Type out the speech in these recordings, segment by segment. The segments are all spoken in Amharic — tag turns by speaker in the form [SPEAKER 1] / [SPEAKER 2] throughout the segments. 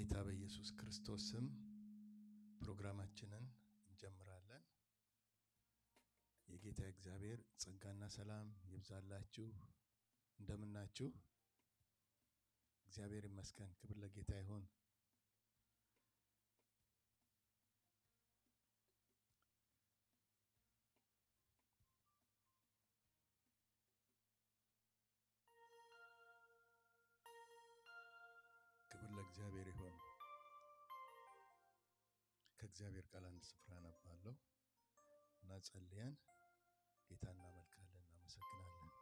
[SPEAKER 1] በጌታ በኢየሱስ ክርስቶስ ስም ፕሮግራማችንን እንጀምራለን። የጌታ እግዚአብሔር ጸጋና ሰላም ይብዛላችሁ። እንደምናችሁ? እግዚአብሔር ይመስገን። ክብር ለጌታ ይሁን። ክብር ለእግዚአብሔር ይሁን። ከእግዚአብሔር ቃል አንድ ስፍራ አነባለሁ እና ጸልየን ጌታ እናመልካለን፣ እናመሰግናለን።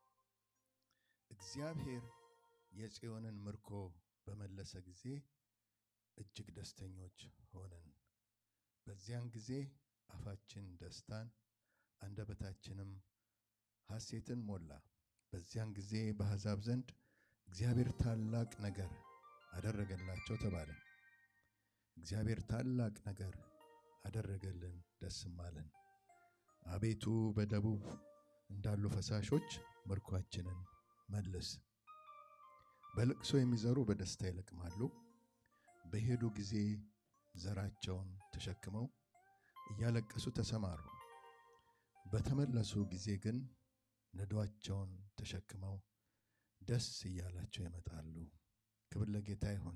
[SPEAKER 1] እግዚአብሔር የጽዮንን ምርኮ በመለሰ ጊዜ እጅግ ደስተኞች ሆንን። በዚያን ጊዜ አፋችን ደስታን አንደበታችንም ሐሴትን ሞላ። በዚያን ጊዜ በአሕዛብ ዘንድ እግዚአብሔር ታላቅ ነገር አደረገላቸው ተባለ። እግዚአብሔር ታላቅ ነገር አደረገልን፣ ደስም አለን። አቤቱ በደቡብ እንዳሉ ፈሳሾች ምርኳችንን መልስ። በልቅሶ የሚዘሩ በደስታ ይለቅማሉ። በሄዱ ጊዜ ዘራቸውን ተሸክመው እያለቀሱ ተሰማሩ። በተመለሱ ጊዜ ግን ነዷቸውን ተሸክመው ደስ እያላቸው ይመጣሉ። ክብር ለጌታ ይሁን።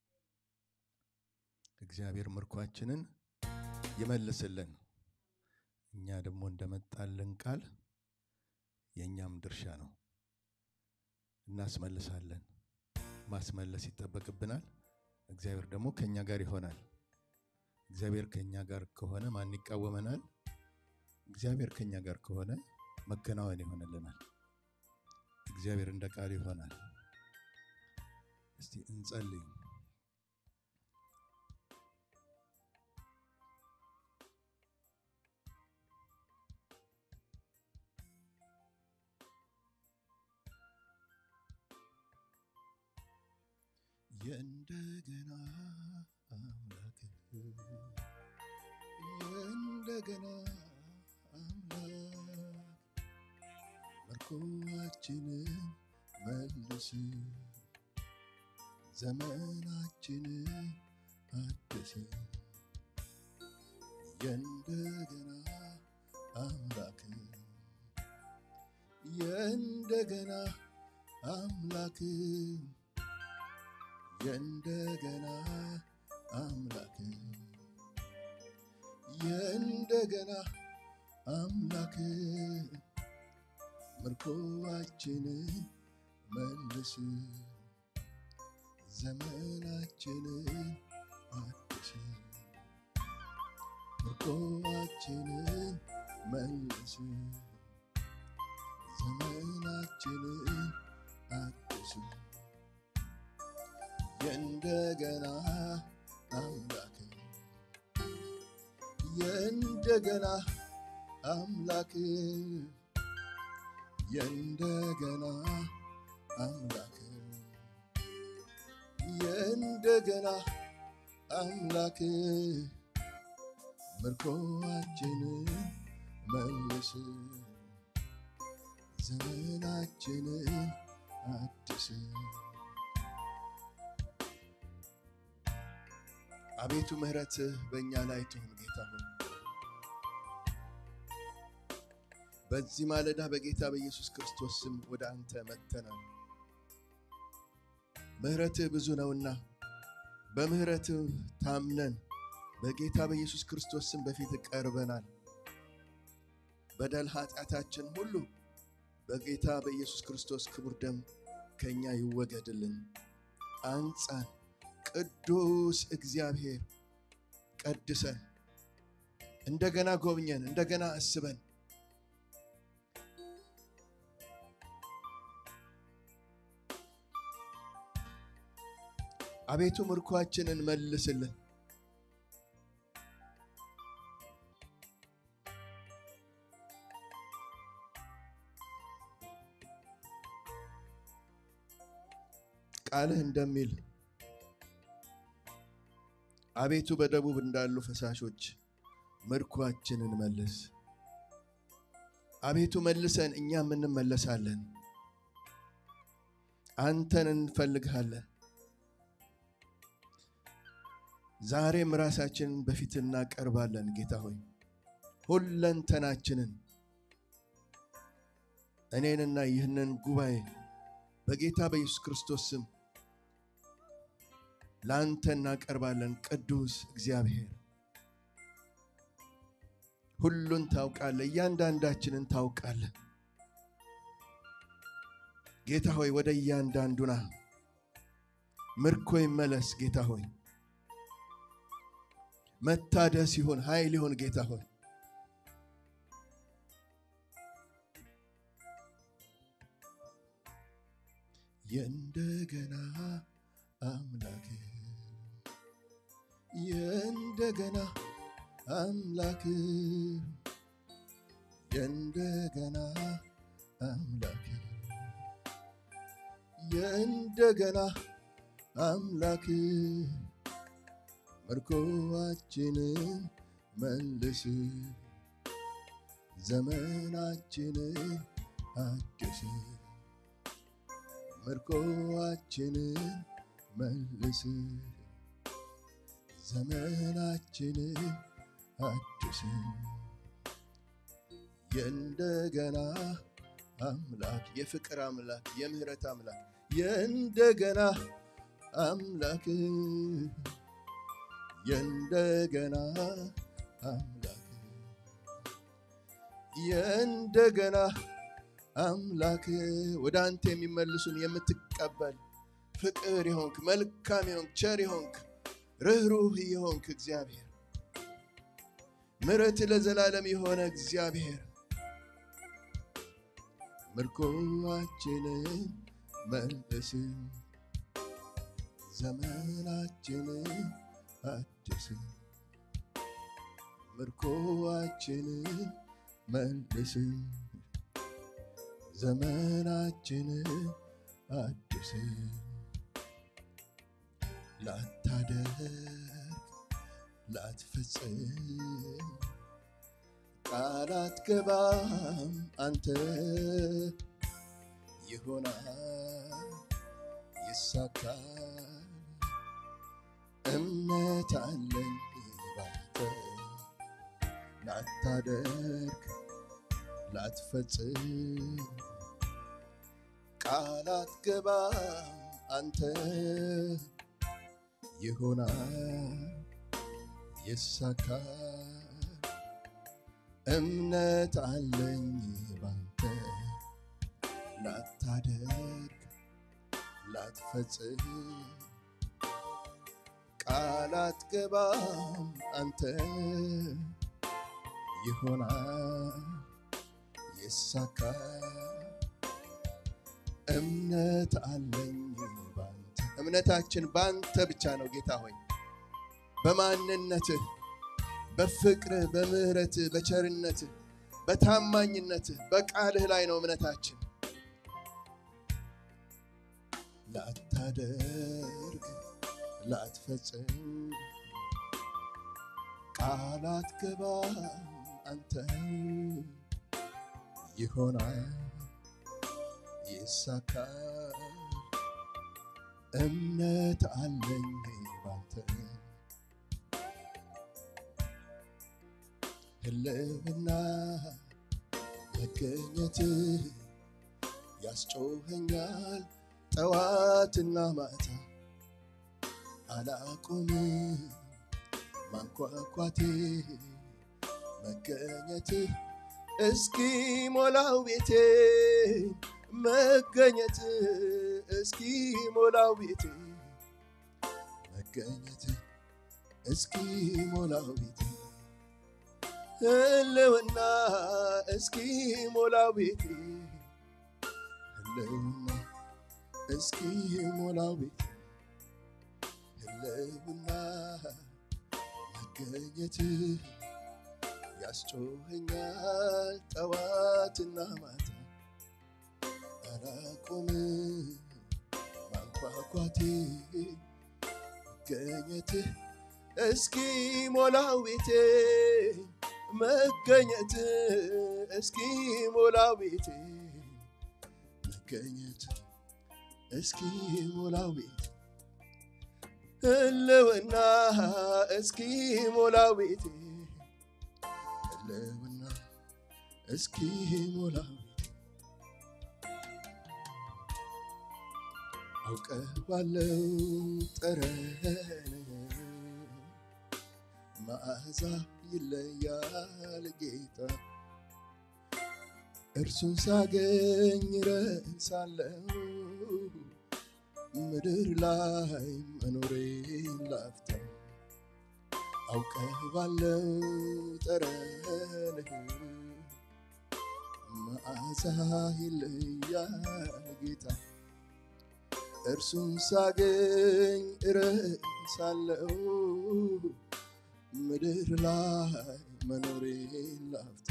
[SPEAKER 1] እግዚአብሔር ምርኳችንን ይመልስልን። እኛ ደግሞ እንደመጣልን ቃል የእኛም ድርሻ ነው፣ እናስመልሳለን። ማስመለስ ይጠበቅብናል። እግዚአብሔር ደግሞ ከእኛ ጋር ይሆናል። እግዚአብሔር ከእኛ ጋር ከሆነ ማን ይቃወመናል? እግዚአብሔር ከእኛ ጋር ከሆነ መከናወን ይሆንልናል። እግዚአብሔር እንደ ቃል ይሆናል። እስቲ እንጸልይ። የእንደገና አምላክ የእንደገና አምላክ ምርኮአችንን መልስ፣ ዘመናችንን አድስ። የእንደገና አምላክ የእንደገና አምላክ የእንደገና አምላክ የእንደገና አምላክ ምርኮአችንን መልስ፣ ዘመናችንን አድስ። ምርኮአችንን መልስ፣ ዘመናችንን አድስ። የእንደገና አምላክ የእንደገና አምላክ የእንደገና አምላክ የእንደገና አምላክ ምርኮአችንን መልስ፣ ዘመናችንን አድስ። አቤቱ ምሕረትህ በእኛ ላይ ትሁን ጌታ ሆይ በዚህ ማለዳ በጌታ በኢየሱስ ክርስቶስ ስም ወደ አንተ መጥተናል። ምሕረትህ ብዙ ነውና በምሕረትህ ታምነን በጌታ በኢየሱስ ክርስቶስ ስም በፊት ቀርበናል። በደል ኃጢአታችን ሁሉ በጌታ በኢየሱስ ክርስቶስ ክቡር ደም ከእኛ ይወገድልን። አንጻን። ቅዱስ እግዚአብሔር ቀድሰን፣ እንደገና ጎብኘን፣ እንደገና አስበን አቤቱ ምርኳችንን መልስልን። ቃልህ እንደሚል አቤቱ በደቡብ እንዳሉ ፈሳሾች ምርኳችንን መልስ። አቤቱ መልሰን፣ እኛም እንመለሳለን። አንተን እንፈልግሃለን። ዛሬም ራሳችንን በፊት እናቀርባለን። ጌታ ሆይ ሁለንተናችንን እኔንና ይህንን ጉባኤ በጌታ በኢየሱስ ክርስቶስ ስም ለአንተ እናቀርባለን። ቅዱስ እግዚአብሔር ሁሉን ታውቃለህ፣ እያንዳንዳችንን ታውቃለህ። ጌታ ሆይ ወደ እያንዳንዱና ምርኮ ይመለስ። ጌታ ሆይ መታደስ ይሁን፣ ኃይል ይሁን። ጌታ ሆይ የእንደገና አምላክ የእንደገና አምላክ የእንደገና አምላክ የእንደገና አምላክ ምርኮዋችንን መልስ ዘመናችንን አድስ ምርኮዋችንን መልስ ዘመናችንን አድስ የእንደገና አምላክ የፍቅር አምላክ የምህረት አምላክ የእንደገና አምላክ የእንደገና አምላክ የእንደገና አምላክ ወደ አንተ የሚመልሱን የምትቀበል ፍቅር የሆንክ መልካም የሆንክ ቸር የሆንክ ርኅሩህ የሆንክ እግዚአብሔር ምሕረት ለዘላለም የሆነ እግዚአብሔር ምርኮዋችንን መልስ ዘመናችንን አድስ ምርኮዋችንን መልስ ዘመናችንን አድስ ላታደርግ ላትፈጽም ቃል አትገባም አንተ ይሆናል ይሳካል እምነት አለኝ ባንተ ላታደርግ ላትፈጽም ቃል አትገባም አንተ ይሆናል ይሳካል እምነት አለኝ ባንተ ላታደርግ ላትፈጽም ቃል አትገባም አንተ ይሆናል ይሳካል እምነት አለኝ ባንተ እምነታችን ባንተ ብቻ ነው ጌታ ሆይ በማንነትህ በፍቅርህ በምህረትህ በቸርነትህ በታማኝነትህ በቃልህ ላይ ነው እምነታችን ላታደርግ ላትፈጽም ቃል አትገባም አንተ ይሆናል ይሳካል እምነት አለኝ ባንተ ህልውና መገኘት ያስጮኸኛል ጠዋትና ማታ አላቆምም ማንኳኳቴ መገኘት እስኪ ሞላው ቤቴ መገኘት እስኪ ሞላው ቤቴ መገኘት እስኪ ሞላው ቤቴ ህልውና እስኪ ሞላው ቤቴ ህልውና እስኪ ሞላው ቤቴ ህልውና መገኘት ያስጮኸኛል ጠዋትና ማታ አላቆም ማንኳኳቴ መገኘት እስኪ ሞላው ቤቴ መገኘት እስኪ ሞላው ቤቴ መገኘት እስኪ ሞላው ቤቴ ህልውና እስኪ ሞላው ቤቴ ህልውና እስኪ ሞላው አውቀዋለው ጠረን መዓዛ ይለያል ጌታ እርሱን ሳገኝ ረሳለው ምድር ላይ መኖሬን ላፍታ አውቀዋለው ጠረንህ መዓዛ ይለያል ጌታ እርሱን ሳገኝ እረሳለው ምድር ላይ መኖሬን ላፍታ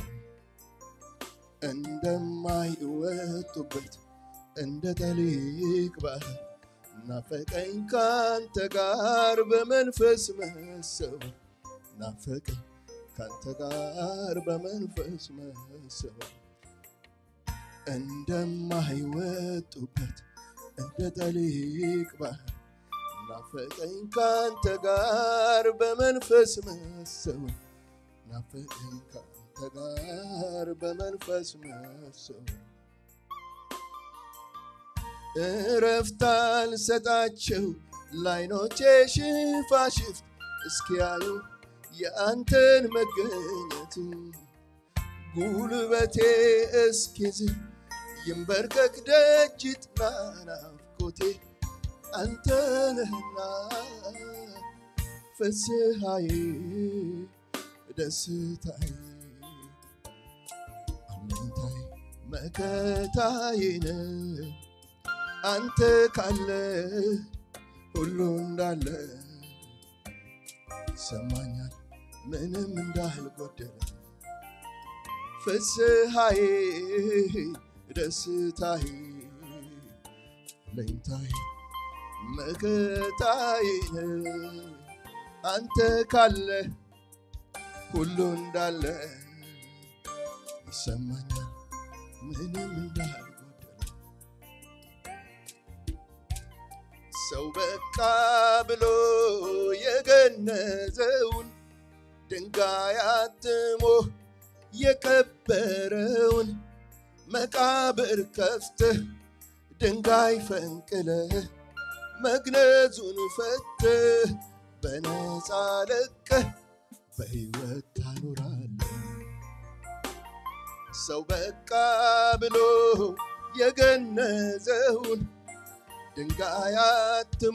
[SPEAKER 1] እንደማይወጡበት እንደ ጠሊቅ ባህር ናፈቀኝ ካንተ ጋር በመንፈስ መሰወር ናፈቀኝ ካንተ ጋር በመንፈስ መሰወር እንደማይወጡበት እንደ ጠሊቅ ባህር ናፈቀኝ ካንተ ጋር በመንፈስ መሰወር ናፈቀኝ ካንተ ጋር በመንፈስ መሰወር እረፍት አልሰጣቸው ላይኖቼ ሽፋሽፍት እስኪያዩ የአንተን መገኘት ጉልበቴ እስኪዝል ይንበርከክ ደጅ ጥና ናፍቆቴ አንተ ነህና ፍስሐዬ ደስታዬ አለኝታዬ መከታዬ ነህ አንተ ካለ ሁሉ እንዳለ ይሰማኛል ምንም እንዳልጎደለ ፍስሐዬ ደስታዬ ለኝታዬ መከታዬ አንተ ካለ ሁሉ እንዳለ ይሰማኛል ምንም እንዳልጎደለ ሰው በቃ ብሎ የገነዘውን ድንጋይ አትሞ የቀበረውን መቃብር ከፍተህ ድንጋይ ፈንቅለህ መግነዙን ፈተህ በነፃ ለቀህ በሕይወት ታኖራለህ። ሰው በቃ ብሎ የገነዘውን ድንጋይ አትሞ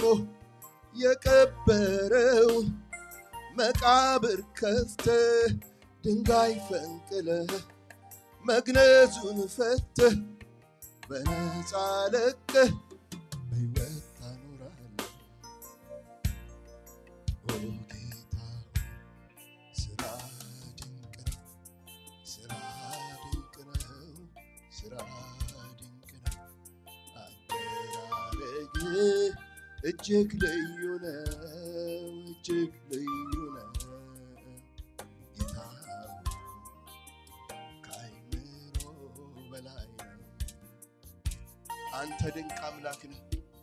[SPEAKER 1] የቀበረውን መቃብር ከፍተህ ድንጋይ ፈንቅለህ መግነዙን ፈተህ በነፃ ለቀህ በሕይወት ታኖራለህ። ኦ ጌታ ሆይ ስራ ድንቅ ነው፣ ስራ ድንቅ ነው፣ ስራ ድንቅ ነው። አደራረግህ እጅግ ልዩ ነው፣ እጅግ ልዩ ነው። ጌታ ሆይ ከአእምሮ በላይ ነው። አንተ ድንቅ አምላክ ነህ።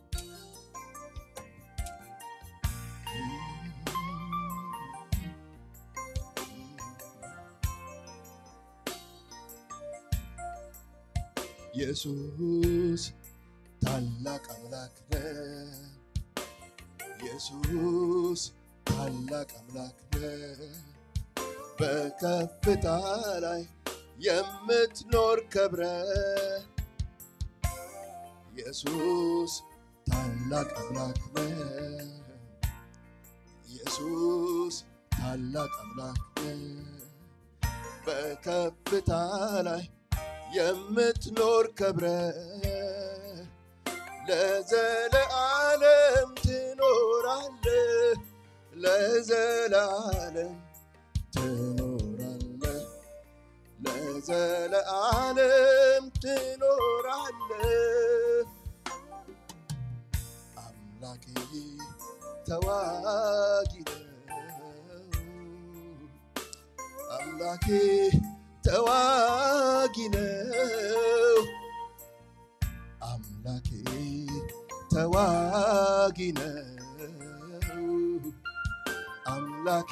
[SPEAKER 1] ኢየሱስ ታላቅ አምላክ ነህ። ኢየሱስ ታላቅ አምላክ ነህ። በከፍታ ላይ የምትኖር ከብረ ኢየሱስ ታላቅ አምላክ ነህ። ኢየሱስ ታላቅ አምላክ ነህ። በከፍታ ላይ የምትኖር ከብረ ለዘለዓለም ትኖራለህ፣ ለዘላለም ትኖራለህ፣ ለዘለዓለም ትኖራለህ። አምላኬ ተዋጊ ነው። አምላኬ ተዋጊ ነው። አምላኬ ተዋጊ ነው። አምላኬ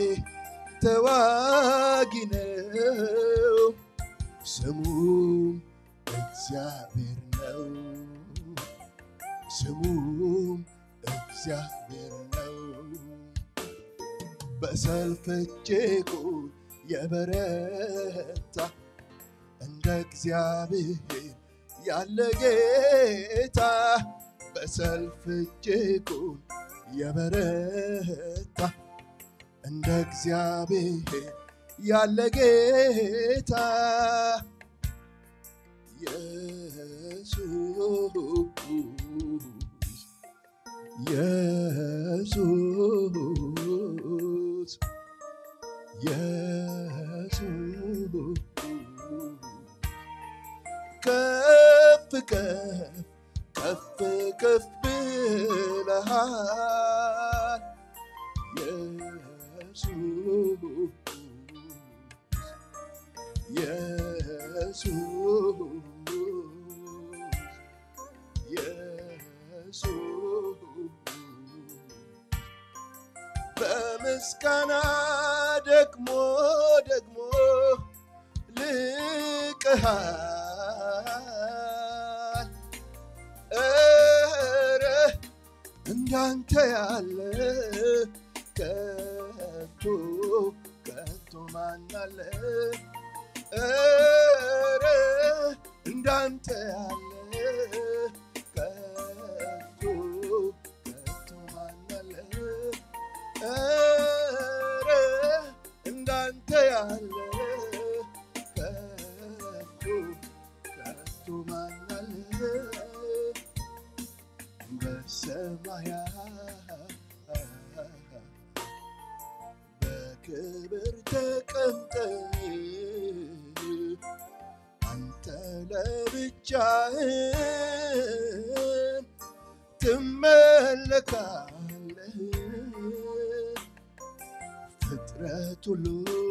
[SPEAKER 1] ተዋጊ ነው፣ ስሙም እግዚአብሔር ነው። ስሙም እግዚአብሔር ነው። በሰልፍ እጅጉን የበረታ እንደ እግዚአብሔር ያለ ጌታ በሰልፍ እጅጉን የበረታ እንደ እግዚአብሔር ያለ ጌታ ኢየሱስ ኢየሱስ ኢየሱስ ከፍ ከፍ ከፍ ከፍ ብለሃል ኢየሱስ ኢየሱስ ኢየሱስ በምስጋና ደግሞ ደግሞ ልቅሃል ኧረ እንዳንተ ያለ ከቶ ከቶ ማናለ ኧረ እንዳንተ ያለ ከቶ ከቶ ማናለ ኧረ እንዳንተ ያለ ከቶ ከቶ ማናለ በሰማያት በክብር ተቀምጠ አንተ ለብቻህን ትመለካለህ ፍጥረት ሁሉ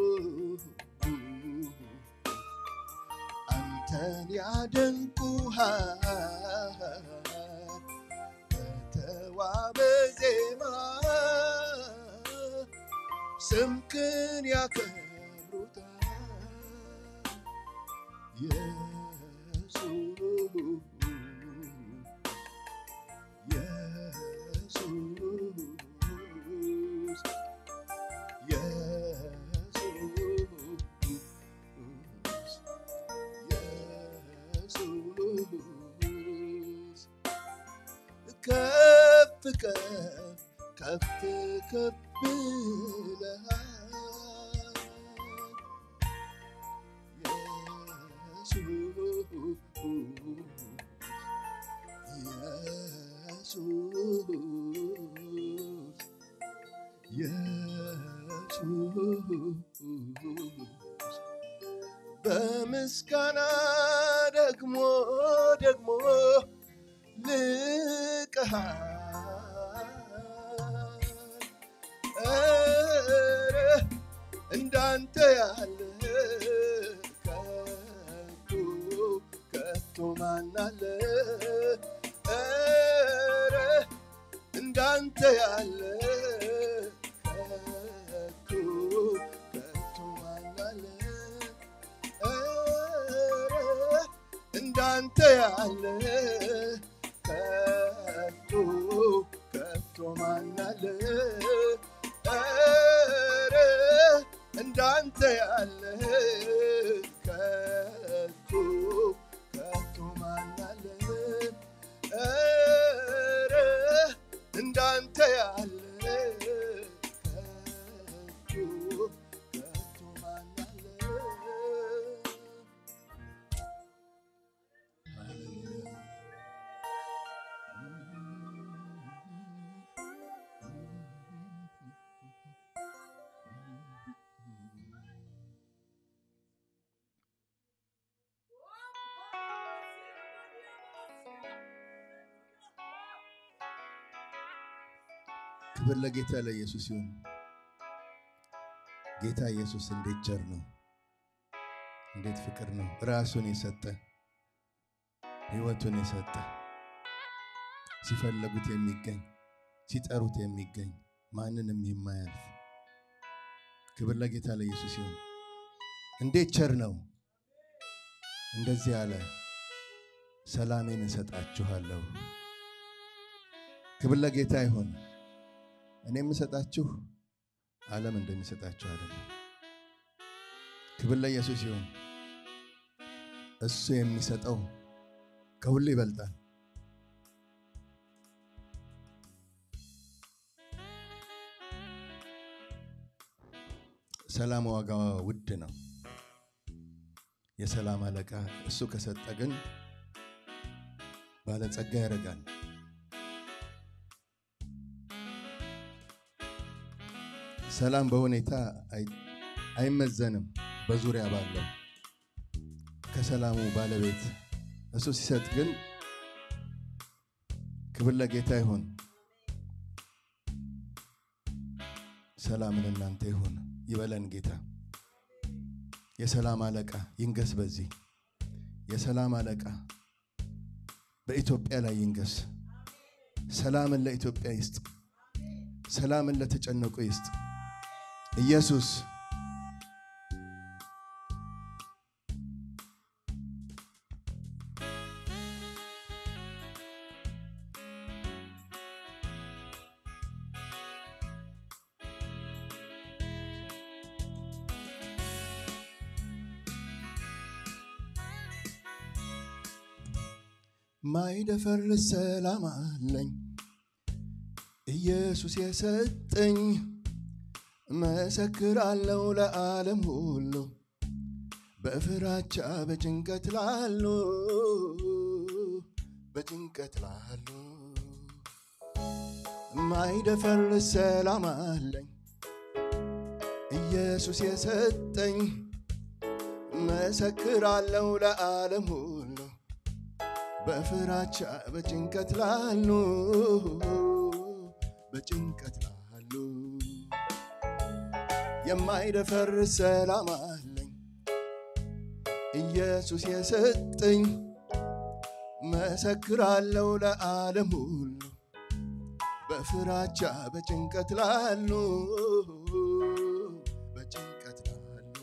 [SPEAKER 1] አንተን ያደንቁሃል በተዋበ ዜማ ስምክን ያከብሩታል ኢየሱስ ኢየሱስ ኢየሱስ ከፍ ከፍ ከፍ ከፍ ብለሃል ኢየሱስ ኢየሱስ በምስጋና ደግሞ ደግሞ ልቅሃል ኧረ እንዳንተ ያለ ከቶ ከቶ ማናለ ኧረ እንዳንተ ያለ ከቶ ከቶ ማናለ ኧረ እንዳንተ ያለ ከቶ ከቶ ማናለ ኧረ እንዳንተ ያለ ከቶ ከቶ ማናለ ኧረ እንዳንተ ያለ ከቶ ከቶ ማናለ ክብር ለጌታ ለኢየሱስ ይሁን። ጌታ ኢየሱስ እንዴት ቸር ነው! እንዴት ፍቅር ነው! ራሱን የሰጠ ሕይወቱን የሰጠ ሲፈለጉት የሚገኝ ሲጠሩት የሚገኝ ማንንም የማያልፍ ክብር ለጌታ ለኢየሱስ ይሁን። እንዴት ቸር ነው! እንደዚህ አለ፣ ሰላሜን እሰጣችኋለሁ። ክብር ለጌታ ይሁን። እኔ የምሰጣችሁ ዓለም እንደሚሰጣችሁ አይደለም። ክብር ለኢየሱስ ይሁን። እሱ የሚሰጠው ከሁሉ ይበልጣል። ሰላም ዋጋዋ ውድ ነው። የሰላም አለቃ እሱ ከሰጠ ግን ባለጸጋ ያደርጋል። ሰላም በሁኔታ አይመዘንም። በዙሪያ ባለው ከሰላሙ ባለቤት እሱ ሲሰጥ ግን ክብር ለጌታ ይሁን። ሰላም ለእናንተ ይሁን ይበለን ጌታ። የሰላም አለቃ ይንገስ በዚህ የሰላም አለቃ በኢትዮጵያ ላይ ይንገስ። ሰላምን ለኢትዮጵያ ይስጥ። ሰላምን ለተጨነቁ ይስጥ። ኢየሱስ ማይደፈርስ ሰላም አለኝ ኢየሱስ የሰጠኝ መሰክራለሁ ለዓለም ሁሉ በፍራቻ በጭንቀት ላሉ በጭንቀት ላሉ ማይደፈርስ ሰላም አለኝ ኢየሱስ የሰጠኝ መሰክራለሁ ለዓለም ሁሉ በፍራቻ በጭንቀት ላሉ በጭንቀት ላሉ የማይደፈርስ ሰላም አለኝ ኢየሱስ የሰጠኝ መሰክራለሁ ለዓለም ሁሉ በፍራቻ በጭንቀት ላሉ በጭንቀት ላሉ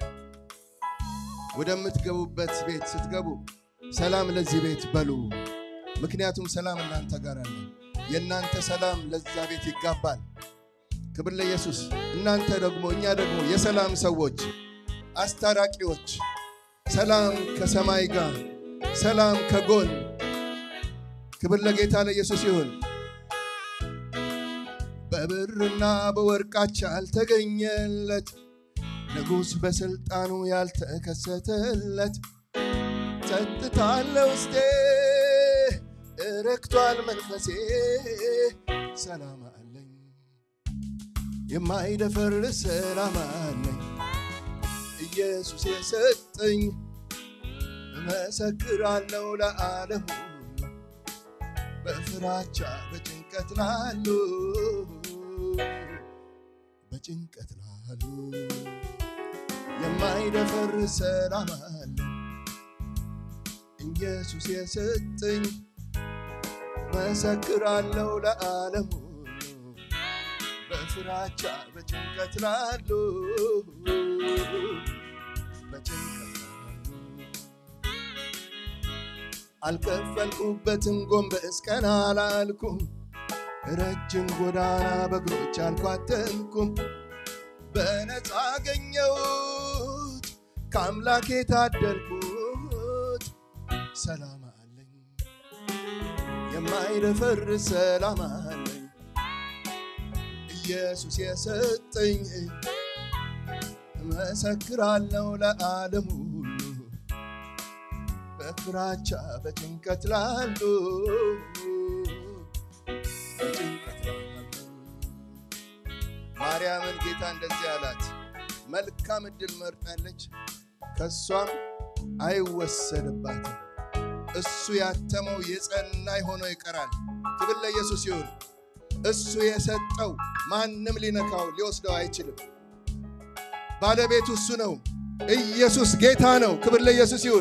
[SPEAKER 1] ወደምትገቡበት ቤት ስትገቡ ሰላም ለዚህ ቤት በሉ። ምክንያቱም ሰላም እናንተ ጋር አለ። የእናንተ ሰላም ለዛ ቤት ይጋባል። ክብር ለኢየሱስ። እናንተ ደግሞ እኛ ደግሞ የሰላም ሰዎች አስታራቂዎች፣ ሰላም ከሰማይ ጋር፣ ሰላም ከጎን። ክብር ለጌታ ለኢየሱስ ይሁን። በብርና በወርቃች ያልተገኘለት ንጉሥ በሥልጣኑ ያልተከሰተለት ጸጥታ አለ ውስጤ እረክቷል መንፈሴ ሰላም አለኝ የማይደፈርስ ሰላም አለኝ ኢየሱስ የሰጠኝ እመሰክራለሁ ለዓለም ሁሉ በፍራቻ በጭንቀት ላሉ በጭንቀት ላሉ የማይደፈርስ ሰላም አለኝ ኢየሱስ የሰጠኝ መሰክራለሁ ለዓለም ሁሉ በፍራቻ በጭንቀት ላሉ በጭንቀት ላሉ አልከፈልኩበትም ጎንበስ ቀና አላልኩም ረጅም ጎዳና በእግሮች አልኳተንኩም በነፃ አገኘሁት ከአምላክ የታደልኩት ሰላም አለኝ የማይደፈርስ ሰላም አለኝ ኢየሱስ የሰጠኝ እመሰክራለሁ ለዓለም ሁሉ በፍራቻ በጭንቀት ላሉ በጭንቀት ላሉ ማርያምን ጌታ እንደዚህ አላት፣ መልካም ዕድል መርጣለች፣ ከእሷም አይወሰድባትም። እሱ ያተመው የጸና ሆኖ ይቀራል። ክብር ለኢየሱስ ይሁን። እሱ የሰጠው ማንም ሊነካው ሊወስደው አይችልም። ባለቤቱ እሱ ነው። ኢየሱስ ጌታ ነው። ክብር ለኢየሱስ ይሁን።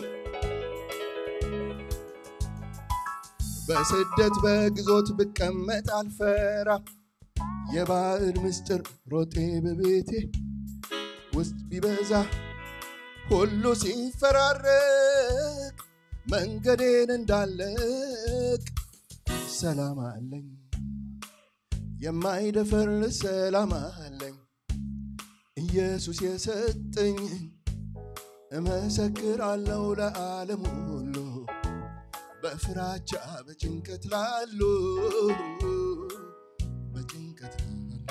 [SPEAKER 1] በስደት በግዞት ብቀመጥ አልፈራ የባዕድ ምስጢር ሮጤ በቤቴ ውስጥ ቢበዛ ሁሉ ሲፈራረቅ መንገዴን እንዳለቅ ሰላም አለኝ የማይደፈር ሰላም አለኝ ኢየሱስ የሰጠኝ እመሰክራለሁ ለዓለም ሁሉ በፍራቻ በጭንቀት ላሉ በጭንቀት ላሉ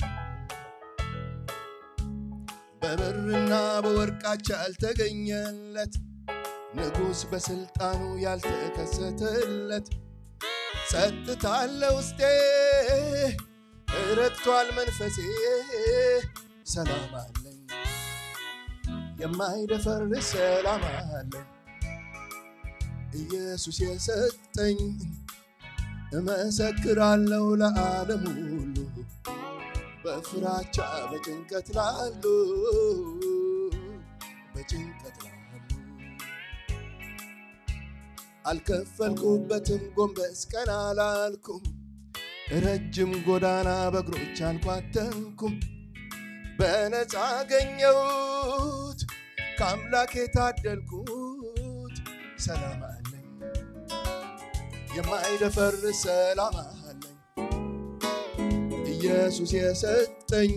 [SPEAKER 1] በብርና በወርቃች ያልተገኘለት ንጉሥ በሥልጣኑ ያልተከሰተለት ጸጥታ አለ ውስጤ ረክቷል መንፈሴ ሰላም አለኝ የማይደፈር ሰላም አለኝ ኢየሱስ የሰጠኝ እመሰክራለሁ ለዓለም ሁሉ በፍራቻ በጭንቀት ላሉ በጭንቀት ላሉ አልከፈልኩበትም ጎንበስ ቀና አላልኩም ረጅም ጎዳና በእግሮች አልኳተንኩም በነፃ አገኘሁት ከአምላክ የታደልኩት ሰላም አለኝ የማይደፈር ሰላም አለኝ ኢየሱስ የሰጠኝ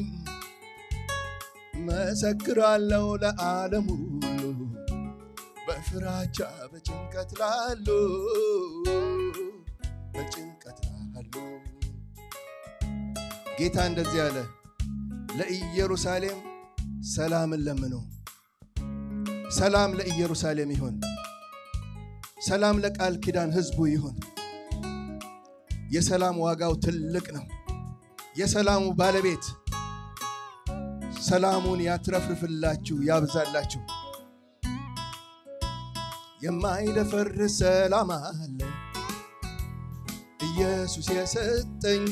[SPEAKER 1] መሰክራለሁ ለዓለም ሁሉ በፍራቻ በጭንቀት ላሉ በጭንቀት ላሉ ጌታ እንደዚህ አለ ለኢየሩሳሌም ሰላምን ለምኑ ሰላም ለኢየሩሳሌም ይሁን ሰላም ለቃል ኪዳን ህዝቡ ይሁን የሰላም ዋጋው ትልቅ ነው የሰላሙ ባለቤት ሰላሙን ያትረፍርፍላችሁ ያብዛላችሁ የማይደፈር ሰላም አለኝ ኢየሱስ የሰጠኝ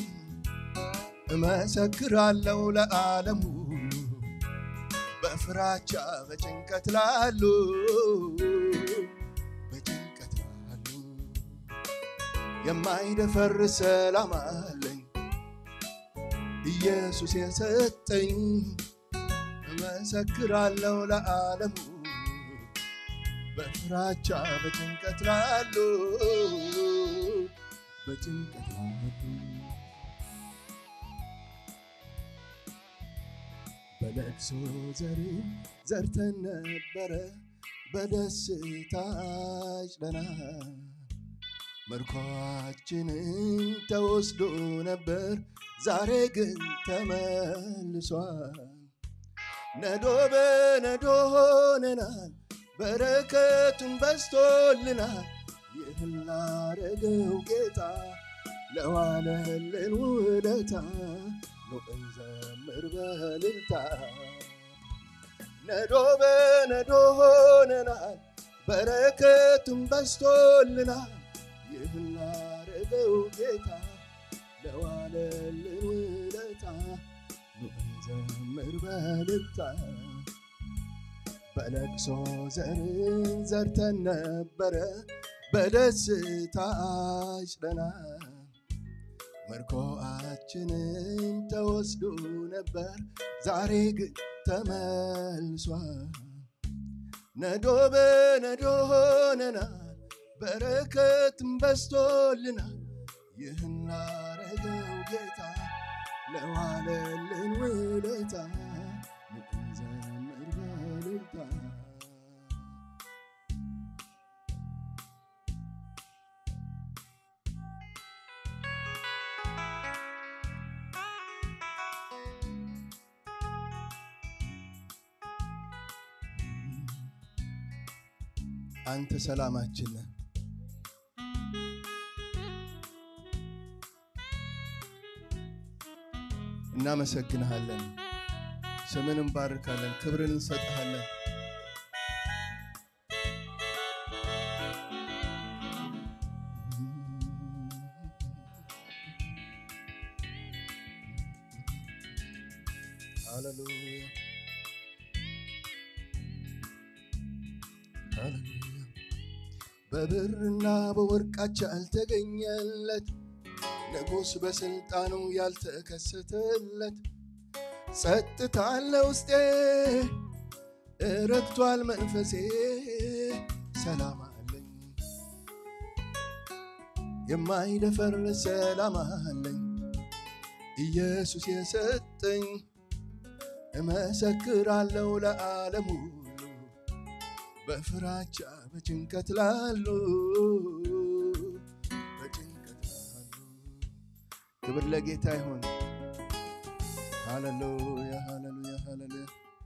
[SPEAKER 1] እመሰክራለሁ ለዓለም ሁሉ በፍራቻ በጭንቀት ላሉ በጭንቀት ላሉ የማይደፈር ሰላም አለኝ ኢየሱስ የሰጠኝ እመሰክራለሁ ለዓለም ሁሉ በፍራቻ በጭንቀት ላሉ በጭንቀት ላሉ በለቅሶ ዘር ዘርተን ነበረ በደስታ አጭደናል። ምርኳችንን ተወስዶ ነበር ዛሬ ግን ተመልሷል። ነዶ በነዶ ሆነናል በረከቱን በስቶልናል። ይህን ላረገው ጌታ ለዋለልን ውለታ ኑ እንዘምር በእልልታ ነዶ በነዶ ሆነናል በረከቱን በስቶልናል። ይህን ላረገው ጌታ ለዋለልን ውለታ ኑ እንዘምር በእልልታ በለቅሶ ዘርን ዘርተን ነበረ በደስታ አጭደናል። ምርኮአችንን ተወስዶ ነበር ዛሬ ግን ተመልሷል። ነዶ በነዶ ሆነናል በረከትም በስቶልናል። ይህን ላረገው ጌታ ለዋለልን ውለታ እንዘምር በእልልታ አንተ ሰላማችን ነህ። እናመሰግንሃለን፣ ስምን እንባርካለን፣ ክብርን እንሰጥሃለን። ሃሌሉያ ሃሌሉያ በብርና በወርቃች ያልተገኘለት ንጉሥ በሥልጣኑ ያልተከሰተለት ጸጥታ አለ ውስጤ እረግቷል መንፈሴ ሰላም አለኝ የማይደፈር ሰላም አለኝ ኢየሱስ የሰጠኝ እመሰክራለሁ ለዓለም ሁሉ በፍራቻ በጭንቀት ላሉ በጭንቀት ላሉ ክብር ለጌታ ይሁን። ሃሌሉያ ሃሌሉያ ሃሌሉያ።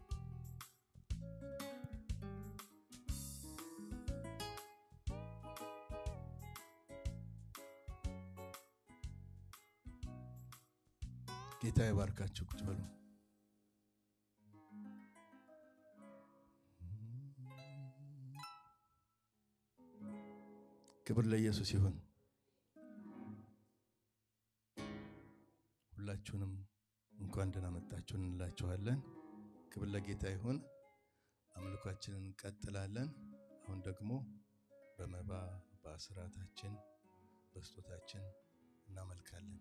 [SPEAKER 1] ጌታ ይባርካችሁ። ቁጭ በሉ። ክብር ለኢየሱስ ይሁን። ሁላችሁንም እንኳን ደህና መጣችሁ እንላችኋለን። ክብር ለጌታ ይሁን። አምልኳችንን እንቀጥላለን። አሁን ደግሞ በመባ በአስራታችን በስጦታችን እናመልካለን።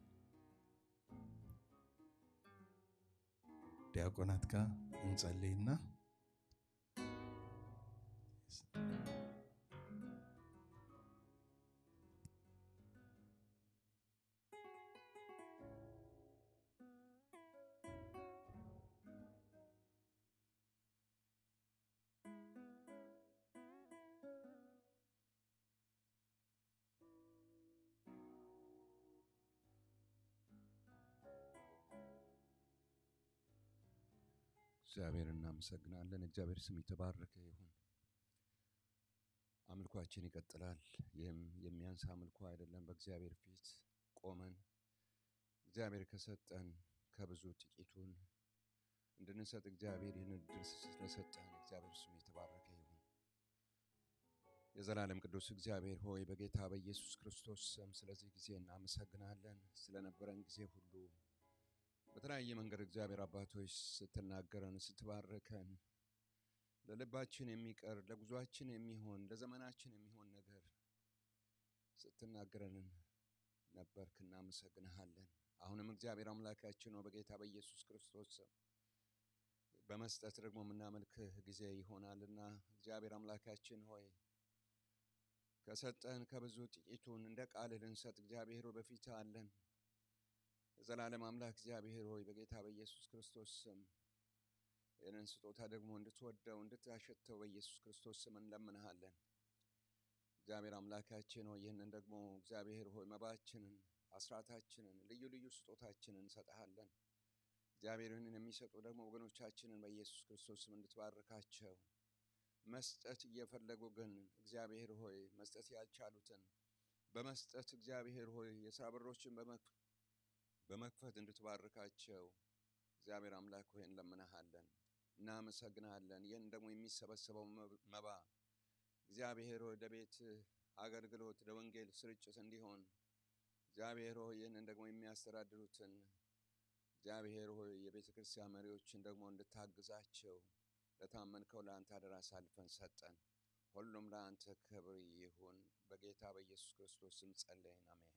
[SPEAKER 1] ዲያቆናት ጋር እንጸልይና
[SPEAKER 2] እግዚአብሔር እናመሰግናለን። እግዚአብሔር ስም የተባረከ ይሁን። አምልኳችን ይቀጥላል። ይህም የሚያንስ አምልኮ አይደለም። በእግዚአብሔር ፊት ቆመን እግዚአብሔር ከሰጠን ከብዙ ጥቂቱን እንድንሰጥ እግዚአብሔር ይህን እድል ስለሰጠን እግዚአብሔር ስም የተባረከ ይሁን። የዘላለም ቅዱስ እግዚአብሔር ሆይ በጌታ በኢየሱስ ክርስቶስ ስም ስለዚህ ጊዜ እናመሰግናለን። ስለነበረን ጊዜ ሁሉ በተለያየ መንገድ እግዚአብሔር አባቶች ስትናገረን ስትባርከን ለልባችን የሚቀር ለጉዟችን የሚሆን ለዘመናችን የሚሆን ነገር ስትናገረን ነበርክ። እናመሰግንሃለን። አሁንም እግዚአብሔር አምላካችን ነው በጌታ በኢየሱስ ክርስቶስ ስም በመስጠት ደግሞ የምናመልክህ ጊዜ ይሆናልና እግዚአብሔር አምላካችን ሆይ ከሰጠን ከብዙ ጥቂቱን እንደ ቃልህ ልንሰጥ እግዚአብሔር ሆይ በፊት አለን። የዘላለም አምላክ እግዚአብሔር ሆይ በጌታ በኢየሱስ ክርስቶስ ስም ይህንን ስጦታ ደግሞ እንድትወደው እንድታሸተው በኢየሱስ ክርስቶስ ስም እንለምንሃለን። እግዚአብሔር አምላካችን ሆይ ይህንን ደግሞ እግዚአብሔር ሆይ መባችንን፣ አስራታችንን፣ ልዩ ልዩ ስጦታችንን እንሰጥሃለን። እግዚአብሔር ይህንን የሚሰጡ ደግሞ ወገኖቻችንን በኢየሱስ ክርስቶስ ስም እንድትባርካቸው መስጠት እየፈለጉ ግን እግዚአብሔር ሆይ መስጠት ያልቻሉትን በመስጠት እግዚአብሔር ሆይ የስራ በሮችን በመክፈት እንድትባርካቸው እግዚአብሔር አምላክ ሆይ እንለምንሃለን፣ እናመሰግንሃለን። ይህን ደግሞ የሚሰበሰበው መባ እግዚአብሔር ሆይ ለቤት አገልግሎት ለወንጌል ስርጭት እንዲሆን እግዚአብሔር ሆይ ይህንን ደግሞ የሚያስተዳድሩትን እግዚአብሔር ሆይ የቤተ ክርስቲያን መሪዎችን ደግሞ እንድታግዛቸው ለታመንከው ለአንተ አደራ አሳልፈን ሰጠን። ሁሉም ለአንተ ክብር ይሁን። በጌታ በኢየሱስ ክርስቶስ ስም ጸለይን፣ አሜን።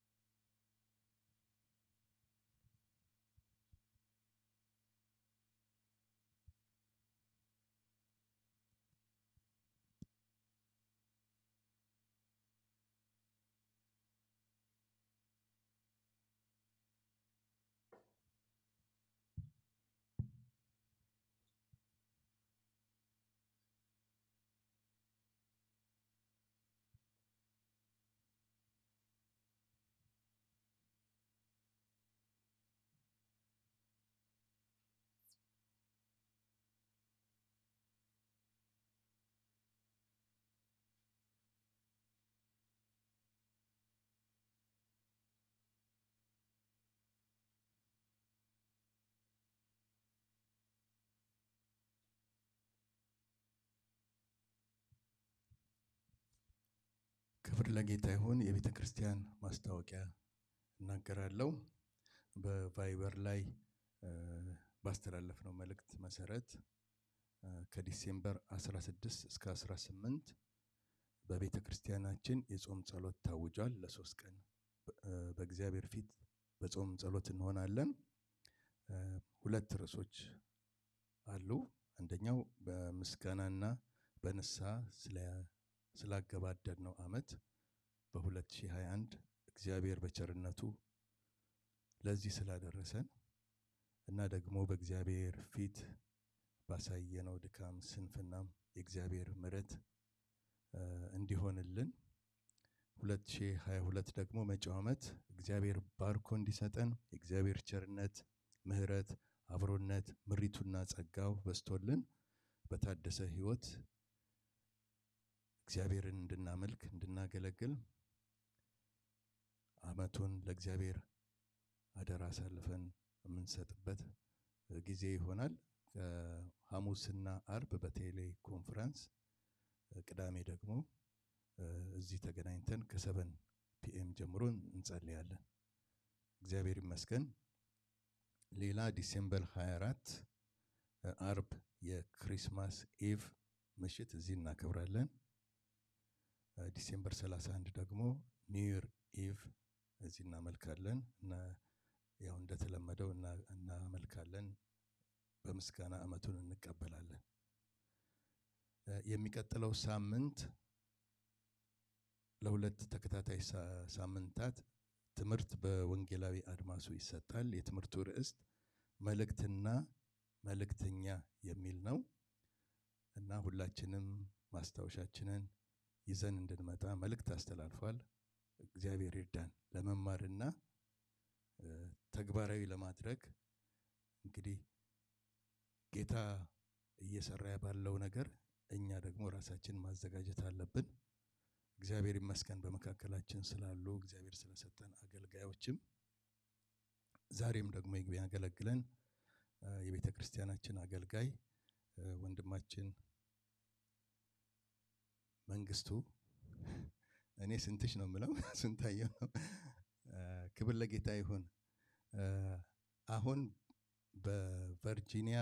[SPEAKER 1] ክብር ለጌታ ይሁን። የቤተ ክርስቲያን ማስታወቂያ እናገራለሁ። በቫይበር ላይ ባስተላለፍነው መልእክት መሰረት ከዲሴምበር 16 እስከ 18 በቤተ ክርስቲያናችን የጾም ጸሎት ታውጇል። ለሶስት ቀን በእግዚአብሔር ፊት በጾም ጸሎት እንሆናለን።
[SPEAKER 3] ሁለት ርዕሶች አሉ። አንደኛው በምስጋናና በንስሐ ስላገባደድነው ዓመት በ2021 እግዚአብሔር በቸርነቱ ለዚህ ስላደረሰን እና ደግሞ በእግዚአብሔር ፊት ባሳየነው ድካም ስንፍናም የእግዚአብሔር ምሕረት እንዲሆንልን 2022 ደግሞ መጪው ዓመት እግዚአብሔር ባርኮ እንዲሰጠን የእግዚአብሔር ቸርነት፣ ምሕረት፣ አብሮነት፣ ምሪቱና ጸጋው በስቶልን በታደሰ ሕይወት እግዚአብሔርን እንድናመልክ እንድናገለግል ዓመቱን ለእግዚአብሔር አደራ አሳልፈን የምንሰጥበት ጊዜ ይሆናል። ሐሙስና አርብ በቴሌ ኮንፈረንስ፣ ቅዳሜ ደግሞ እዚህ ተገናኝተን ከሰበን ፒኤም ጀምሮ እንጸልያለን። እግዚአብሔር ይመስገን። ሌላ ዲሴምበር 24 አርብ የክሪስማስ ኢቭ ምሽት እዚህ እናከብራለን። ዲሴምበር 31 ደግሞ ኒውር ኢቭ እዚህ እናመልካለን እና ያው እንደተለመደው እናመልካለን። በምስጋና ዓመቱን እንቀበላለን። የሚቀጥለው ሳምንት ለሁለት ተከታታይ ሳምንታት ትምህርት በወንጌላዊ አድማሱ ይሰጣል። የትምህርቱ ርዕስ መልእክትና መልእክተኛ የሚል ነው እና ሁላችንም ማስታወሻችንን ይዘን እንድንመጣ መልእክት አስተላልፏል። እግዚአብሔር ይርዳን ለመማርና ተግባራዊ ለማድረግ እንግዲህ ጌታ እየሰራ ባለው ነገር እኛ ደግሞ ራሳችን ማዘጋጀት አለብን። እግዚአብሔር ይመስገን በመካከላችን ስላሉ እግዚአብሔር ስለሰጠን አገልጋዮችም ዛሬም ደግሞ የሚያገለግለን የቤተ ክርስቲያናችን አገልጋይ ወንድማችን መንግስቱ እኔ ስንትሽ ነው የምለው ስንታየው ነው። ክብር ለጌታ ይሁን። አሁን በቨርጂኒያ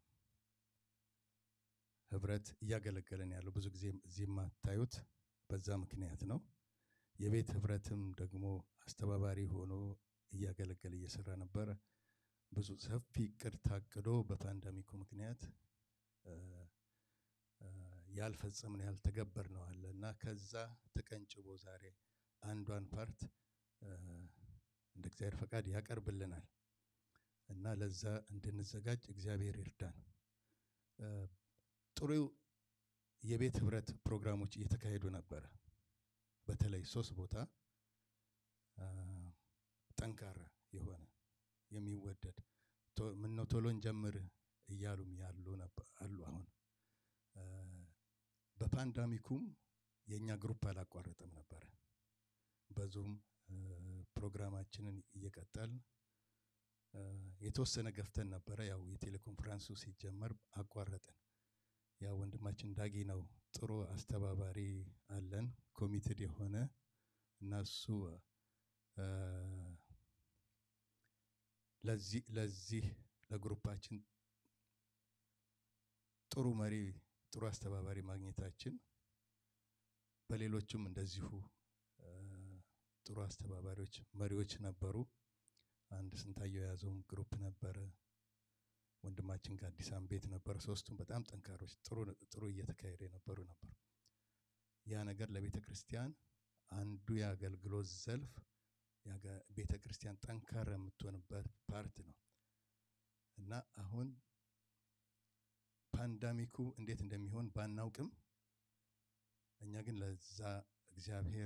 [SPEAKER 3] ህብረት እያገለገለን ያለው ብዙ ጊዜ እዚህ የማታዩት በዛ ምክንያት ነው። የቤት ህብረትም ደግሞ አስተባባሪ ሆኖ እያገለገለ እየሰራ ነበረ። ብዙ ሰፊ እቅድ ታቅዶ በፓንደሚኩ ምክንያት ያልፈጸምነው ያልተገበርነው አለ እና ከዛ ተቀንጭቦ ዛሬ አንዷን ፓርት እንደ እግዚአብሔር ፈቃድ ያቀርብልናል እና ለዛ እንድንዘጋጅ እግዚአብሔር ይርዳን። ጥሩ የቤት ህብረት ፕሮግራሞች እየተካሄዱ ነበረ። በተለይ ሶስት ቦታ ጠንካራ የሆነ የሚወደድ ምነው ቶሎ እንጀምር እያሉም ያሉ አሉ። አሁን በፓንዳሚኩም የእኛ ግሩፕ አላቋረጠም ነበረ። በዙም ፕሮግራማችንን እየቀጠል የተወሰነ ገፍተን ነበረ። ያው የቴሌኮንፈረንሱ ሲጀመር አቋረጥን። ያው ወንድማችን ዳጊ ነው ጥሩ አስተባባሪ አለን ኮሚትድ የሆነ እና እሱ ለዚህ ለዚህ ለግሩፓችን ጥሩ መሪ ጥሩ አስተባባሪ ማግኘታችን በሌሎችም እንደዚሁ ጥሩ አስተባባሪዎች መሪዎች ነበሩ። አንድ ስንታየው የያዘውም ግሩፕ ነበረ። ወንድማችን ከአዲሳም ቤት ነበረ። ሶስቱም በጣም ጠንካሮች ጥሩ ጥሩ እየተካሄደ የነበሩ ነበሩ። ያ ነገር ለቤተ ክርስቲያን አንዱ የአገልግሎት ዘልፍ ቤተ ክርስቲያን ጠንካራ የምትሆንበት ፓርት ነው እና አሁን ፓንዳሚኩ እንዴት እንደሚሆን ባናውቅም እኛ ግን ለዛ እግዚአብሔር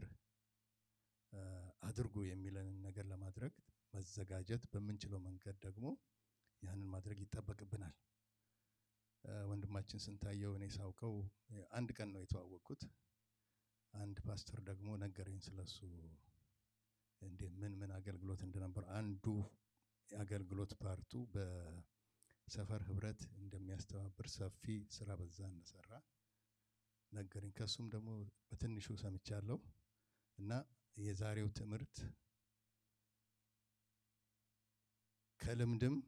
[SPEAKER 3] አድርጉ የሚለንን ነገር ለማድረግ መዘጋጀት በምንችለው መንገድ ደግሞ ያንን ማድረግ ይጠበቅብናል። ወንድማችን ስንታየው እኔ ሳውቀው አንድ ቀን ነው የተዋወቅኩት። አንድ ፓስተር ደግሞ ነገረኝ ስለሱ እንዴ ምን ምን አገልግሎት እንደነበር አንዱ የአገልግሎት ፓርቱ በሰፈር ህብረት እንደሚያስተባብር ሰፊ ስራ በዛ እንደሰራ ነገረኝ። ከሱም ደግሞ በትንሹ ሰምቻለሁ እና የዛሬው ትምህርት ከልምድም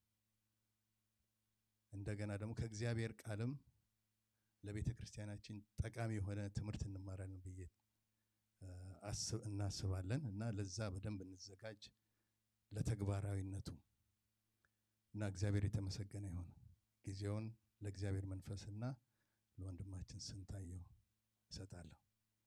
[SPEAKER 3] እንደገና ደግሞ ከእግዚአብሔር ቃልም ለቤተ ክርስቲያናችን ጠቃሚ የሆነ ትምህርት እንማራለን ብዬ እናስባለን እና ለዛ በደንብ እንዘጋጅ ለተግባራዊነቱ እና እግዚአብሔር የተመሰገነ ይሁን። ጊዜውን ለእግዚአብሔር መንፈስና ለወንድማችን ስንታየው እሰጣለሁ።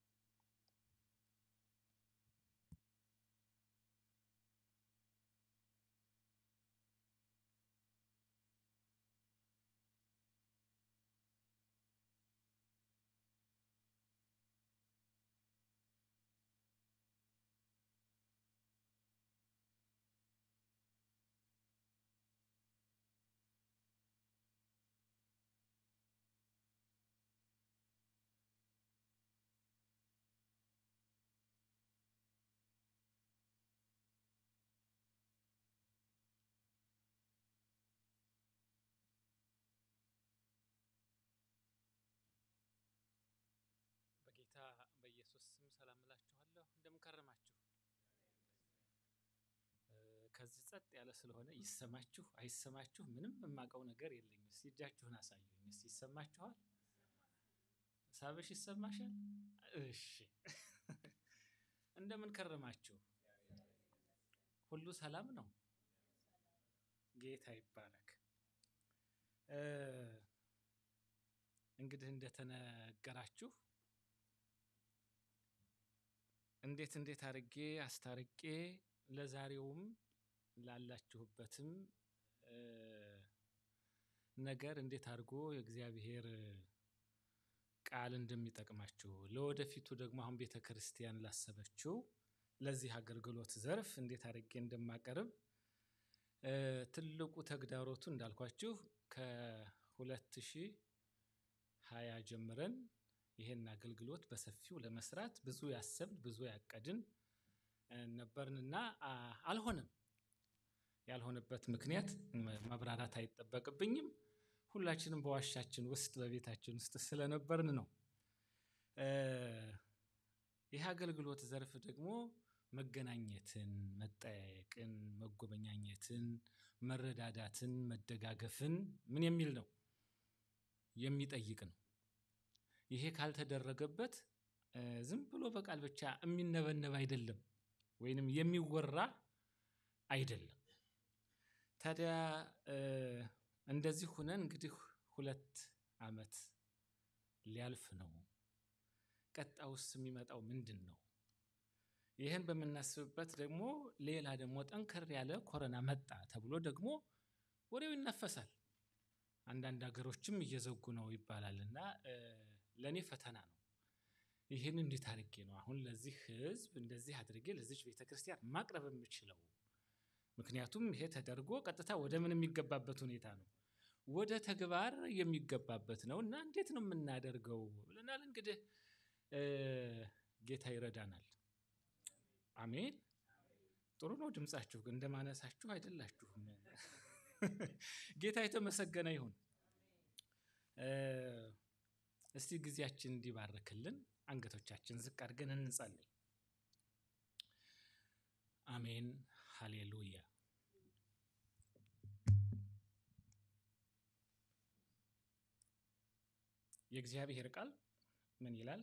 [SPEAKER 4] በጌታ በኢየሱስ ስም ሰላም እላችኋለሁ። እንደምን ከረማችሁ? እ፣ ከዚህ ጸጥ ያለ ስለሆነ ይሰማችሁ አይሰማችሁ ምንም የማውቀው ነገር የለኝም። እስቲ እጃችሁን አሳዩኝ። እስቲ ይሰማችኋል? ሳብሽ ይሰማሻል? እሺ እንደምን ከረማችሁ? ሁሉ ሰላም ነው? ጌታ ይባረክ። እ፣ እንግዲህ እንደተነገራችሁ እንዴት እንዴት አድርጌ አስታርቄ ለዛሬውም ላላችሁበትም እ፣ ነገር እንዴት አድርጎ የእግዚአብሔር ቃል እንደሚጠቅማችሁ ለወደፊቱ ደግሞ አሁን ቤተ ክርስቲያን ላሰበችው ለዚህ አገልግሎት ዘርፍ እንዴት አድርጌ እንደማቀርብ እ፣ ትልቁ ተግዳሮቱ እንዳልኳችሁ ከሁለት ሺህ ሀያ ጀምረን ይሄን አገልግሎት በሰፊው ለመስራት ብዙ ያሰብን ብዙ ያቀድን እ፣ ነበርንና አ፣ አልሆነም። ያልሆነበት ምክንያት መ- ማብራራት አይጠበቅብኝም። ሁላችንም በዋሻችን ውስጥ በቤታችን ውስጥ ስለነበርን ነው። እ፣ ይህ አገልግሎት ዘርፍ ደግሞ መገናኘትን፣ መጠያየቅን፣ መጎበኛኘትን፣ መረዳዳትን፣ መደጋገፍን ምን የሚል ነው የሚጠይቅ ነው። ይሄ ካልተደረገበት እ፣ ዝም ብሎ በቃል ብቻ የሚነበነብ አይደለም፣ ወይንም የሚወራ አይደለም። ታዲያ እ፣ እንደዚህ ሁነን እንግዲህ ሁለት ዓመት ሊያልፍ ነው። ቀጣውስ የሚመጣው ምንድን ነው? ይህን በምናስብበት ደግሞ ሌላ ደግሞ ጠንከር ያለ ኮረና መጣ ተብሎ ደግሞ ወሬው ይናፈሳል። አንዳንድ ሀገሮችም እየዘጉ ነው ይባላል እና እ፣ ለእኔ ፈተና ነው። ይህን እንዴት አድርጌ ነው አሁን ለዚህ ህዝብ እንደዚህ አድርጌ ለዚች ቤተ ክርስቲያን ማቅረብ የምችለው? ምክንያቱም ይሄ ተደርጎ ቀጥታ ወደ ምን የሚገባበት ሁኔታ ነው፣ ወደ ተግባር የሚገባበት ነው እና እንዴት ነው የምናደርገው ብለናል። እንግዲህ እ፣ ጌታ ይረዳናል። አሜን። ጥሩ ነው ድምጻችሁ፣ ግን እንደማነሳችሁ አይደላችሁም። ጌታ የተመሰገነ ይሁን። እ፣ እስቲ ጊዜያችን እንዲባርክልን አንገቶቻችን ዝቅ አድርገን እንጸልይ። አሜን ሃሌሉያ። የእግዚአብሔር ቃል ምን ይላል?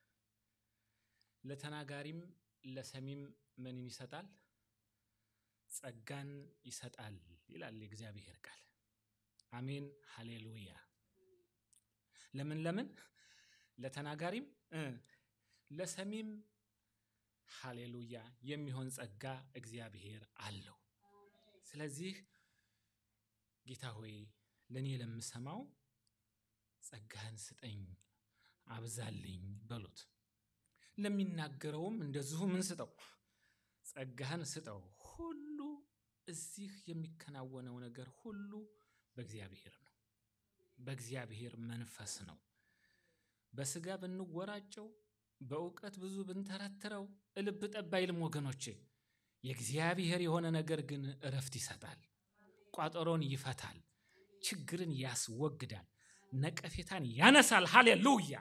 [SPEAKER 4] ለተናጋሪም ለሰሚም ምንን ይሰጣል? ጸጋን ይሰጣል ይላል የእግዚአብሔር ቃል። አሜን ሃሌሉያ። ለምን ለምን ለተናጋሪም እ፣ ለሰሚም ሃሌሉያ የሚሆን ጸጋ እግዚአብሔር አለው። ስለዚህ ጌታ ሆይ ለእኔ ለምሰማው ጸጋህን ስጠኝ አብዛልኝ በሉት። ለሚናገረውም እንደዚሁ ምን ስጠው? ጸጋህን ስጠው። ሁሉ እዚህ የሚከናወነው ነገር ሁሉ በእግዚአብሔር ነው፣ በእግዚአብሔር መንፈስ ነው። በስጋ ብንወራጨው በእውቀት ብዙ ብንተረትረው ልብ ጠብ አይልም ወገኖቼ። የእግዚአብሔር የሆነ ነገር ግን እረፍት ይሰጣል፣ ቋጠሮን ይፈታል፣ ችግርን ያስወግዳል፣ ነቀፌታን ያነሳል። ሃሌሉያ!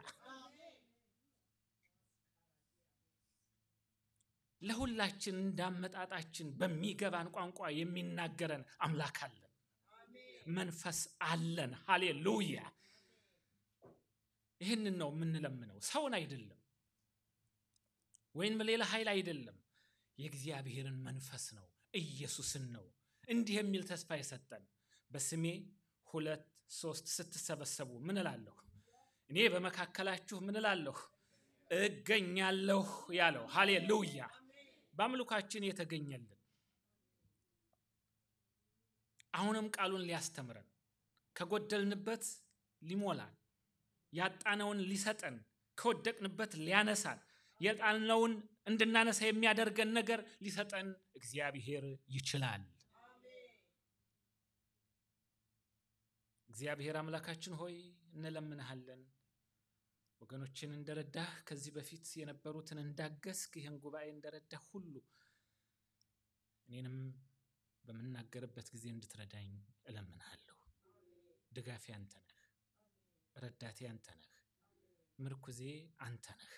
[SPEAKER 4] ለሁላችን እንዳመጣጣችን በሚገባን ቋንቋ የሚናገረን አምላክ አለን፣ መንፈስ አለን። ሃሌሉያ! ይህንን ነው የምንለምነው፣ ሰውን አይደለም ወይም ሌላ ኃይል አይደለም። የእግዚአብሔርን መንፈስ ነው፣ ኢየሱስን ነው። እንዲህ የሚል ተስፋ የሰጠን በስሜ ሁለት ሶስት ስትሰበሰቡ ምን እላለሁ? እኔ በመካከላችሁ ምን እላለሁ? እገኛለሁ ያለው። ሃሌሉያ! በአምልኳችን የተገኘልን አሁንም ቃሉን ሊያስተምረን ከጎደልንበት ሊሞላን ያጣነውን ሊሰጠን ከወደቅንበት ሊያነሳን የጣልነውን እንድናነሳ የሚያደርገን ነገር ሊሰጠን እግዚአብሔር ይችላል። እግዚአብሔር አምላካችን ሆይ እንለምንሃለን። ወገኖችን እንደረዳህ ከዚህ በፊት የነበሩትን እንዳገዝክ ይህን ጉባኤ እንደረዳህ ሁሉ እኔንም በምናገርበት ጊዜ እንድትረዳኝ እለምንሃለሁ። ድጋፌ አንተ ነህ፣ ረዳቴ አንተ ነህ፣ ምርኩዜ አንተ ነህ።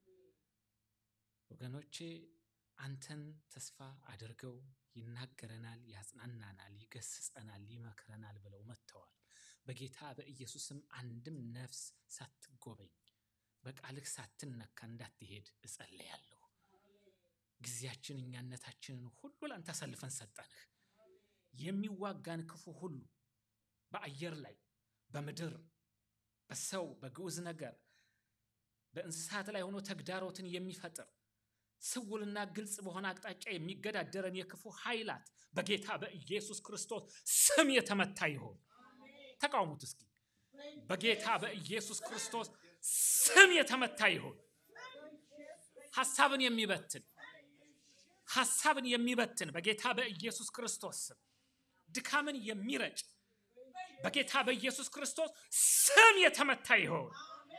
[SPEAKER 4] ወገኖቼ አንተን ተስፋ አድርገው ይናገረናል፣ ያጽናናናል፣ ይገስጸናል፣ ይመክረናል ብለው መጥተዋል። በጌታ በኢየሱስም አንድም ነፍስ ሳትጎበኝ በቃልህ ሳትነካ እንዳትሄድ እጸለያለሁ። ጊዜያችን እኛነታችንን ሁሉ ላንተ አሳልፈን ሰጠንህ። የሚዋጋን ክፉ ሁሉ በአየር ላይ በምድር በሰው በግዑዝ ነገር በእንስሳት ላይ ሆኖ ተግዳሮትን የሚፈጥር ስውልና ግልጽ በሆነ አቅጣጫ የሚገዳደረን የክፉ ኃይላት በጌታ በኢየሱስ ክርስቶስ ስም የተመታ ይሆን። ተቃውሙት እስኪ። በጌታ በኢየሱስ ክርስቶስ ስም የተመታ ይሆን። ሐሳብን የሚበትን ሐሳብን የሚበትን በጌታ በኢየሱስ ክርስቶስ ስም ድካምን የሚረጭ በጌታ በኢየሱስ ክርስቶስ ስም የተመታ ይሆን።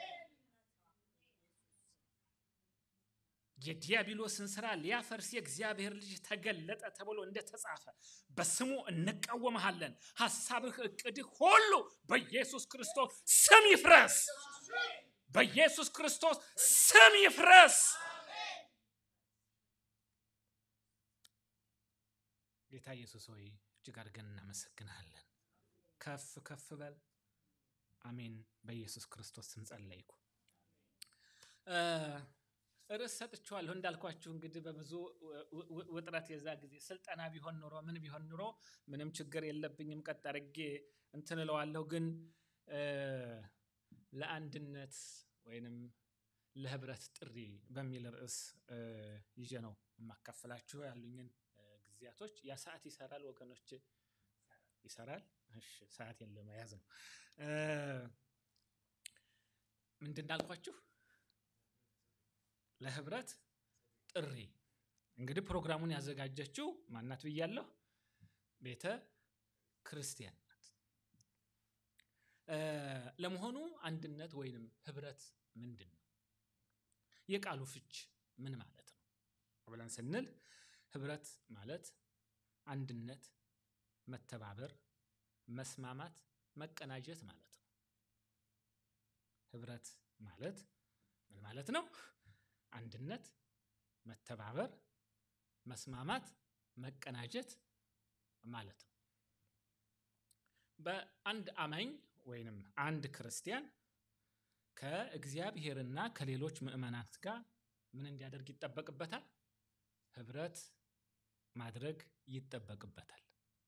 [SPEAKER 4] የዲያብሎስን ስራ ሊያፈርስ የእግዚአብሔር ልጅ ተገለጠ ተብሎ እንደተጻፈ በስሙ እንቃወመሃለን። ሐሳብህ፣ እቅድህ ሁሉ በኢየሱስ ክርስቶስ ስም ይፍረስ። በኢየሱስ ክርስቶስ ስም ይፍረስ። ጌታ ኢየሱስ ሆይ እጅግ አድርገን እናመሰግንሃለን። ከፍ ከፍ በል። አሜን። በኢየሱስ ክርስቶስ ስም ጸለይኩ። ርዕስ ሰጥቼዋለሁ እንዳልኳችሁ እንግዲህ በብዙ ውጥረት የዛ ጊዜ ስልጠና ቢሆን ኑሮ ምን ቢሆን ኑሮ ምንም ችግር የለብኝም ቀጥ አድርጌ እንትን እለዋለሁ። ግን ለአንድነት ወይንም ለህብረት ጥሪ በሚል ርዕስ ይዤ ነው የማካፈላችሁ ያሉኝን ጊዜያቶች። ያ ሰዓት ይሰራል ወገኖች፣ ይሰራል። እሺ፣ ሰዓቴን ለመያዝ ነው። ምንድን እንዳልኳችሁ ለህብረት ጥሪ እንግዲህ ፕሮግራሙን ያዘጋጀችው ማናት ብያለሁ? ቤተ ክርስቲያን ናት። ለመሆኑ አንድነት ወይንም ህብረት ምንድን ነው? የቃሉ ፍች ምን ማለት ነው ብለን ስንል ህብረት ማለት አንድነት፣ መተባበር፣ መስማማት፣ መቀናጀት ማለት ነው። ህብረት ማለት ምን ማለት ነው? አንድነት፣ መተባበር፣ መስማማት፣ መቀናጀት ማለት ነው። በአንድ አማኝ ወይንም አንድ ክርስቲያን ከእግዚአብሔርና ከሌሎች ምዕመናት ጋር ምን እንዲያደርግ ይጠበቅበታል? ህብረት ማድረግ ይጠበቅበታል።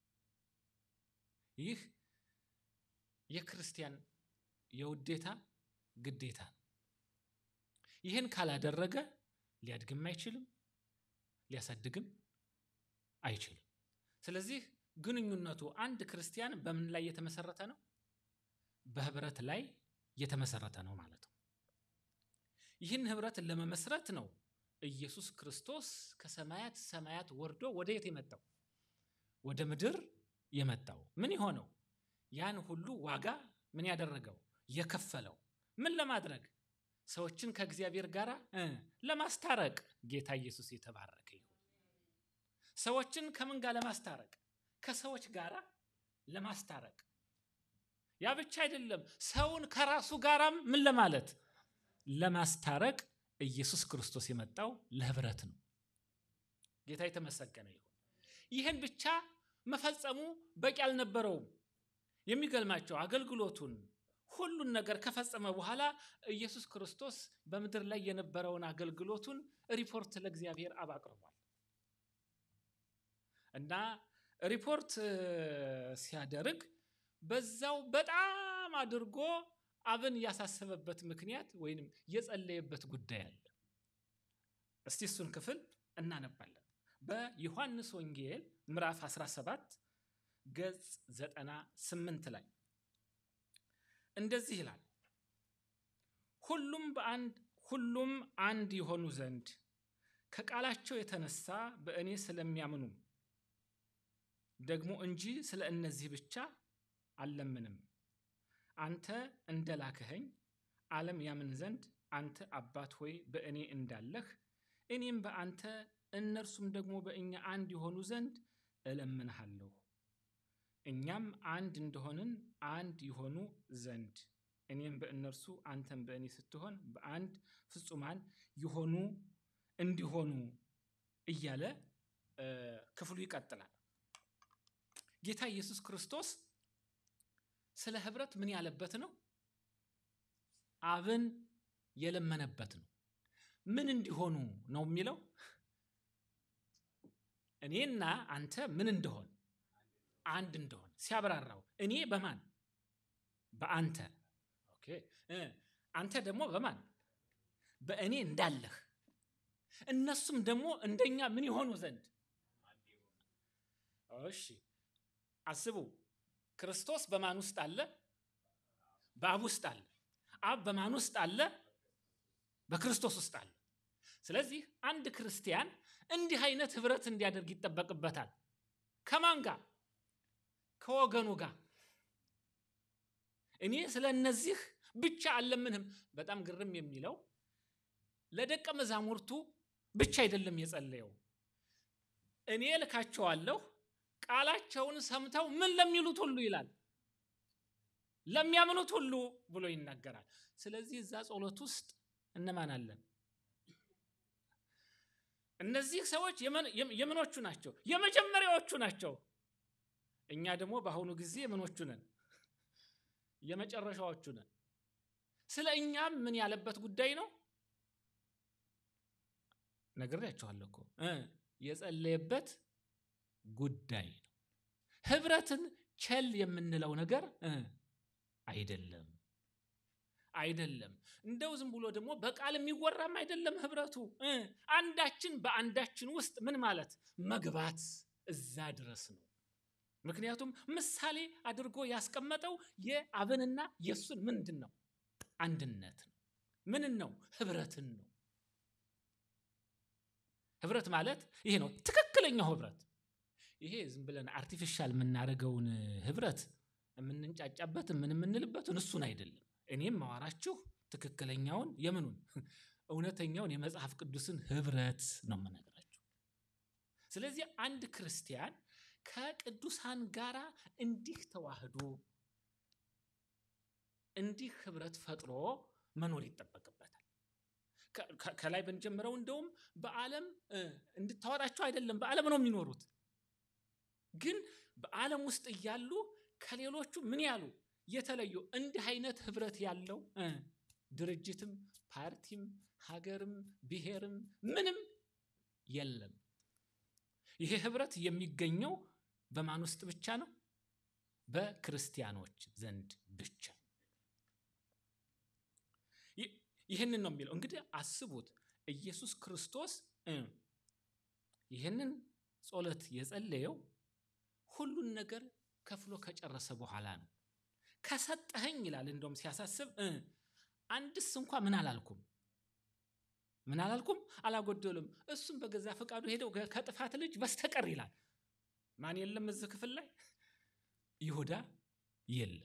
[SPEAKER 4] ይህ የክርስቲያን የውዴታ ግዴታ ነው። ይህን ካላደረገ ሊያድግም አይችልም፣ ሊያሳድግም አይችልም። ስለዚህ ግንኙነቱ አንድ ክርስቲያን በምን ላይ የተመሰረተ ነው? በህብረት ላይ የተመሰረተ ነው ማለት ነው። ይህን ህብረት ለመመስረት ነው ኢየሱስ ክርስቶስ ከሰማያት ሰማያት ወርዶ ወደ የት የመጣው? ወደ ምድር የመጣው ምን የሆነው? ያን ሁሉ ዋጋ ምን ያደረገው? የከፈለው ምን ለማድረግ ሰዎችን ከእግዚአብሔር ጋር ለማስታረቅ። ጌታ ኢየሱስ የተባረከ ይሁን። ሰዎችን ከምን ጋር ለማስታረቅ? ከሰዎች ጋር ለማስታረቅ። ያ ብቻ አይደለም፣ ሰውን ከራሱ ጋራም ምን ለማለት ለማስታረቅ ኢየሱስ ክርስቶስ የመጣው ለህብረት ነው። ጌታ የተመሰገነ ይሁን። ይህን ብቻ መፈጸሙ በቂ አልነበረውም። የሚገርማቸው አገልግሎቱን ሁሉን ነገር ከፈጸመ በኋላ ኢየሱስ ክርስቶስ በምድር ላይ የነበረውን አገልግሎቱን ሪፖርት ለእግዚአብሔር አብ አቅርቧል እና ሪፖርት እ፣ ሲያደርግ በዛው በጣም አድርጎ አብን ያሳሰበበት ምክንያት ወይንም የጸለየበት ጉዳይ አለ። እስቲ እሱን ክፍል እናነባለን። በዮሐንስ ወንጌል ምዕራፍ 17 ገጽ 98 ላይ እንደዚህ ይላል። ሁሉም በአንድ ሁሉም አንድ የሆኑ ዘንድ ከቃላቸው የተነሳ በእኔ ስለሚያምኑ ደግሞ እንጂ ስለ እነዚህ ብቻ አልለምንም። አንተ እንደላክኸኝ ዓለም ያምን ዘንድ አንተ አባት ሆይ በእኔ እንዳለህ እኔም በአንተ እነርሱም ደግሞ በእኛ አንድ የሆኑ ዘንድ እለምንሃለሁ። እኛም አንድ እንደሆንን አንድ የሆኑ ዘንድ እኔም በእነርሱ አንተም በእኔ ስትሆን በአንድ ፍጹማን የሆኑ እንዲሆኑ እያለ እ፣ ክፍሉ ይቀጥላል። ጌታ ኢየሱስ ክርስቶስ ስለ ህብረት ምን ያለበት ነው? አብን የለመነበት ነው። ምን እንዲሆኑ ነው የሚለው? እኔና አንተ ምን እንደሆን አንድ እንደሆን ሲያብራራው እኔ በማን በአንተ ኦኬ እ አንተ ደግሞ በማን በእኔ እንዳለህ እነሱም ደግሞ እንደኛ ምን የሆኑ ዘንድ እሺ አስቡ ክርስቶስ በማን ውስጥ አለ በአብ ውስጥ አለ አብ በማን ውስጥ አለ በክርስቶስ ውስጥ አለ ስለዚህ አንድ ክርስቲያን እንዲህ አይነት ህብረት እንዲያደርግ ይጠበቅበታል ከማን ጋር ከወገኑ ጋር እኔ ስለ እነዚህ ብቻ አልለምንህም በጣም ግርም የሚለው ለደቀ መዛሙርቱ ብቻ አይደለም የጸለየው እኔ ልካቸዋለሁ ቃላቸውን ሰምተው ምን ለሚሉት ሁሉ ይላል ለሚያምኑት ሁሉ ብሎ ይናገራል ስለዚህ እዛ ጸሎት ውስጥ እነማን አለን እነዚህ ሰዎች የምን- የም- የምኖቹ ናቸው የመጀመሪያዎቹ ናቸው እኛ ደግሞ በአሁኑ ጊዜ ምኖቹ ነን የመጨረሻዎቹ ነን ስለ እኛም ምን ያለበት ጉዳይ ነው ነግሬያችኋለሁ እኮ እ የጸለየበት ጉዳይ ነው ህብረትን ቸል የምንለው ነገር እ አይደለም አይደለም እንደው ዝም ብሎ ደግሞ በቃል የሚወራም አይደለም ህብረቱ እ አንዳችን በአንዳችን ውስጥ ምን ማለት መግባት እዛ ድረስ ነው ምክንያቱም ምሳሌ አድርጎ ያስቀመጠው የአብንና የእሱን ምንድን ነው አንድነት ነው ምንን ነው ህብረትን ነው ህብረት ማለት ይሄ ነው ትክክለኛው ህብረት ይሄ ዝም ብለን አርቲፊሻል የምናደርገውን ህብረት የምንንጫጫበት ምን የምንልበትን እሱን አይደለም እኔም ማዋራችሁ ትክክለኛውን የምኑን እውነተኛውን የመጽሐፍ ቅዱስን ህብረት ነው የምነግራችሁ ስለዚህ አንድ ክርስቲያን ከቅዱሳን ጋራ እንዲህ ተዋህዶ እንዲህ ህብረት ፈጥሮ መኖር ይጠበቅበታል ከ- ከ- ከላይ ብንጀምረው እንደውም በዓለም እ፣ እንድታወጣቸው አይደለም በዓለም ነው የሚኖሩት ግን በዓለም ውስጥ እያሉ ከሌሎቹ ምን ያሉ የተለዩ እንዲህ አይነት ህብረት ያለው እ፣ ድርጅትም ፓርቲም ሀገርም ብሔርም ምንም የለም ይሄ ህብረት የሚገኘው በማን ውስጥ ብቻ ነው በክርስቲያኖች ዘንድ ብቻ ይህ- ይህንን ነው የሚለው እንግዲህ አስቡት ኢየሱስ ክርስቶስ እ፣ ይህንን ጸሎት የጸለየው ሁሉን ነገር ከፍሎ ከጨረሰ በኋላ ነው ከሰጠኸኝ ይላል እንደውም ሲያሳስብ እ፣ አንድስ እንኳ ምን አላልኩም ምን አላልኩም አላጎደሉም እሱም በገዛ ፈቃዱ ሄደው ከ- ከጥፋት ልጅ በስተቀር ይላል ማን የለም እዚህ ክፍል ላይ ይሁዳ የለም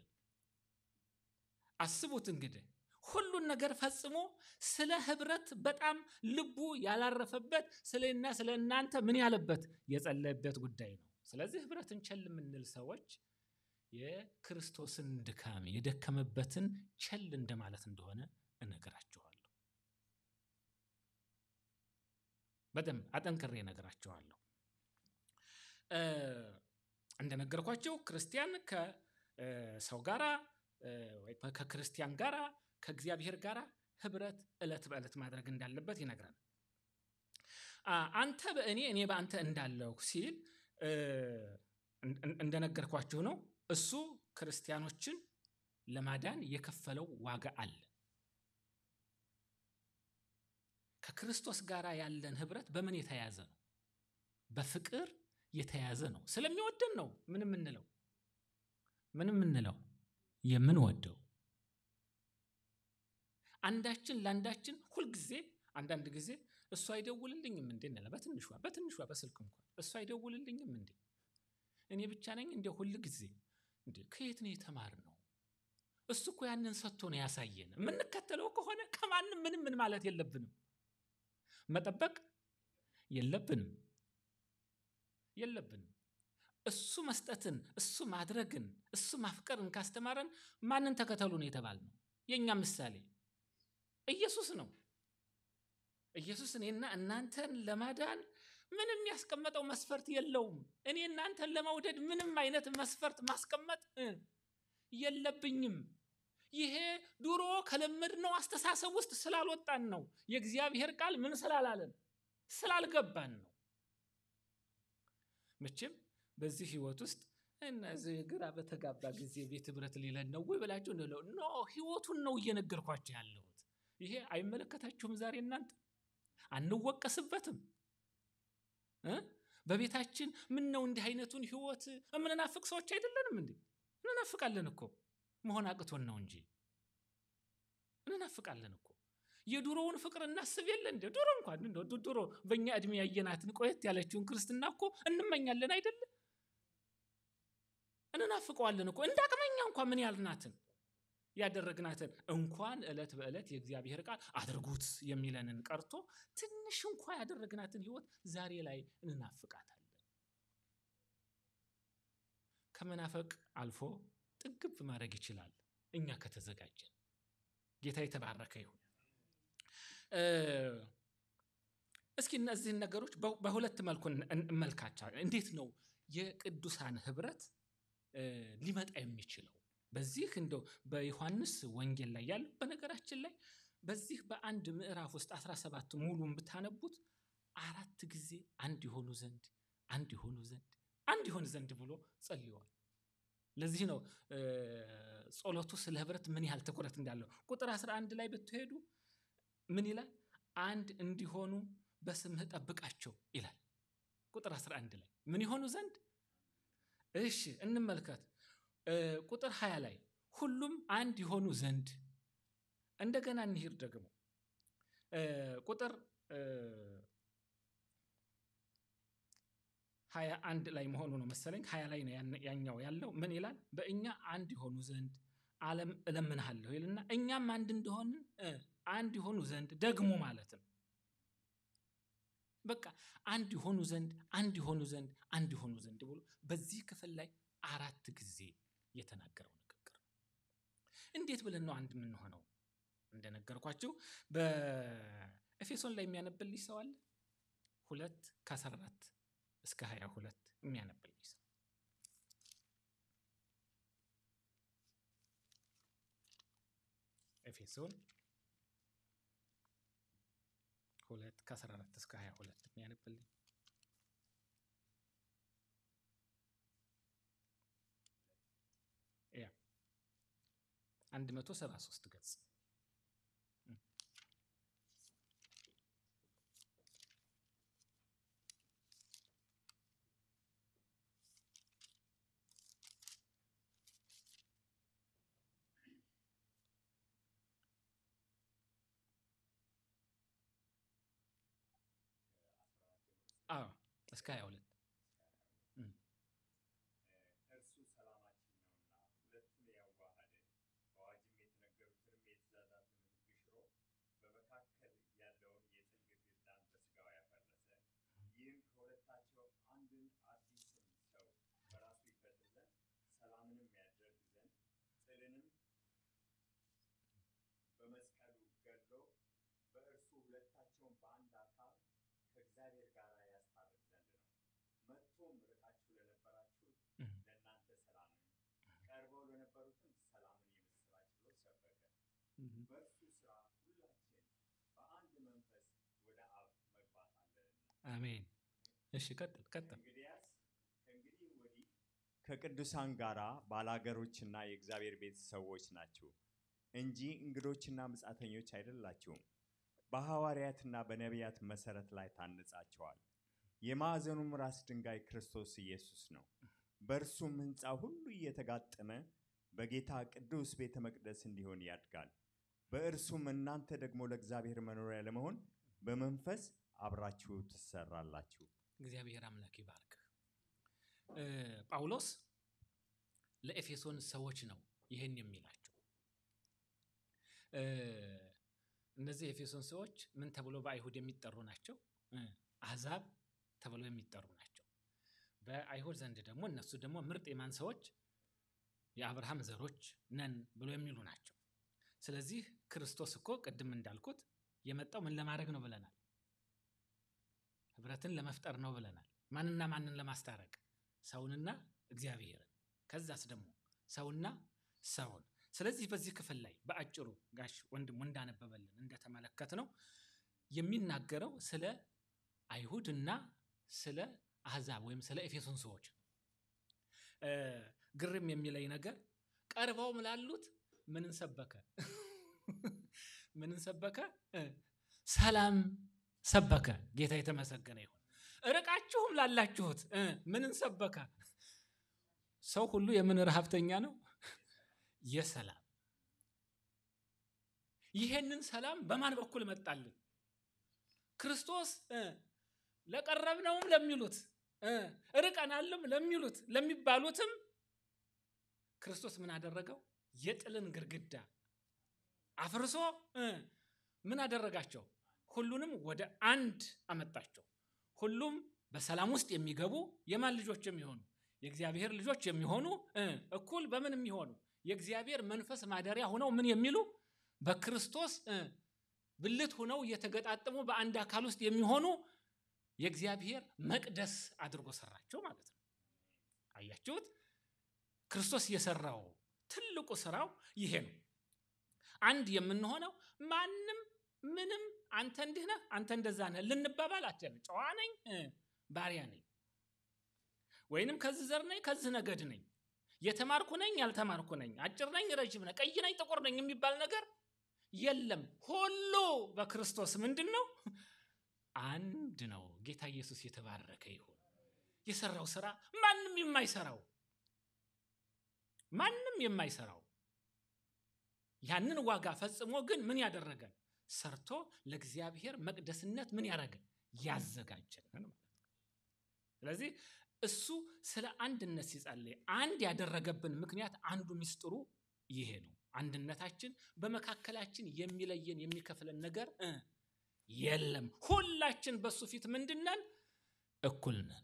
[SPEAKER 4] አስቡት እንግዲህ ሁሉን ነገር ፈጽሞ ስለ ህብረት በጣም ልቡ ያላረፈበት ስለና ስለ እናንተ ምን ያለበት የጸለየበት ጉዳይ ነው ስለዚህ ህብረትን ቸል የምንል ሰዎች የክርስቶስን ድካም የደከመበትን ቸል እንደማለት እንደሆነ እነግራችኋለሁ በደንብ አጠንክሬ እነግራችኋለሁ እ፣ እንደነገርኳቸው ክርስቲያን ከሰው ጋራ እ፣ ወይ ከክርስቲያን ጋራ ከእግዚአብሔር ጋራ ህብረት ዕለት በዕለት ማድረግ እንዳለበት ይነግራል አ- አንተ በእኔ እኔ በአንተ እንዳለሁ ሲል እ፣ እን- እን- እንደነገርኳችሁ ነው። እሱ ክርስቲያኖችን ለማዳን የከፈለው ዋጋ አለ። ከክርስቶስ ጋር ያለን ህብረት በምን የተያዘ ነው? በፍቅር የተያዘ ነው። ስለሚወደን ነው ምን የምንለው ምን የምንለው የምንወደው አንዳችን ለአንዳችን ሁልጊዜ አንዳንድ ጊዜ እሱ አይደውልልኝም እንዴ እንላለን። በትንሿ በትንሿ በስልክ እንኳን እሱ አይደውልልኝም እንዴ እኔ ብቻ ነኝ እንደ ሁል ጊዜ እንዴ ከየት ነው የተማርነው? እሱ እኮ ያንን ሰጥቶ ነው ያሳየን። የምንከተለው ከሆነ ከማንም ምንም ምን ማለት የለብንም፣ መጠበቅ የለብንም የለብንም። እሱ መስጠትን፣ እሱ ማድረግን፣ እሱ ማፍቀርን ካስተማረን ማንን ተከተሉ ነው የተባልነው? የእኛ ምሳሌ ኢየሱስ ነው። ኢየሱስ እኔና እናንተን ለማዳን ምንም ያስቀመጠው መስፈርት የለውም። እኔ እናንተን ለመውደድ ምንም አይነት መስፈርት ማስቀመጥ እ የለብኝም። ይሄ ድሮ ከለመድነው አስተሳሰብ ውስጥ ስላልወጣን ነው። የእግዚአብሔር ቃል ምን ስላላለን ስላልገባን ነው። መቼም በዚህ ህይወት ውስጥ እነዚህ ግራ በተጋባ ጊዜ ቤት ህብረት ሌለን ነው ወይ ብላችሁ እንለው ኖ ህይወቱን ነው እየነገርኳቸው ያለሁት። ይሄ አይመለከታችሁም። ዛሬ እናንተ አንወቀስበትም እ በቤታችን ምን ነው እንዲህ አይነቱን ህይወት የምንናፍቅ ሰዎች አይደለንም እንዴ? እንናፍቃለን እኮ መሆን አቅቶን ነው እንጂ እንናፍቃለን እኮ። የድሮውን ፍቅር እናስብ የለ እንደ ድሮ እንኳን እንደው ድ- ድሮ በእኛ እድሜ ያየናትን ቆየት ያለችውን ክርስትና እኮ እንመኛለን አይደለም? እንናፍቀዋለን እኮ እንደ አቅመኛ እንኳን ምን ያልናትን ያደረግናትን እንኳን ዕለት በዕለት የእግዚአብሔር ቃል አድርጉት የሚለንን ቀርቶ ትንሽ እንኳ ያደረግናትን ህይወት ዛሬ ላይ እንናፍቃታለን። ከመናፈቅ አልፎ ጥግብ ማድረግ ይችላል እኛ ከተዘጋጀን። ጌታ የተባረከ ይሁን። እ፣ እስኪ እነዚህን ነገሮች በ- በሁለት መልኩ እን- እንመልካቸው። እንዴት ነው የቅዱሳን ህብረት እ፣ ሊመጣ የሚችለው? በዚህ እንደው በዮሐንስ ወንጌል ላይ ያለው በነገራችን ላይ በዚህ በአንድ ምዕራፍ ውስጥ 17 ሙሉን ብታነቡት አራት ጊዜ አንድ የሆኑ ዘንድ አንድ የሆኑ ዘንድ አንድ ይሆን ዘንድ ብሎ ጸልየዋል። ለዚህ ነው እ፣ ጸሎቱ ስለ ህብረት ምን ያህል ትኩረት እንዳለው ቁጥር 11 ላይ ብትሄዱ ምን ይላል? አንድ እንዲሆኑ በስምህ ጠብቃቸው ይላል። ቁጥር 11 ላይ ምን ይሆኑ ዘንድ እሺ እንመልከት። እ፣ ቁጥር 20 ላይ ሁሉም አንድ የሆኑ ዘንድ እንደገና እንሂድ ደግሞ እ፣ ቁጥር እ፣ ሀያ አንድ ላይ መሆኑ ነው መሰለኝ። ሀያ ላይ ነው ያን- ያኛው ያለው ምን ይላል? በእኛ አንድ የሆኑ ዘንድ ዓለም እለምንሃለሁ ይልና እኛም አንድ እንደሆንን እ፣ አንድ የሆኑ ዘንድ ደግሞ ማለት ነው። በቃ አንድ የሆኑ ዘንድ አንድ የሆኑ ዘንድ አንድ የሆኑ ዘንድ ብሎ በዚህ ክፍል ላይ አራት ጊዜ የተናገረው ንግግር ነው። እንዴት ብለን ነው አንድ የምንሆነው? እንደነገርኳችሁ በኤፌሶን ላይ የሚያነብልኝ ሰው አለ። ሁለት ከአስራ አራት እስከ ሀያ ሁለት የሚያነብልኝ ሰው ኤፌሶን ሁለት ከአስራ አራት እስከ ሀያ ሁለት የሚያነብልኝ ያ አንድ መቶ ሰባ ሶስት ገጽ አዎ እስከ ሀያ ሁለት
[SPEAKER 5] እርሱ ሰላማችን ነውና ሁለቱን ያዋሃደ በአዋጅም የተነገሩትንም የትእዛዛቱን ሕግ ሽሮ በመካከል ያለውን የጥል ግድግዳን በሥጋው ያፈረሰ ይህም ከሁለታቸው አንድን አዲስን ሰው በራሱ ይፈጥር ዘንድ ሰላምንም ያደርግ ዘንድ ጥልንም በመስቀሉ ገድሎ በእርሱ ሁለታቸውን በአንድ አካል ከእግዚአብሔር ጋር ያስታርቅ ዘንድ ነው። መጥቶም ርቃችሁ ለነበራችሁት
[SPEAKER 4] እም።
[SPEAKER 5] ለእናንተ ሰላምን ቀርበው ለነበሩትም ሰላምን የምስራች ብሎ ሰበከ። በእርሱ ሥራ ሁላችን በአንድ መንፈስ ወደ አብ መግባት አለንና
[SPEAKER 4] አሜን። እሺ ቀጥል ቀጥል።
[SPEAKER 5] እንግዲያስ ከእንግዲህ ወዲህ ከቅዱሳን ጋር ባላገሮችና የእግዚአብሔር ቤተሰቦች ናችሁ እንጂ እንግዶችና ምጻተኞች አይደላችሁም። በሐዋርያትና በነቢያት መሰረት ላይ ታንጻችኋል። የማዕዘኑም ራስ ድንጋይ ክርስቶስ ኢየሱስ ነው። በእርሱም ሕንፃ ሁሉ እየተጋጠመ በጌታ ቅዱስ ቤተ መቅደስ እንዲሆን ያድጋል። በእርሱም እናንተ ደግሞ ለእግዚአብሔር መኖሪያ ለመሆን በመንፈስ አብራችሁ ትሰራላችሁ።
[SPEAKER 4] እግዚአብሔር አምላክ ይባርክ። እ፣ ጳውሎስ ለኤፌሶን ሰዎች ነው ይህን የሚላቸው። እ፣ እነዚህ የኤፌሶን ሰዎች ምን ተብሎ በአይሁድ የሚጠሩ ናቸው? እ፣ አሕዛብ ተብለው የሚጠሩ ናቸው። በአይሁድ ዘንድ ደግሞ እነሱ ደግሞ ምርጥ የማን ሰዎች? የአብርሃም ዘሮች ነን ብሎ የሚሉ ናቸው። ስለዚህ ክርስቶስ እኮ ቅድም እንዳልኩት የመጣው ምን ለማድረግ ነው ብለናል? ህብረትን ለመፍጠር ነው ብለናል። ማንና ማንን ለማስታረቅ? ሰውንና እግዚአብሔርን። ከዛስ ደግሞ ሰውና ሰውን። ስለዚህ በዚህ ክፍል ላይ በአጭሩ ጋሽ ወንድሙ እንዳነበበልን እንደተመለከት ነው የሚናገረው ስለ አይሁድና ስለ አሕዛብ ወይም ስለ ኤፌሶን ሰዎች ነው። እ፣ ግርም የሚለኝ ነገር ቀርበውም ላሉት ምንን ሰበከ? ምንን ሰበከ? እ፣ ሰላም ሰበከ። ጌታ የተመሰገነ ይሁን። ርቃችሁም ላላችሁት እ፣ ምንን ሰበከ? ሰው ሁሉ የምን ረሀብተኛ ነው? የሰላም ይሄንን ሰላም በማን በኩል መጣልን? ክርስቶስ እ፣ ለቀረብነውም ለሚሉት እ፣ ርቀናልም ለሚሉት ለሚባሉትም ክርስቶስ ምን አደረገው? የጥልን ግድግዳ አፍርሶ እ፣ ምን አደረጋቸው? ሁሉንም ወደ አንድ አመጣቸው። ሁሉም በሰላም ውስጥ የሚገቡ የማን ልጆች የሚሆኑ የእግዚአብሔር ልጆች የሚሆኑ እ፣ እኩል በምን የሚሆኑ የእግዚአብሔር መንፈስ ማደሪያ ሆነው ምን የሚሉ በክርስቶስ እ፣ ብልት ሆነው እየተገጣጠሙ በአንድ አካል ውስጥ የሚሆኑ የእግዚአብሔር መቅደስ አድርጎ ሰራቸው ማለት ነው። አያችሁት? ክርስቶስ የሰራው ትልቁ ስራው ይሄ ነው። አንድ የምንሆነው ማንም ምንም አንተ እንዲህ ነህ አንተ እንደዛ ነህ ልንባባል አትችልም። ጨዋ ነኝ እ፣ ባሪያ ነኝ፣ ወይንም ከዚህ ዘር ነኝ ከዚህ ነገድ ነኝ፣ የተማርኩ ነኝ ያልተማርኩ ነኝ፣ አጭር ነኝ ረጅም ነኝ፣ ቀይ ነኝ ጥቁር ነኝ የሚባል ነገር የለም። ሁሉ በክርስቶስ ምንድን ነው? አንድ ነው። ጌታ ኢየሱስ የተባረከ ይሁን። የሰራው ስራ ማንም የማይሰራው ማንም የማይሰራው ያንን ዋጋ ፈጽሞ ግን ምን ያደረገን ሰርቶ ለእግዚአብሔር መቅደስነት ምን ያደረገን ያዘጋጀን ማለት ነው። ስለዚህ እሱ ስለ አንድነት ሲጸልይ አንድ ያደረገብን ምክንያት አንዱ ሚስጥሩ ይሄ ነው። አንድነታችን በመካከላችን የሚለየን የሚከፍለን ነገር እ የለም። ሁላችን በሱ ፊት ምንድነን? እኩል ነን።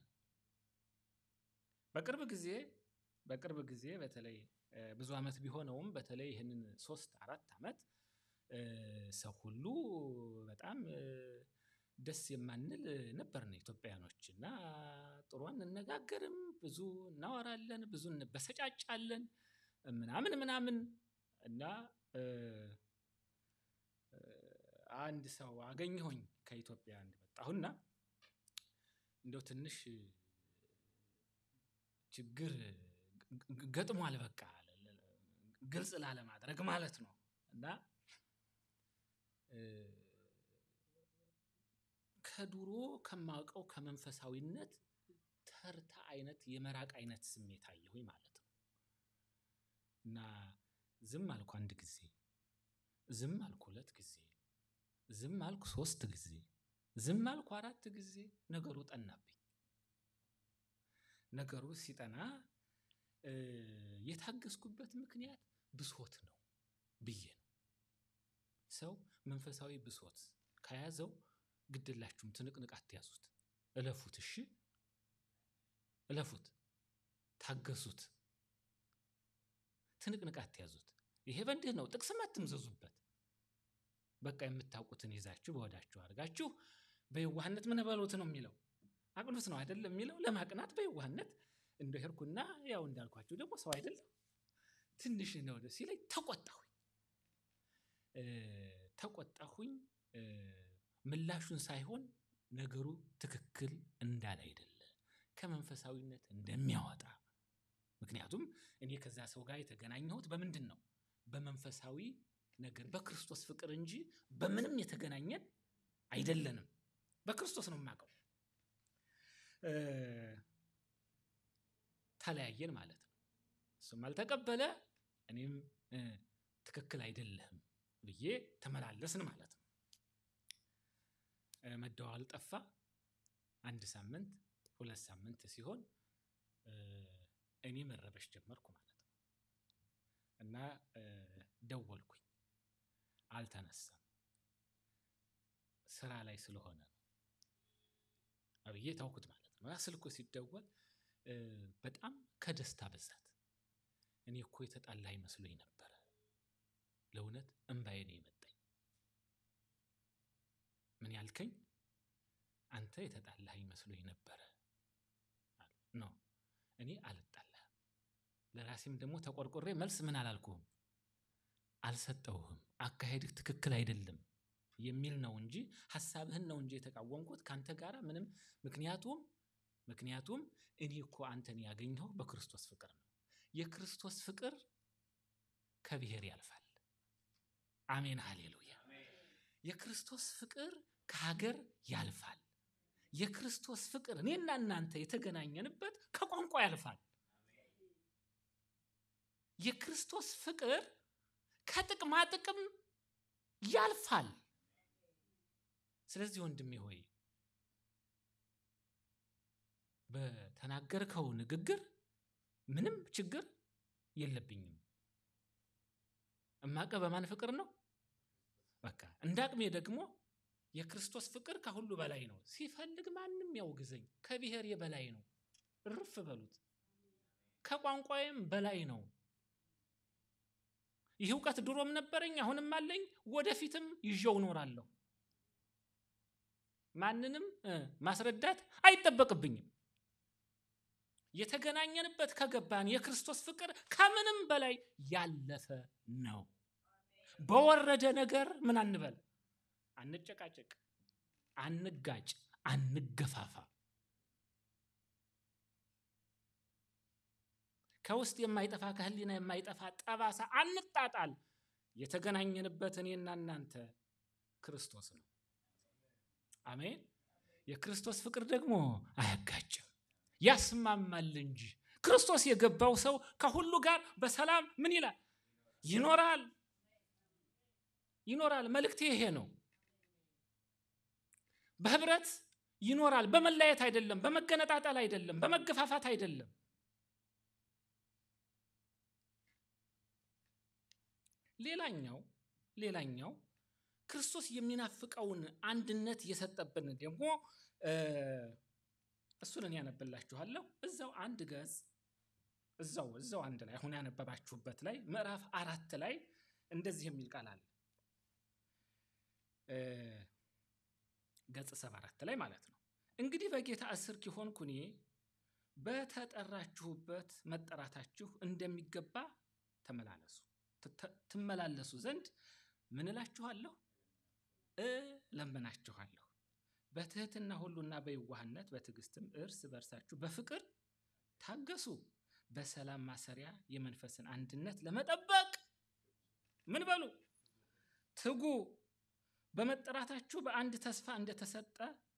[SPEAKER 4] በቅርብ ጊዜ በቅርብ ጊዜ በተለይ እ፣ ብዙ ዓመት ቢሆነውም በተለይ ይህንን ሶስት አራት ዓመት እ፣ ሰው ሁሉ በጣም እ፣ ደስ የማንል ነበርን ኢትዮጵያኖች እና ጥሩ አንነጋገርም፣ ብዙ እናወራለን፣ ብዙ እንበሰጫጫለን ምናምን ምናምን እና እ፣ እ፣ አንድ ሰው አገኘሁኝ ከኢትዮጵያ እንደመጣሁና እንደው ትንሽ ችግር ግ- ገጥሟል። በቃ ግልጽ ላለማድረግ ማለት ነው እና እ፣ ከድሮ ከማውቀው ከመንፈሳዊነት ተርታ አይነት የመራቅ አይነት ስሜት አየሁኝ ማለት ነው እና ዝም አልኩ አንድ ጊዜ፣ ዝም አልኩ ሁለት ጊዜ፣ ዝም አልኩ ሶስት ጊዜ፣ ዝም አልኩ አራት ጊዜ። ነገሩ ጠናብኝ። ነገሩ ሲጠና እ፣ የታገስኩበት ምክንያት ብሶት ነው ብዬ ነው። ሰው መንፈሳዊ ብሶት ከያዘው ግድላችሁም ትንቅንቅ አትያዙት፣ እለፉት። እሺ እለፉት፣ ታገሱት፣ ትንቅንቅ አትያዙት። ይሄ በእንዲህ ነው። ጥቅስም አትምዘዙበት። በቃ የምታውቁትን ይዛችሁ በወዳችሁ አድርጋችሁ በየዋህነት ምን በሉት ነው የሚለው አቅኑት ነው አይደለም የሚለው ለማቅናት በየዋህነት እንደ ሄድኩና ያው እንዳልኳችሁ ደግሞ ሰው አይደለም ትንሽ ነው ደስ ሲለኝ ተቆጣሁኝ እ፣ ተቆጣሁኝ እ፣ ምላሹን ሳይሆን ነገሩ ትክክል እንዳለ አይደለ ከመንፈሳዊነት እንደሚያወጣ ምክንያቱም እኔ ከዛ ሰው ጋር የተገናኘሁት በምንድን ነው? በመንፈሳዊ ነገር በክርስቶስ ፍቅር እንጂ በምንም የተገናኘን አይደለንም። በክርስቶስ ነው የማውቀው። እ፣ ተለያየን ማለት ነው። እሱም አልተቀበለ፣ እኔም እ፣ ትክክል አይደለህም ብዬ ተመላለስን ማለት ነው። እ፣ መደዋወል ጠፋ። አንድ ሳምንት ሁለት ሳምንት ሲሆን እ፣ እኔ መረበሽ ጀመርኩ ማለት ነው እና እ፣ ደወልኩኝ፣ አልተነሳም። ስራ ላይ ስለሆነ ነው አብዬ ታውኩት ማለት ነው። ያ ስልኩ ሲደወል እ፣ በጣም ከደስታ ብዛት እኔ እኮ የተጣላህ መስሎኝ ነበረ። ለእውነት እምባዬ ነው የመጣኝ። ምን ያልከኝ? አንተ የተጣላህ መስሎኝ ነበረ። ኖ እኔ አልጣላህም። ለራሴም ደግሞ ተቆርቆሬ መልስ ምን አላልኩህም፣ አልሰጠውህም። አካሄድህ ትክክል አይደለም የሚል ነው እንጂ ሀሳብህን ነው እንጂ የተቃወምኩት ከአንተ ጋር ምንም ምክንያቱም ምክንያቱም እኔ እኮ አንተን ያገኘሁ በክርስቶስ ፍቅር ነው። የክርስቶስ ፍቅር ከብሔር ያልፋል። አሜን ሃሌሉያ። የክርስቶስ ፍቅር ከሀገር ያልፋል። የክርስቶስ ፍቅር እኔና እናንተ የተገናኘንበት ከቋንቋ ያልፋል። የክርስቶስ ፍቅር ከጥቅማ ጥቅም ያልፋል። ስለዚህ ወንድሜ ሆይ በተናገርከው ንግግር ምንም ችግር የለብኝም። እማቀ በማን ፍቅር ነው? በቃ እንደ አቅሜ ደግሞ የክርስቶስ ፍቅር ከሁሉ በላይ ነው። ሲፈልግ ማንም ያውግዘኝ፣ ከብሔሬ በላይ ነው። እርፍ በሉት። ከቋንቋዬም በላይ ነው። ይህ እውቀት ድሮም ነበረኝ፣ አሁንም አለኝ፣ ወደፊትም ይዤው እኖራለሁ። ማንንም እ ማስረዳት አይጠበቅብኝም። የተገናኘንበት ከገባን የክርስቶስ ፍቅር ከምንም በላይ ያለፈ ነው። በወረደ ነገር ምን አንበል፣ አንጨቃጨቅ፣ አንጋጭ፣ አንገፋፋ። ከውስጥ የማይጠፋ ከህሊና የማይጠፋ ጠባሳ አንጣጣል። የተገናኘንበት እኔና እናንተ ክርስቶስ ነው። አሜን። የክርስቶስ ፍቅር ደግሞ አያጋጭም፣ ያስማማል እንጂ። ክርስቶስ የገባው ሰው ከሁሉ ጋር በሰላም ምን ይላል? ይኖራል ይኖራል። መልእክቴ ይሄ ነው። በህብረት ይኖራል። በመለያየት አይደለም፣ በመገነጣጠል አይደለም፣ በመገፋፋት አይደለም። ሌላኛው ሌላኛው ክርስቶስ የሚናፍቀውን አንድነት የሰጠብን ደግሞ እሱን እኔ ያነብላችኋለሁ። እዛው አንድ ገጽ እዛው እዛው አንድ ላይ አሁን ያነበባችሁበት ላይ ምዕራፍ አራት ላይ እንደዚህ የሚል ቃል አለ። ገጽ ሰባ አራት ላይ ማለት ነው። እንግዲህ በጌታ እስር ኪሆንኩ እኔ በተጠራችሁበት መጠራታችሁ እንደሚገባ ተመላለሱ ትመላለሱ ዘንድ ምን እላችኋለሁ እለምናችኋለሁ። በትህትና ሁሉና በየዋህነት በትዕግስትም እርስ በርሳችሁ በፍቅር ታገሱ። በሰላም ማሰሪያ የመንፈስን አንድነት ለመጠበቅ ምን በሉ ትጉ። በመጠራታችሁ በአንድ ተስፋ እንደተሰጠ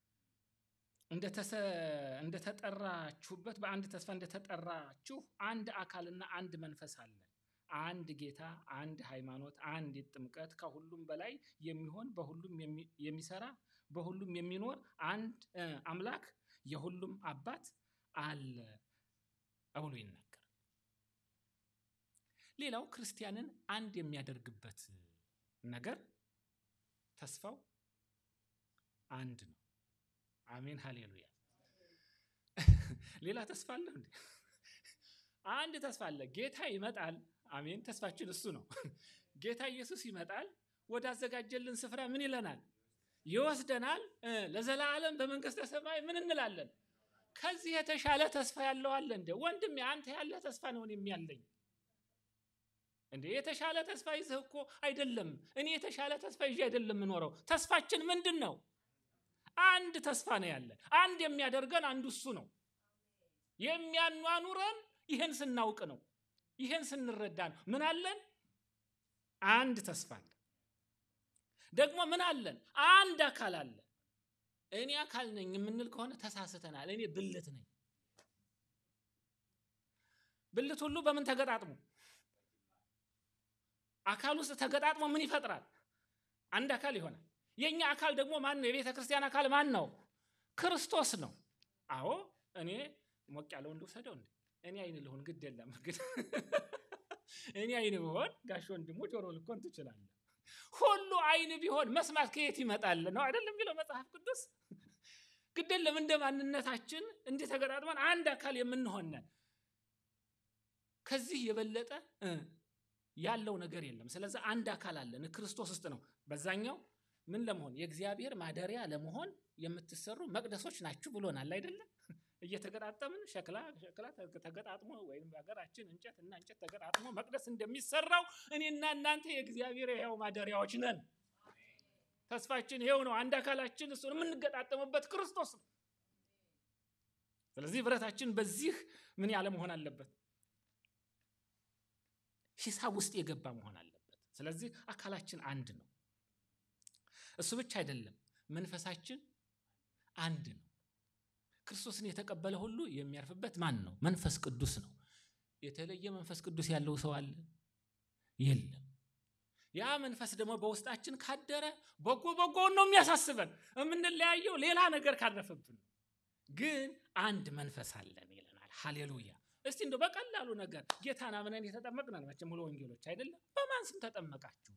[SPEAKER 4] እንደተጠራችሁበት በአንድ ተስፋ እንደተጠራችሁ አንድ አካልና አንድ መንፈስ አለ። አንድ ጌታ፣ አንድ ሃይማኖት፣ አንድ ጥምቀት፣ ከሁሉም በላይ የሚሆን በሁሉም የሚሰራ በሁሉም የሚኖር አንድ አምላክ የሁሉም አባት አለ ብሎ ይናገራል። ሌላው ክርስቲያንን አንድ የሚያደርግበት ነገር ተስፋው አንድ ነው። አሜን ሃሌሉያ። ሌላ ተስፋ አለ እንዴ? አንድ ተስፋ አለ። ጌታ ይመጣል። አሜን። ተስፋችን እሱ ነው። ጌታ ኢየሱስ ይመጣል። ወደ አዘጋጀልን ስፍራ ምን ይለናል? ይወስደናል። ለዘላለም በመንግስተ ሰማይ ምን እንላለን? ከዚህ የተሻለ ተስፋ ያለው አለ እንደ ወንድሜ፣ አንተ ያለ ተስፋ ነው እኔም ያለኝ። እንዴ የተሻለ ተስፋ ይዘህ እኮ አይደለም። እኔ የተሻለ ተስፋ ይዤ አይደለም የምኖረው። ተስፋችን ምንድን ነው? አንድ ተስፋ ነው ያለን። አንድ የሚያደርገን አንዱ እሱ ነው። የሚያኗኑረን ይህን ስናውቅ ነው። ይህን ስንረዳ ነው። ምን አለን? አንድ ተስፋ አለ። ደግሞ ምን አለን? አንድ አካል አለ። እኔ አካል ነኝ የምንል ከሆነ ተሳስተናል። እኔ ብልት ነኝ። ብልት ሁሉ በምን ተገጣጥሞ አካል ውስጥ ተገጣጥሞ ምን ይፈጥራል? አንድ አካል ይሆናል። የእኛ አካል ደግሞ ማን ነው? የቤተ ክርስቲያን አካል ማን ነው? ክርስቶስ ነው። አዎ እኔ ሞቅ ያለውን ልውሰደው እንዴ? እኔ አይን ልሆን ግድ የለም ግን እኔ አይን ብሆን ጋሽ ወንድሙ ጆሮ ልኮን ትችላለህ። ሁሉ አይን ቢሆን መስማት ከየት ይመጣል ነው አይደለም የሚለው መጽሐፍ ቅዱስ። ግድ የለም እንደ ማንነታችን እንዲህ ተገጣጥመን አንድ አካል የምንሆነን ከዚህ የበለጠ እ ያለው ነገር የለም። ስለዚህ አንድ አካል አለን ክርስቶስ ውስጥ ነው። በዛኛው ምን ለመሆን የእግዚአብሔር ማደሪያ ለመሆን የምትሰሩ መቅደሶች ናችሁ ብሎናል አይደለም? እየተገጣጠምን ሸክላ ሸክላ ተገጣጥሞ ወይም በሀገራችን እንጨት እና እንጨት ተገጣጥሞ መቅደስ እንደሚሰራው እኔና እናንተ የእግዚአብሔር የሕያው ማደሪያዎች ነን። ተስፋችን ይሄው ነው። አንድ አካላችን እሱ የምንገጣጠምበት ክርስቶስ ነው። ስለዚህ ህብረታችን በዚህ ምን ያለ መሆን አለበት? ሂሳብ ውስጥ የገባ መሆን አለበት። ስለዚህ አካላችን አንድ ነው። እሱ ብቻ አይደለም፣ መንፈሳችን አንድ ነው። ክርስቶስን የተቀበለ ሁሉ የሚያርፍበት ማን ነው? መንፈስ ቅዱስ ነው። የተለየ መንፈስ ቅዱስ ያለው ሰው አለ? የለም። ያ መንፈስ ደግሞ በውስጣችን ካደረ በጎ በጎውን ነው የሚያሳስበን። የምንለያየው ሌላ ነገር ካረፈብን፣ ግን አንድ መንፈስ አለን ይለናል። ሃሌሉያ። እስቲ እንደው በቀላሉ ነገር ጌታን አምነን የተጠመቅናል። መቼም ሙሉ ወንጌሎች አይደለም። በማን ስም ተጠመቃችሁ?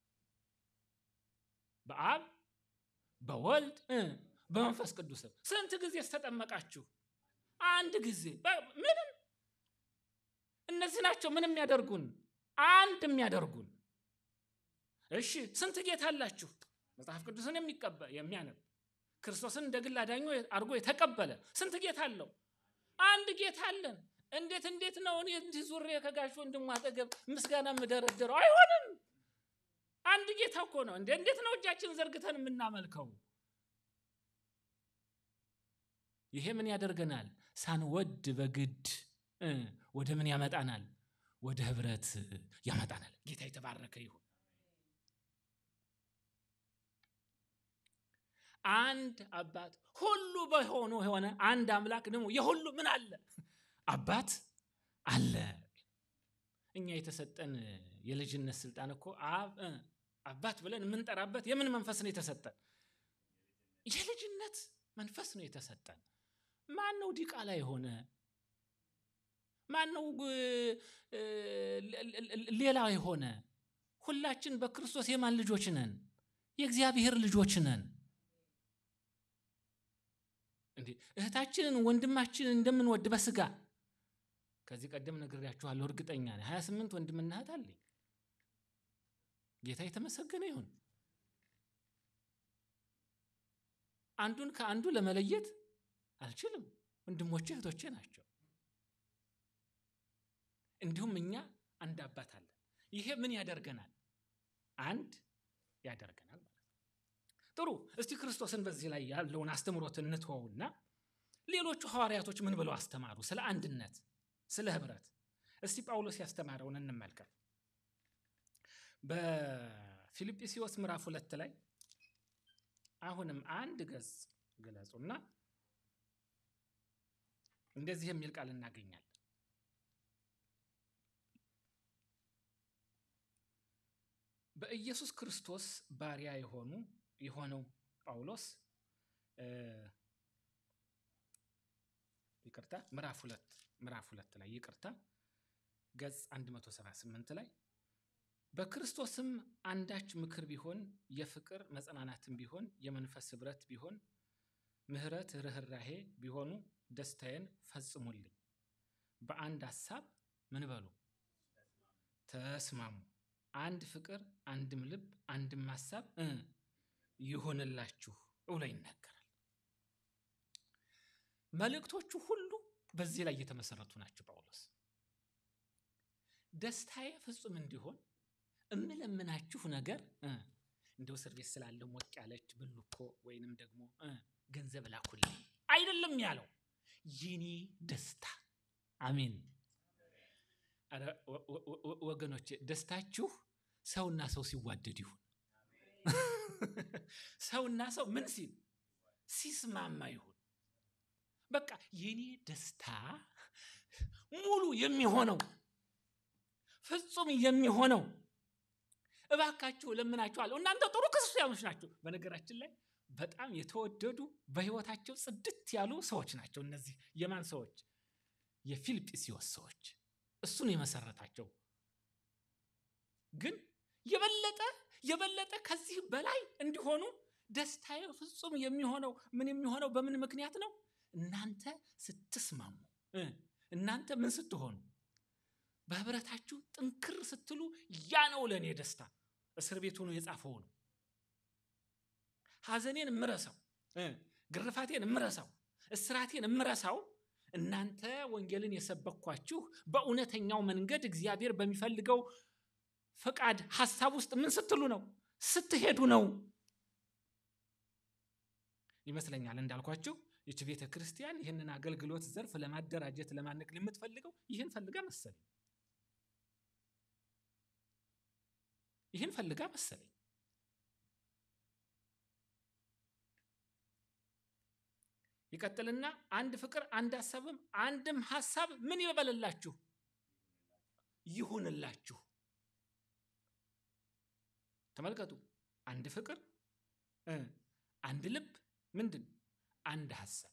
[SPEAKER 4] በአብ በወልድ እ በመንፈስ ቅዱስም። ስንት ጊዜ ተጠመቃችሁ? አንድ ጊዜ። ምንም እነዚህ ናቸው ምን የሚያደርጉን? አንድ የሚያደርጉን። እሺ ስንት ጌታ አላችሁ? መጽሐፍ ቅዱስን የሚቀበል የሚያነብ ክርስቶስን እንደ ግል አዳኙ አድርጎ የተቀበለ ስንት ጌታ አለው? አንድ ጌታ አለን። እንዴት እንዴት ነው እኔ እንዲህ ዙሬ ከጋሽ ወንድሙ አጠገብ ምስጋና የምደረድረው? አይሆንም። አንድ ጌታ እኮ ነው። እንዴ እንዴት ነው እጃችን ዘርግተን የምናመልከው? ይሄ ምን ያደርገናል? ሳንወድ በግድ ወደ ምን ያመጣናል? ወደ ህብረት ያመጣናል። ጌታ የተባረከ ይሁን። አንድ አባት ሁሉ በሆኑ የሆነ አንድ አምላክ ደግሞ የሁሉ ምን አለ አባት አለ። እኛ የተሰጠን የልጅነት ስልጣን እኮ አብ አባት ብለን የምንጠራበት የምን መንፈስ ነው የተሰጠን? የልጅነት መንፈስ ነው የተሰጠን። ማን ነው ዲቃላ የሆነ? ማን ነው ሌላ የሆነ? ሁላችን በክርስቶስ የማን ልጆች ነን? የእግዚአብሔር ልጆች ነን። እንዴ እህታችንን ወንድማችንን እንደምንወድ በስጋ ከዚህ ቀደም ነግሬያችኋለሁ። እርግጠኛ ነኝ ሀያ ስምንት ወንድምና እህት አለኝ። ጌታ የተመሰገነ ይሁን። አንዱን ከአንዱ ለመለየት አልችልም። ወንድሞቼ እህቶቼ ናቸው። እንዲሁም እኛ አንድ አባት አለን። ይሄ ምን ያደርገናል? አንድ ያደርገናል ማለት ነው። ጥሩ። እስቲ ክርስቶስን በዚህ ላይ ያለውን አስተምሮት እንትወውና ሌሎቹ ሐዋርያቶች ምን ብለው አስተማሩ? ስለ አንድነት፣ ስለ ህብረት። እስቲ ጳውሎስ ያስተማረውን እንመልከት። በፊልጵስዩስ ምዕራፍ ሁለት ላይ አሁንም አንድ ገጽ ግለጹና እንደዚህ የሚል ቃል እናገኛለን። በኢየሱስ ክርስቶስ ባሪያ የሆኑ የሆነው ጳውሎስ ይቅርታ ምዕራፍ ሁለት ምዕራፍ ሁለት ላይ ይቅርታ ገጽ 178 ላይ በክርስቶስም አንዳች ምክር ቢሆን የፍቅር መጽናናትም ቢሆን የመንፈስ ህብረት ቢሆን ምሕረት፣ ርኅራሄ ቢሆኑ ደስታዬን ፈጽሙልኝ። በአንድ ሀሳብ ምን በሉ ተስማሙ። አንድ ፍቅር፣ አንድም ልብ፣ አንድም ሀሳብ ይሆንላችሁ ብሎ ይናገራል። መልእክቶቹ ሁሉ በዚህ ላይ የተመሰረቱ ናቸው። ጳውሎስ ደስታዬ ፍጹም እንዲሆን እምለምናችሁ ነገር እንደው እስር ቤት ስላለው ሞቅ ያለች ብልኮ ወይንም ደግሞ ገንዘብ ላኩልኝ አይደለም ያለው፣ የኔ ደስታ አሜን። ኧረ ወ- ወ- ወ- ወገኖቼ ደስታችሁ ሰውና ሰው ሲዋደድ ይሁን። ሰውና ሰው ምን ሲል ሲስማማ ይሁን። በቃ የኔ ደስታ ሙሉ የሚሆነው ፍጹም የሚሆነው እባካችሁ እለምናችኋለሁ። እናንተ ጥሩ ክርስቲያኖች ናቸው። በነገራችን ላይ በጣም የተወደዱ በህይወታቸው ጽድት ያሉ ሰዎች ናቸው። እነዚህ የማን ሰዎች? የፊልጵስዩስ ሰዎች። እሱን የመሰረታቸው ግን የበለጠ የበለጠ ከዚህ በላይ እንዲሆኑ ደስታዬ ፍጹም የሚሆነው ምን የሚሆነው በምን ምክንያት ነው? እናንተ ስትስማሙ እ እናንተ ምን ስትሆኑ በህብረታችሁ ጥንክር ስትሉ ያ ነው ለእኔ ደስታ። እስር ቤት ሆኖ የጻፈው ነው። ሐዘኔን እምረሳው እ ግርፋቴን እምረሳው እስራቴን እምረሳው እናንተ ወንጌልን የሰበኳችሁ በእውነተኛው መንገድ እግዚአብሔር በሚፈልገው ፈቃድ ሀሳብ ውስጥ ምን ስትሉ ነው? ስትሄዱ ነው ይመስለኛል። እንዳልኳችሁ ይች ቤተ ክርስቲያን ይህንን አገልግሎት ዘርፍ ለማደራጀት ለማነቅል የምትፈልገው ይህን ፈልጋ መሰለኝ ይህን ፈልጋ መሰለኝ። ይቀጥልና አንድ ፍቅር፣ አንድ ሀሳብም አንድም ሀሳብ ምን ይበልላችሁ ይሁንላችሁ። ተመልከቱ፣ አንድ ፍቅር እ አንድ ልብ ምንድን አንድ ሀሳብ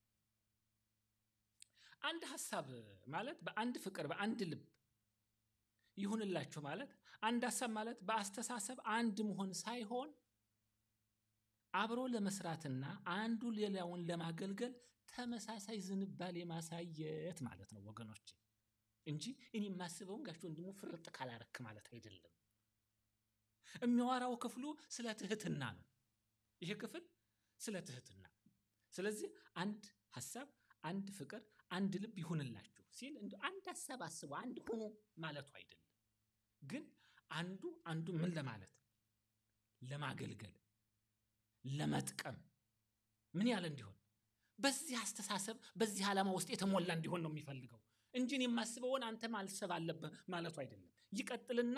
[SPEAKER 4] አንድ ሀሳብ ማለት በአንድ ፍቅር በአንድ ልብ ይሁንላችሁ ማለት አንድ ሀሳብ ማለት በአስተሳሰብ አንድ መሆን ሳይሆን አብሮ ለመስራትና አንዱ ሌላውን ለማገልገል ተመሳሳይ ዝንባሌ ማሳየት ማለት ነው ወገኖች፣ እንጂ እኔ የማስበውን ጋሽ ወንድሙ ፍርጥ ካላረክ ማለት አይደለም። የሚያወራው ክፍሉ ስለ ትህትና ነው። ይሄ ክፍል ስለ ትህትና። ስለዚህ አንድ ሀሳብ፣ አንድ ፍቅር፣ አንድ ልብ ይሁንላችሁ ሲል እንዲ አንድ ሀሳብ አስቡ አንድ ሁኑ ማለቱ አይደለም። ግን አንዱ አንዱ ምን ለማለት ለማገልገል ለመጥቀም ምን ያህል እንዲሆን በዚህ አስተሳሰብ በዚህ ዓላማ ውስጥ የተሞላ እንዲሆን ነው የሚፈልገው እንጂ እኔ የማስበውን አንተ ማልሰብ አለብህ ማለቱ አይደለም። ይቀጥልና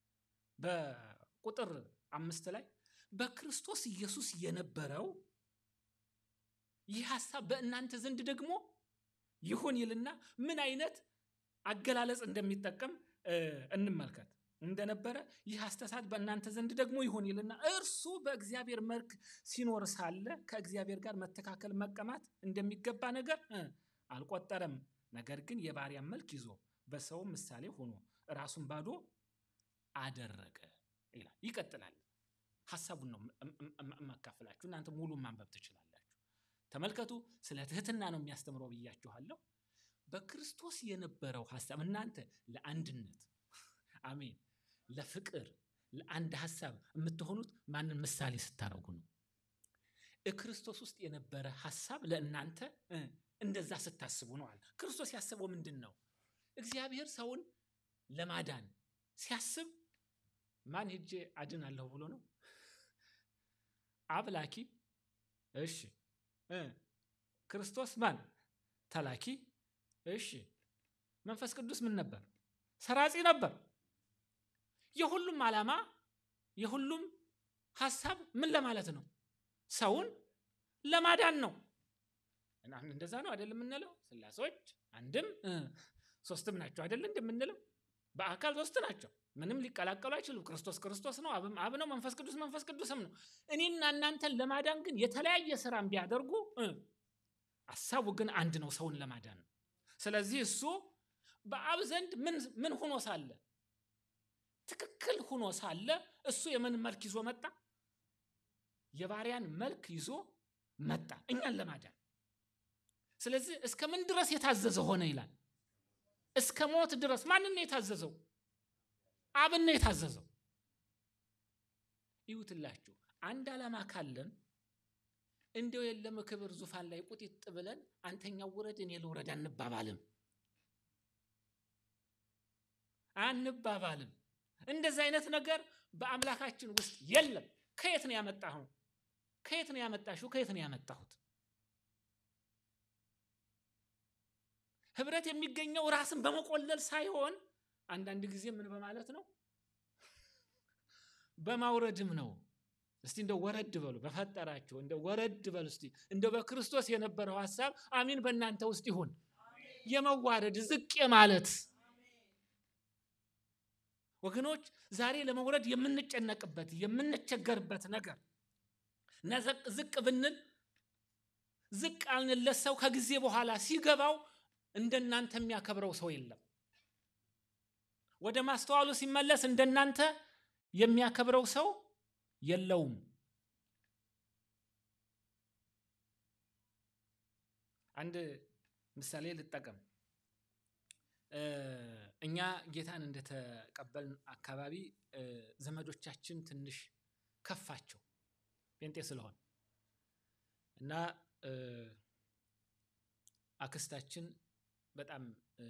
[SPEAKER 4] በቁጥር አምስት ላይ በክርስቶስ ኢየሱስ የነበረው ይህ ሀሳብ በእናንተ ዘንድ ደግሞ ይሁን ይልና ምን አይነት አገላለጽ እንደሚጠቀም እንመልከት። እንደነበረ ይህ አስተሳሰብ በእናንተ ዘንድ ደግሞ ይሁን ይልና እርሱ በእግዚአብሔር መልክ ሲኖር ሳለ ከእግዚአብሔር ጋር መተካከል መቀማት እንደሚገባ ነገር አልቆጠረም። ነገር ግን የባሪያን መልክ ይዞ በሰው ምሳሌ ሆኖ ራሱን ባዶ አደረገ ይላል። ይቀጥላል። ሀሳቡን ነው የማካፍላችሁ። እናንተ ሙሉ ማንበብ ትችላላችሁ። ተመልከቱ። ስለ ትህትና ነው የሚያስተምረው ብያችኋለሁ። በክርስቶስ የነበረው ሀሳብ እናንተ ለአንድነት አሜን፣ ለፍቅር፣ ለአንድ ሀሳብ የምትሆኑት ማንን ምሳሌ ስታደርጉ ነው? ክርስቶስ ውስጥ የነበረ ሀሳብ ለእናንተ እንደዛ ስታስቡ ነው አለ። ክርስቶስ ያስበው ምንድን ነው? እግዚአብሔር ሰውን ለማዳን ሲያስብ ማን ሄጄ አድናለሁ ብሎ ነው? አብ ላኪ፣ እሺ። ክርስቶስ ማን ተላኪ፣ እሺ። መንፈስ ቅዱስ ምን ነበር? ሰራጺ ነበር። የሁሉም ዓላማ የሁሉም ሀሳብ ምን ለማለት ነው? ሰውን ለማዳን ነው። እንደዛ ነው አይደለም የምንለው? ስላሴዎች አንድም ሶስትም ናቸው አይደለም እንደምንለው? በአካል ሶስት ናቸው። ምንም ሊቀላቀሉ አይችሉም። ክርስቶስ ክርስቶስ ነው፣ አብም አብ ነው፣ መንፈስ ቅዱስ መንፈስ ቅዱስም ነው። እኔና እናንተን ለማዳን ግን የተለያየ ስራም ቢያደርጉ ሀሳቡ ግን አንድ ነው፣ ሰውን ለማዳን ነው። ስለዚህ እሱ በአብ ዘንድ ምን ሆኖ ሳለ ትክክል ሆኖ ሳለ እሱ የምን መልክ ይዞ መጣ? የባሪያን መልክ ይዞ መጣ እኛን ለማዳን። ስለዚህ እስከ ምን ድረስ የታዘዘ ሆነ ይላል? እስከ ሞት ድረስ። ማንን ነው የታዘዘው? አብን ነው የታዘዘው። ይውትላችሁ አንድ ዓላማ ካለን እንደው የለም ክብር ዙፋን ላይ ቁጢጥ ብለን አንተኛው ውረድ እኔ ልውረድ አንባባልም አንባባልም። እንደዚህ አይነት ነገር በአምላካችን ውስጥ የለም። ከየት ነው ያመጣኸው? ከየት ነው ያመጣሽው? ከየት ነው ያመጣሁት? ህብረት የሚገኘው ራስን በመቆለል ሳይሆን አንዳንድ ጊዜ ምን በማለት ነው? በማውረድም ነው። እስቲ እንደው ወረድ በሉ በፈጠራችሁ እንደው ወረድ በሉ እስቲ እንደው በክርስቶስ የነበረው ሀሳብ አሚን በእናንተ ውስጥ ይሁን። የመዋረድ ዝቅ የማለት ወገኖች ዛሬ ለመውረድ የምንጨነቅበት የምንቸገርበት ነገር ነዘቅ ዝቅ ብንል ዝቅ አልንለት ሰው ከጊዜ በኋላ ሲገባው እንደናንተ የሚያከብረው ሰው የለም። ወደ ማስተዋሉ ሲመለስ እንደናንተ የሚያከብረው ሰው የለውም። አንድ ምሳሌ ልጠቀም። እኛ ጌታን እንደተቀበልን አካባቢ ዘመዶቻችን ትንሽ ከፋቸው ጴንጤ ስለሆን እና አክስታችን በጣም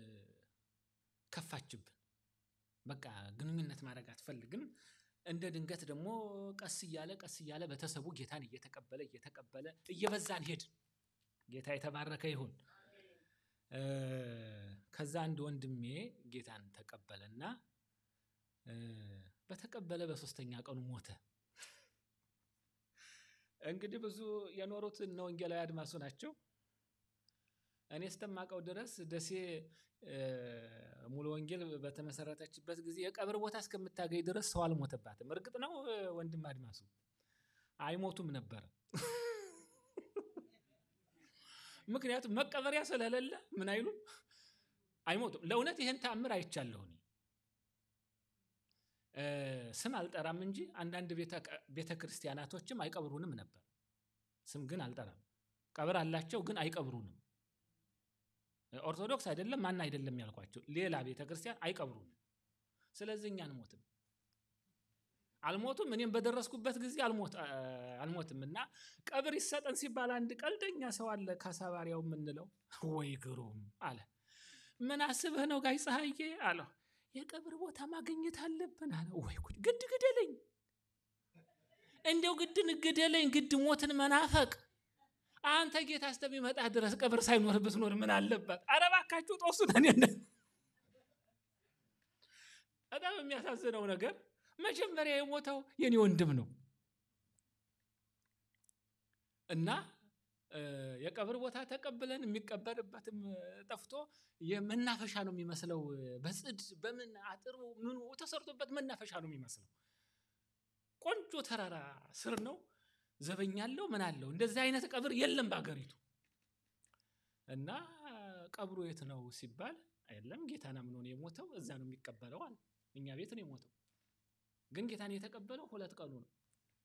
[SPEAKER 4] ከፋችብን። በቃ ግንኙነት ማድረግ አትፈልግም። እንደ ድንገት ደግሞ ቀስ እያለ ቀስ እያለ ቤተሰቡ ጌታን እየተቀበለ እየተቀበለ እየበዛን ሄድ። ጌታ የተባረከ ይሁን። ከዛ አንድ ወንድሜ ጌታን ተቀበለና በተቀበለ በሶስተኛ ቀኑ ሞተ። እንግዲህ ብዙ የኖሩት እነ ወንጌላዊ አድማሱ ናቸው። እኔ እስከማውቀው ድረስ ደሴ ሙሉ ወንጌል በተመሰረተችበት ጊዜ የቀብር ቦታ እስከምታገኝ ድረስ ሰው አልሞተባትም። እርግጥ ነው ወንድም አድማሱ አይሞቱም ነበረ። ምክንያቱም መቀበሪያ ስለሌለ ምን አይሉም አይሞቱም። ለእውነት ይህን ተአምር አይቻለሁ እኔ ስም አልጠራም እንጂ አንዳንድ ቤተ ክርስቲያናቶችም አይቀብሩንም ነበር። ስም ግን አልጠራም። ቀብር አላቸው ግን አይቀብሩንም። ኦርቶዶክስ አይደለም ማን አይደለም ያልኳቸው ሌላ ቤተ ክርስቲያን አይቀብሩንም። ስለዚህ እኛ አንሞትም አልሞቱም። እኔም በደረስኩበት ጊዜ አልሞትም እና ቀብር ይሰጠን ሲባል አንድ ቀልደኛ ሰው አለ ካሳባሪያው የምንለው ወይ ግሩም አለ። ምን አስበህ ነው ጋይ ፀሐዬ አለው። የቀብር ቦታ ማግኘት አለብን አለ። ወይ ጉድ! ግድ ግደለኝ፣ እንዲያው ግድን ግደለኝ፣ ግድ ሞትን መናፈቅ አንተ ጌታ እስከሚመጣ ድረስ ቀብር ሳይኖር ብትኖር ምን አለበት? ኧረ እባካችሁ ጦሱ ነን። በጣም የሚያሳዝነው ነገር መጀመሪያ የሞተው የኔ ወንድም ነው እና የቀብር ቦታ ተቀብለን የሚቀበርበትም ጠፍቶ የመናፈሻ ነው የሚመስለው። በጽድ በምን አጥሩ ምኑ ተሰርቶበት መናፈሻ ነው የሚመስለው። ቆንጆ ተራራ ስር ነው። ዘበኛ አለው ምን አለው። እንደዚህ አይነት ቀብር የለም በአገሪቱ። እና ቀብሩ የት ነው ሲባል የለም ጌታን አምኖ ነው የሞተው፣ እዛ ነው የሚቀበለው አለ። እኛ ቤት ነው የሞተው፣ ግን ጌታን የተቀበለው ሁለት ቀኑ ነው።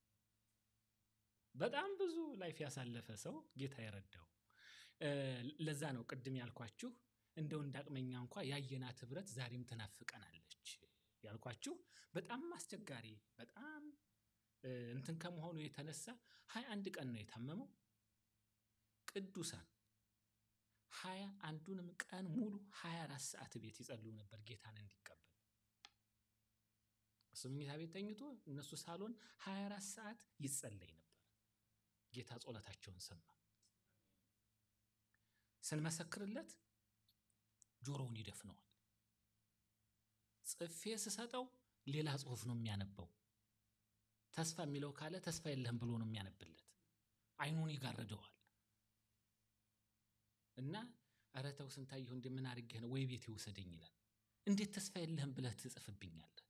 [SPEAKER 4] በጣም ብዙ ላይፍ ያሳለፈ ሰው ጌታ የረዳው። ለዛ ነው ቅድም ያልኳችሁ እንደው እንዳቅመኛ እንኳ ያየናት ህብረት ዛሬም ትናፍቀናለች ያልኳችሁ። በጣም አስቸጋሪ በጣም እንትን ከመሆኑ የተነሳ ሀያ አንድ ቀን ነው የታመመው። ቅዱሳን ሀያ አንዱንም ቀን ሙሉ ሀያ አራት ሰዓት ቤት ይጸልዩ ነበር ጌታን እንዲቀበል። እሱ መኝታ ቤት ተኝቶ እነሱ ሳሎን ሀያ አራት ሰዓት ይጸለይ ነበር። ጌታ ጸሎታቸውን ሰማ። ስንመሰክርለት ጆሮውን ይደፍነዋል። ጽፌ ስሰጠው ሌላ ጽሁፍ ነው የሚያነበው። ተስፋ የሚለው ካለ ተስፋ የለህም ብሎ ነው የሚያነብለት። አይኑን ይጋርደዋል። እና ኧረ ተው ስንታየሁ እንደምን አድርጌህ ነው ወይ ቤት ይውሰደኝ ይላል። እንዴት ተስፋ የለህም ብለህ ትጽፍብኛለህ?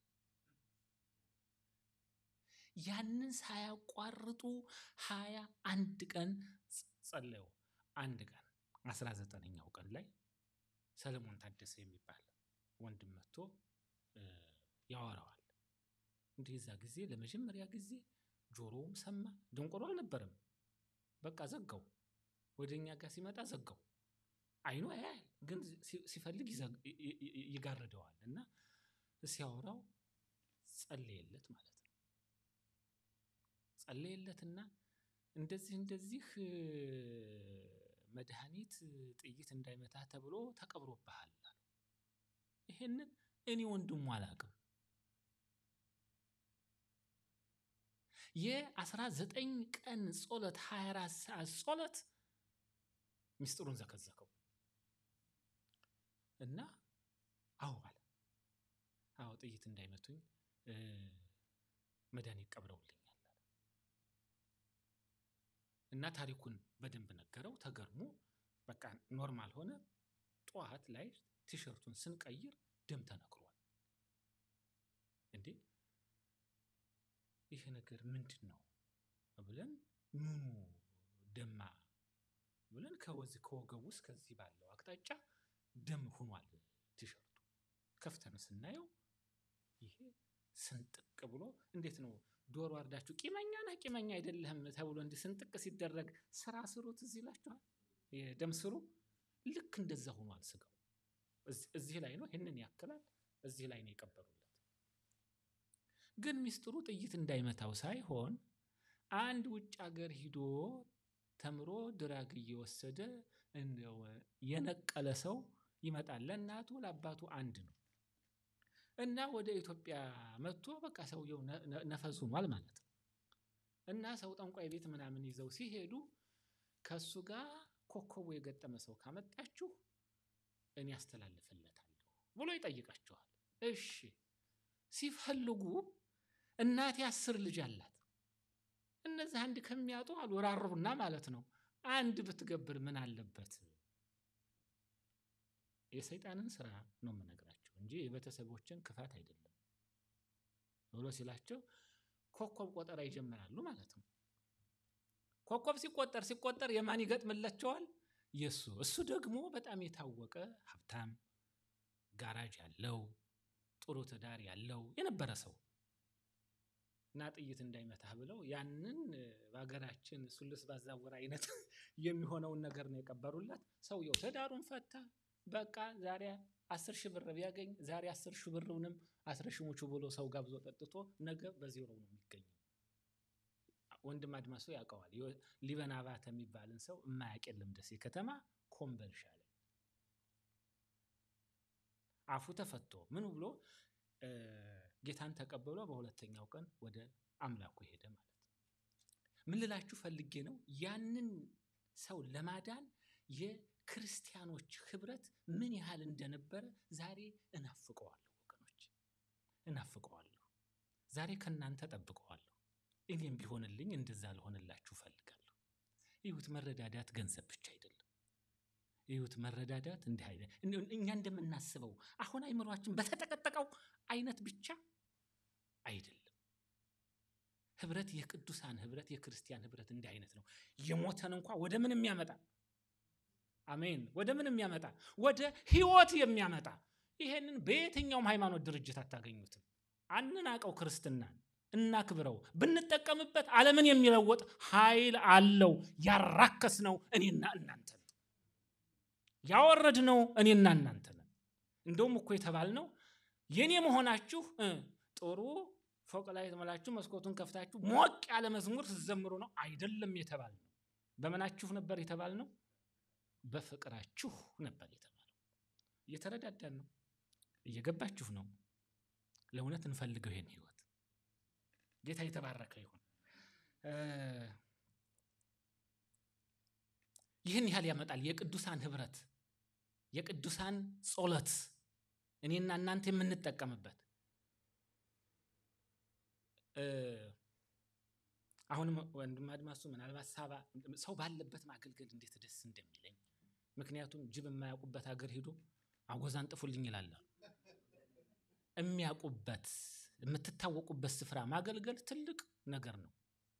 [SPEAKER 4] ያንን ሳያቋርጡ ሀያ አንድ ቀን ጸለዩ። አንድ ቀን አስራ ዘጠነኛው ቀን ላይ ሰለሞን ታደሰ የሚባል ወንድም መጥቶ ያወራዋል። እንዲህ እዛ ጊዜ ለመጀመሪያ ጊዜ ጆሮውም ሰማ። ደንቆሮ አልነበረም። በቃ ዘጋው። ወደ እኛ ጋር ሲመጣ ዘጋው። አይኑ ያያል፣ ግን ሲፈልግ ይጋርደዋል። እና ሲያወራው ጸለየለት ማለት ነው። ጸለየለትና እንደዚህ እንደዚህ መድኃኒት ጥይት እንዳይመታ ተብሎ ተቀብሮብሃል። ይሄንን እኔ ወንድሙ አላውቅም። የአስራ ዘጠኝ ቀን ጸሎት ሀያ አራት ሰዓት ጸሎት ሚስጥሩን ዘከዘከው እና አዎ አለ ጥይት እንዳይመቱኝ እ፣ መድኃኒት ቀብረውልኛል አለ። እና ታሪኩን በደንብ ነገረው። ተገርሞ በቃ ኖርማል ሆነ። ጠዋት ላይ ቲሸርቱን ስንቀይር ደም ተነክሯል። እንዴ ይሄ ነገር ምንድን ነው ብለን ምኑ ደማ ብለን ከወዚህ ከወገቡ ውስጥ ከዚህ ባለው አቅጣጫ ደም ሆኗል ቲሸርቱ። ከፍተን ስናየው ይሄ ስንጥቅ ብሎ እንዴት ነው ዶሮ አርዳችሁ ቂመኛ ነህ ቂመኛ አይደለህም ተብሎ እንዲህ ስንጥቅ ሲደረግ ስራ ስሩ ትዝ ይላችኋል። የደም ስሩ ልክ እንደዛ ሆኗል ስጋው። እዚህ- እዚህ ላይ ነው ይህንን ያክላል። እዚህ ላይ ነው የቀበሩለት። ግን ሚስጥሩ ጥይት እንዳይመታው ሳይሆን አንድ ውጭ ሀገር ሂዶ ተምሮ ድራግ እየወሰደ እንደው የነቀለ ሰው ይመጣል። ለእናቱ ለአባቱ አንድ ነው እና ወደ ኢትዮጵያ መጥቶ በቃ ሰውየው ነ- ነ- ነፈስ ሆኗል ማለት ነው። እና ሰው ጠንቋይ ቤት ምናምን ይዘው ሲሄዱ ከእሱ ጋር ኮከቡ የገጠመ ሰው ካመጣችሁ እኔ ያስተላልፍለታለሁ ብሎ ይጠይቃቸዋል። እሺ ሲፈልጉ እናቴ አስር ልጅ አላት። እነዚህ አንድ ከሚያጡ አሉ ራሩና ማለት ነው። አንድ ብትገብር ምን አለበት? የሰይጣንን ስራ ነው የምነግራቸው እንጂ የቤተሰቦችን ክፋት አይደለም ብሎ ሲላቸው ኮከብ ቆጠራ ይጀምራሉ ማለት ነው። ኮከብ ሲቆጠር ሲቆጠር የማን ይገጥምላቸዋል? የእሱ እሱ ደግሞ በጣም የታወቀ ሀብታም ጋራጅ ያለው ጥሩ ትዳር ያለው የነበረ ሰው እና ጥይት እንዳይመታህ ብለው ያንን እ፣ በሀገራችን ሱልስ ባዛወር አይነት የሚሆነውን ነገር ነው የቀበሩለት። ሰውየው ትዳሩን ፈታ። በቃ ዛሬ አስር ሺህ ብር ቢያገኝ ዛሬ አስር ሺህ ብርውንም አስረሽሙቹ ብሎ ሰው ጋብዞ ጠጥቶ ነገ በዜሮ ነው የሚገኘው። ወንድም አድማሱ ያውቀዋል። ዮ- ሊበን አባተ የሚባልን ሰው የማያውቅ የለም። ደሴ ከተማ ኮምበልሻ ላይ አፉ ተፈቶ ምን ብሎ እ፣ ጌታን ተቀብሎ በሁለተኛው ቀን ወደ አምላኩ ሄደ ማለት ነው። ምን ልላችሁ ፈልጌ ነው ያንን ሰው ለማዳን የክርስቲያኖች ህብረት ምን ያህል እንደነበረ ዛሬ እናፍቀዋለሁ ወገኖች፣ እናፍቀዋለሁ። ዛሬ ከእናንተ ጠብቀዋለሁ። እኔም ቢሆንልኝ እንደዛ ልሆንላችሁ ፈልጋለሁ። ይሁት መረዳዳት ገንዘብ ብቻ አይደለም። ይሁት መረዳዳት እንዲህ አይነት እን- እኛ እንደምናስበው አሁን አይምሯችን በተጠቀጠቀው አይነት ብቻ አይደለም። ህብረት፣ የቅዱሳን ህብረት፣ የክርስቲያን ህብረት እንዲህ አይነት ነው። የሞተን እንኳ ወደ ምን የሚያመጣ አሜን፣ ወደ ምን የሚያመጣ ወደ ህይወት የሚያመጣ ይሄንን በየትኛውም ሃይማኖት ድርጅት አታገኙትም። አንናቀው፣ ክርስትናን እናክብረው። ብንጠቀምበት ዓለምን የሚለወጥ ኃይል አለው። ያራከስ ነው እኔና እናንተ ነን። ያወረድ ነው እኔና እናንተ ነን። እንደውም እኮ የተባልነው የኔ መሆናችሁ እ፣ ጥሩ ፎቅ ላይ ተመላችሁ መስኮቱን ከፍታችሁ ሞቅ ያለ መዝሙር ስትዘምሩ ነው አይደለም የተባልነው። በምናችሁ ነበር የተባልነው? በፍቅራችሁ ነበር የተባለው። እየተረዳዳን ነው፣ እየገባችሁ ነው። ለእውነት እንፈልገው ይሄን ህይወት። ጌታ የተባረከ ይሁን። እ፣ ይህን ያህል ያመጣል የቅዱሳን ህብረት፣ የቅዱሳን ጸሎት፣ እኔና እናንተ የምንጠቀምበት እ፣ አሁንም ወንድም አድማሱ ምናልባት ሳባ ሰው ባለበት ማገልገል እንዴት ደስ እንደሚለኝ ምክንያቱም ጅብ የማያውቁበት ሀገር ሂዶ አጎዛን ጥፉልኝ ይላል። የሚያውቁበት የምትታወቁበት ስፍራ ማገልገል ትልቅ ነገር ነው።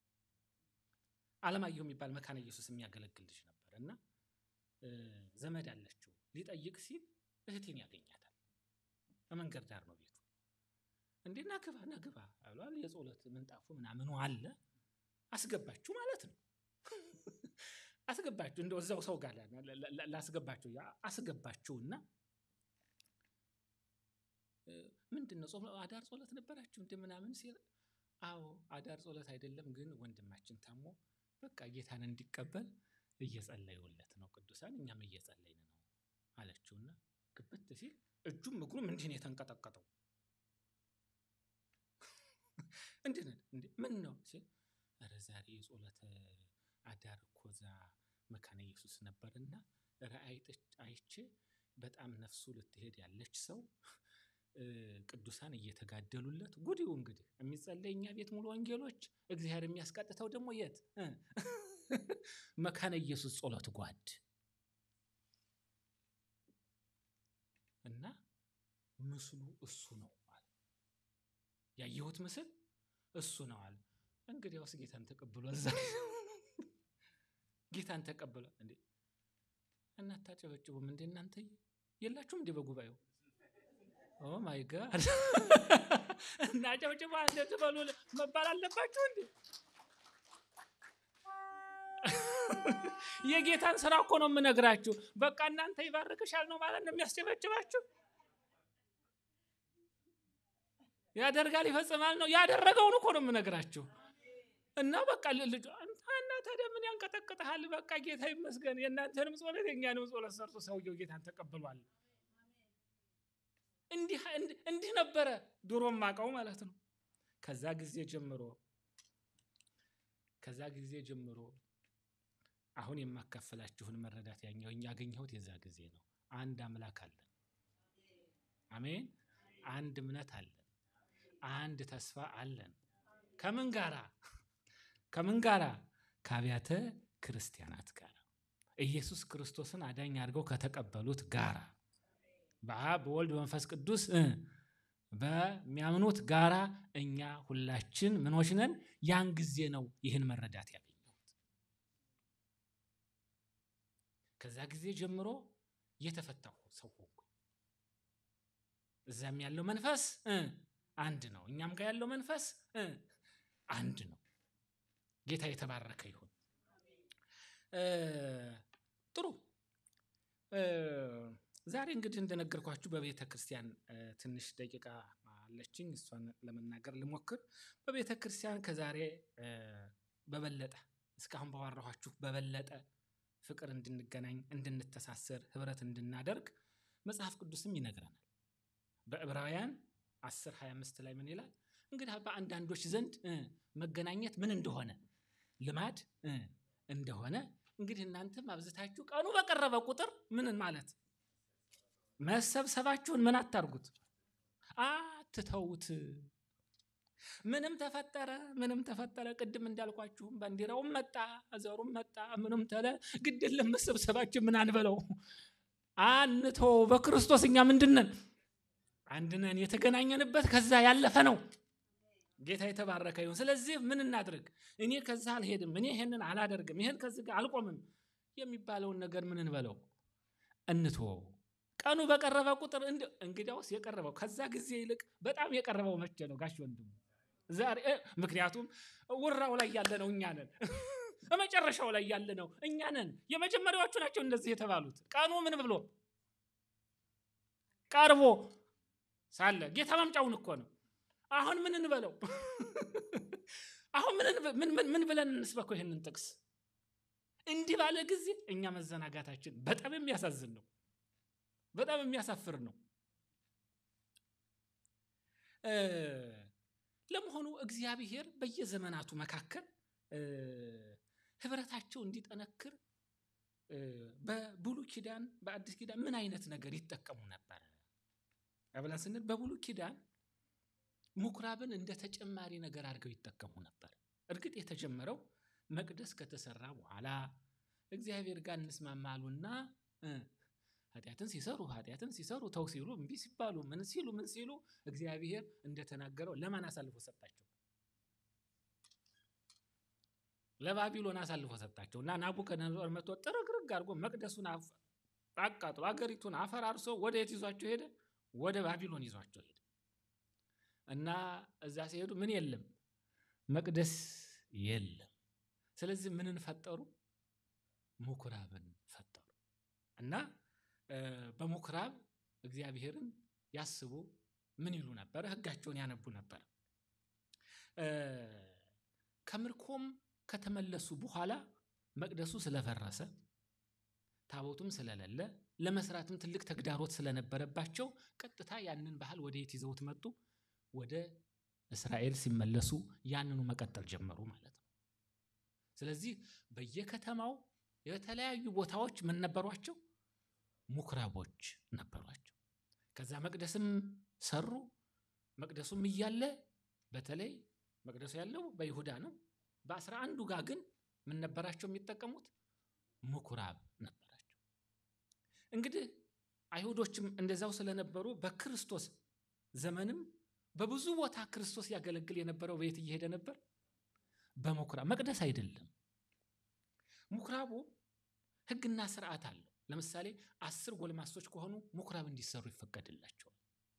[SPEAKER 4] አለማየሁ የሚባል መካነ ኢየሱስ የሚያገለግል ልጅ ነበር እና እ፣ ዘመድ አለችው ሊጠይቅ ሲል እህቴን ያገኛታል። በመንገድ ዳር ነው ቤቱ። እንዴ ናግባ ናግባ አሏል። የጸሎት ምንጣፉ ምናምኑ አለ። አስገባችሁ ማለት ነው። አስገባችሁ እንደው እዛው ሰው ጋር ላ- ላ- ላ- ላስገባችሁ ያ አስገባችሁና እ፣ ምንድን ነው ጾም አዳር ጸሎት ነበራችሁ እንደ ምናምን ሲል አዎ አዳር ጸሎት አይደለም ግን ወንድማችን ታሞ በቃ ጌታን እንዲቀበል እየጸለዩለት ነው ቅዱሳን እኛም እየጸለይን ነው አለችውና ግብት ሲል እጁም እግሩም እንዲህ ነው የተንቀጠቀጠው እንዲህ ነው እንዴ ምን ነው ሲል ኧረ ዛሬ የጸሎተ አዳር እኮ እዛ መካነ ኢየሱስ ነበርና ራእይ አይቼ በጣም ነፍሱ ልትሄድ ያለች ሰው እ፣ ቅዱሳን እየተጋደሉለት ጉዲው እንግዲህ የሚጸለይ እኛ ቤት ሙሉ ወንጌሎች እግዚአብሔር የሚያስቀጥተው ደግሞ የት እ፣ መካነ ኢየሱስ ጸሎት ጓድ እና ምስሉ እሱ ነው አለ። ያየሁት ምስል እሱ ነው አለ። እንግዲያውስ ጌታን ተቀብሎ እዛ ጌታን ተቀብሎ እንዴ እናታጨበጭቡም እንዴ እናንተ የላችሁም እንዴ በጉባኤው? ኦ ማይ ጋድ እና ጨብጭባ እንደዚህ በሉ መባል አለባችሁ እንዴ? የጌታን ስራ እኮ ነው የምነግራችሁ። በቃ እናንተ ይባርክሻል ነው ማለት ነው የሚያስጨበጭባችሁ። ያደርጋል ይፈጽማል ነው ያደረገውን እኮ ነው የምነግራችሁ። እና በቃ ልጅ እና ታዲያ ምን ያንቀጠቅጠሃል? በቃ ጌታ ይመስገን። የእናንተንም ጸሎት የእኛንም ጸሎት ሰርቶ ሰውየው ጌታን ተቀብሏል። እንዲህ እንዲህ- እንዲህ ነበረ ድሮ ማቀው ማለት ነው። ከዛ ጊዜ ጀምሮ ከዛ ጊዜ ጀምሮ አሁን የማካፈላችሁን መረዳት ያኛው ያገኘሁት የዛ ጊዜ ነው። አንድ አምላክ አለን። አሜን። አንድ እምነት አለን። አንድ ተስፋ አለን። ከምን ጋራ ከምን ጋራ? ከአብያተ ክርስቲያናት ጋር ኢየሱስ ክርስቶስን አዳኝ አድርገው ከተቀበሉት ጋራ በአብ በወልድ በመንፈስ ቅዱስ እ በሚያምኑት ጋራ እኛ ሁላችን ምኖች ነን። ያን ጊዜ ነው ይህን መረዳት ያገኘሁት። ከዛ ጊዜ ጀምሮ የተፈታሁ ሰው ሆንኩ። እዛም ያለው መንፈስ እ አንድ ነው፣ እኛም ጋር ያለው መንፈስ እ አንድ ነው። ጌታ የተባረከ ይሁን። እ ጥሩ እ ዛሬ እንግዲህ እንደነገርኳችሁ በቤተ ክርስቲያን እ ትንሽ ደቂቃ አለችኝ። እሷን ለመናገር ልሞክር። በቤተ ክርስቲያን ከዛሬ እ በበለጠ እስካሁን ባወራኋችሁ በበለጠ ፍቅር እንድንገናኝ፣ እንድንተሳሰር፣ ህብረት እንድናደርግ መጽሐፍ ቅዱስም ይነግረናል። በዕብራውያን 10 25 ላይ ምን ይላል? እንግዲህ በአንዳንዶች ዘንድ እ መገናኘት ምን እንደሆነ ልማድ እ እንደሆነ እንግዲህ እናንተም አብዝታችሁ ቀኑ በቀረበ ቁጥር ምን ማለት መሰብሰባችሁን ምን አታርጉት፣ አትተውት። ምንም ተፈጠረ ምንም ተፈጠረ፣ ቅድም እንዳልኳችሁም ባንዲራውም መጣ ዘሩም መጣ ምንም ተለ ግድ የለም መሰብሰባችን ምን አንበለው፣ አንተው። በክርስቶስ እኛ ምንድን ነን? አንድ ነን። የተገናኘንበት ከዛ ያለፈ ነው። ጌታ የተባረከ ይሁን። ስለዚህ ምን እናድርግ? እኔ ከዛ አልሄድም፣ እኔ ይሄንን አላደርግም፣ ይሄን ከዚህ ጋር አልቆምም የሚባለውን ነገር ምን እንበለው? እንትወው። ቀኑ በቀረበ ቁጥር እንዲ- እንግዲያውስ የቀረበው ከዛ ጊዜ ይልቅ በጣም የቀረበው መቼ ነው ጋሽ ወንድሙ? ዛሬ እ፣ ምክንያቱም ውራው ላይ ያለ ነው እኛ ነን። በመጨረሻው ላይ ያለ ነው እኛ ነን። የመጀመሪያዎቹ ናቸው እንደዚህ የተባሉት። ቀኑ ምን ብሎ ቀርቦ ሳለ ጌታ መምጫውን እኮ ነው። አሁን ምን እንበለው? አሁን ምን እንበ- ምን- ምን- ምን ብለን እንስበከው ይህንን ጥቅስ? እንዲህ ባለ ጊዜ እኛ መዘናጋታችን በጣም የሚያሳዝን ነው። በጣም የሚያሳፍር ነው። እ፣ ለመሆኑ እግዚአብሔር በየዘመናቱ መካከል እ፣ ህብረታቸው እንዲጠነክር እ፣ በብሉይ ኪዳን በአዲስ ኪዳን ምን አይነት ነገር ይጠቀሙ ነበረ ብለን ስንል በብሉይ ኪዳን ምኩራብን እንደ ተጨማሪ ነገር አድርገው ይጠቀሙ ነበር። እርግጥ የተጀመረው መቅደስ ከተሰራ በኋላ እግዚአብሔር ጋር እንስማማሉና እ፣ ኃጢአትን ሲሰሩ ኃጢአትን ሲሰሩ ተው ሲሉ እምቢ ሲባሉ ምን ሲሉ ምን ሲሉ እግዚአብሔር እንደተናገረው ለማን አሳልፎ ሰጣቸው? ለባቢሎን አሳልፎ ሰጣቸው እና ናቡከደነጾር መጥቶ ጥርግርግ አድርጎ መቅደሱን አፍ- አቃጥሎ አገሪቱን አፈራርሶ ወደ የት ይዟቸው ሄደ? ወደ ባቢሎን ይዟቸው ሄደ እና እዛ ሲሄዱ ምን የለም መቅደስ የለም። ስለዚህ ምንን ፈጠሩ? ምኩራብን ፈጠሩ እና እ፣ በምኩራብ እግዚአብሔርን ያስቡ ምን ይሉ ነበረ? ሕጋቸውን ያነቡ ነበረ። እ፣ ከምርኮም ከተመለሱ በኋላ መቅደሱ ስለፈረሰ ታቦቱም ስለሌለ ለመስራትም ትልቅ ተግዳሮት ስለነበረባቸው ቀጥታ ያንን ባህል ወደ የት ይዘውት መጡ? ወደ እስራኤል ሲመለሱ ያንኑ መቀጠል ጀመሩ ማለት ነው። ስለዚህ በየከተማው የተለያዩ ቦታዎች ምን ነበሯቸው? ምኩራቦች ነበሯቸው። ከዛ መቅደስም ሰሩ። መቅደሱም እያለ በተለይ መቅደሱ ያለው በይሁዳ ነው። በአስራ አንዱ ጋር ግን ምን ነበራቸው የሚጠቀሙት? ምኩራብ ነበራቸው። እንግዲህ አይሁዶችም እንደዛው ስለነበሩ በክርስቶስ ዘመንም በብዙ ቦታ ክርስቶስ ያገለግል የነበረው በየት እየሄደ ነበር? በምኩራብ መቅደስ አይደለም። ምኩራቡ ሕግና ስርዓት አለው። ለምሳሌ አስር ጎልማሶች ከሆኑ ምኩራብ እንዲሰሩ ይፈቀድላቸዋል።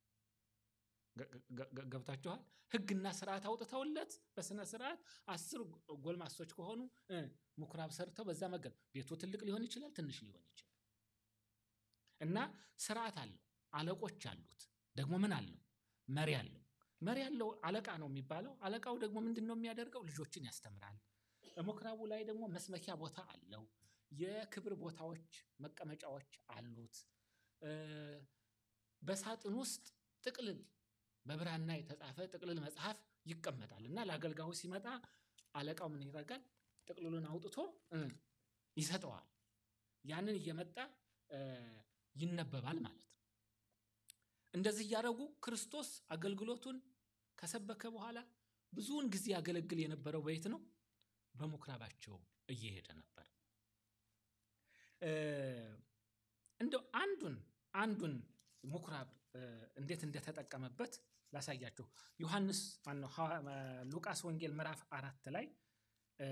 [SPEAKER 4] ገ- ገ- ገብታችኋል? ሕግና ስርዓት አውጥተውለት በስነ ስርዓት አስር ጎልማሶች ከሆኑ እ ምኩራብ ሰርተው በዛ መገብ ቤቱ ትልቅ ሊሆን ይችላል፣ ትንሽ ሊሆን ይችላል። እና ስርዓት አለው፣ አለቆች አሉት። ደግሞ ምን አለው? መሪ አለው። መሪ ያለው አለቃ ነው የሚባለው። አለቃው ደግሞ ምንድን ነው የሚያደርገው? ልጆችን ያስተምራል። ምኩራቡ ላይ ደግሞ መስመኪያ ቦታ አለው። የክብር ቦታዎች፣ መቀመጫዎች አሉት። እ በሳጥን ውስጥ ጥቅልል በብራና የተጻፈ ጥቅልል መጽሐፍ ይቀመጣል እና ለአገልጋዩ ሲመጣ አለቃው ምን ያደርጋል? ጥቅልሉን አውጥቶ እ ይሰጠዋል። ያንን እየመጣ እ ይነበባል ማለት ነው። እንደዚህ እያደረጉ ክርስቶስ አገልግሎቱን ከሰበከ በኋላ ብዙውን ጊዜ ያገለግል የነበረው በየት ነው? በምኩራባቸው እየሄደ ነበር። እ እንደው አንዱን አንዱን ምኩራብ እ እንዴት እንደተጠቀመበት ላሳያችሁ። ዮሐንስ ማነው ሐዋ- ማ- ሉቃስ ወንጌል ምዕራፍ አራት ላይ እ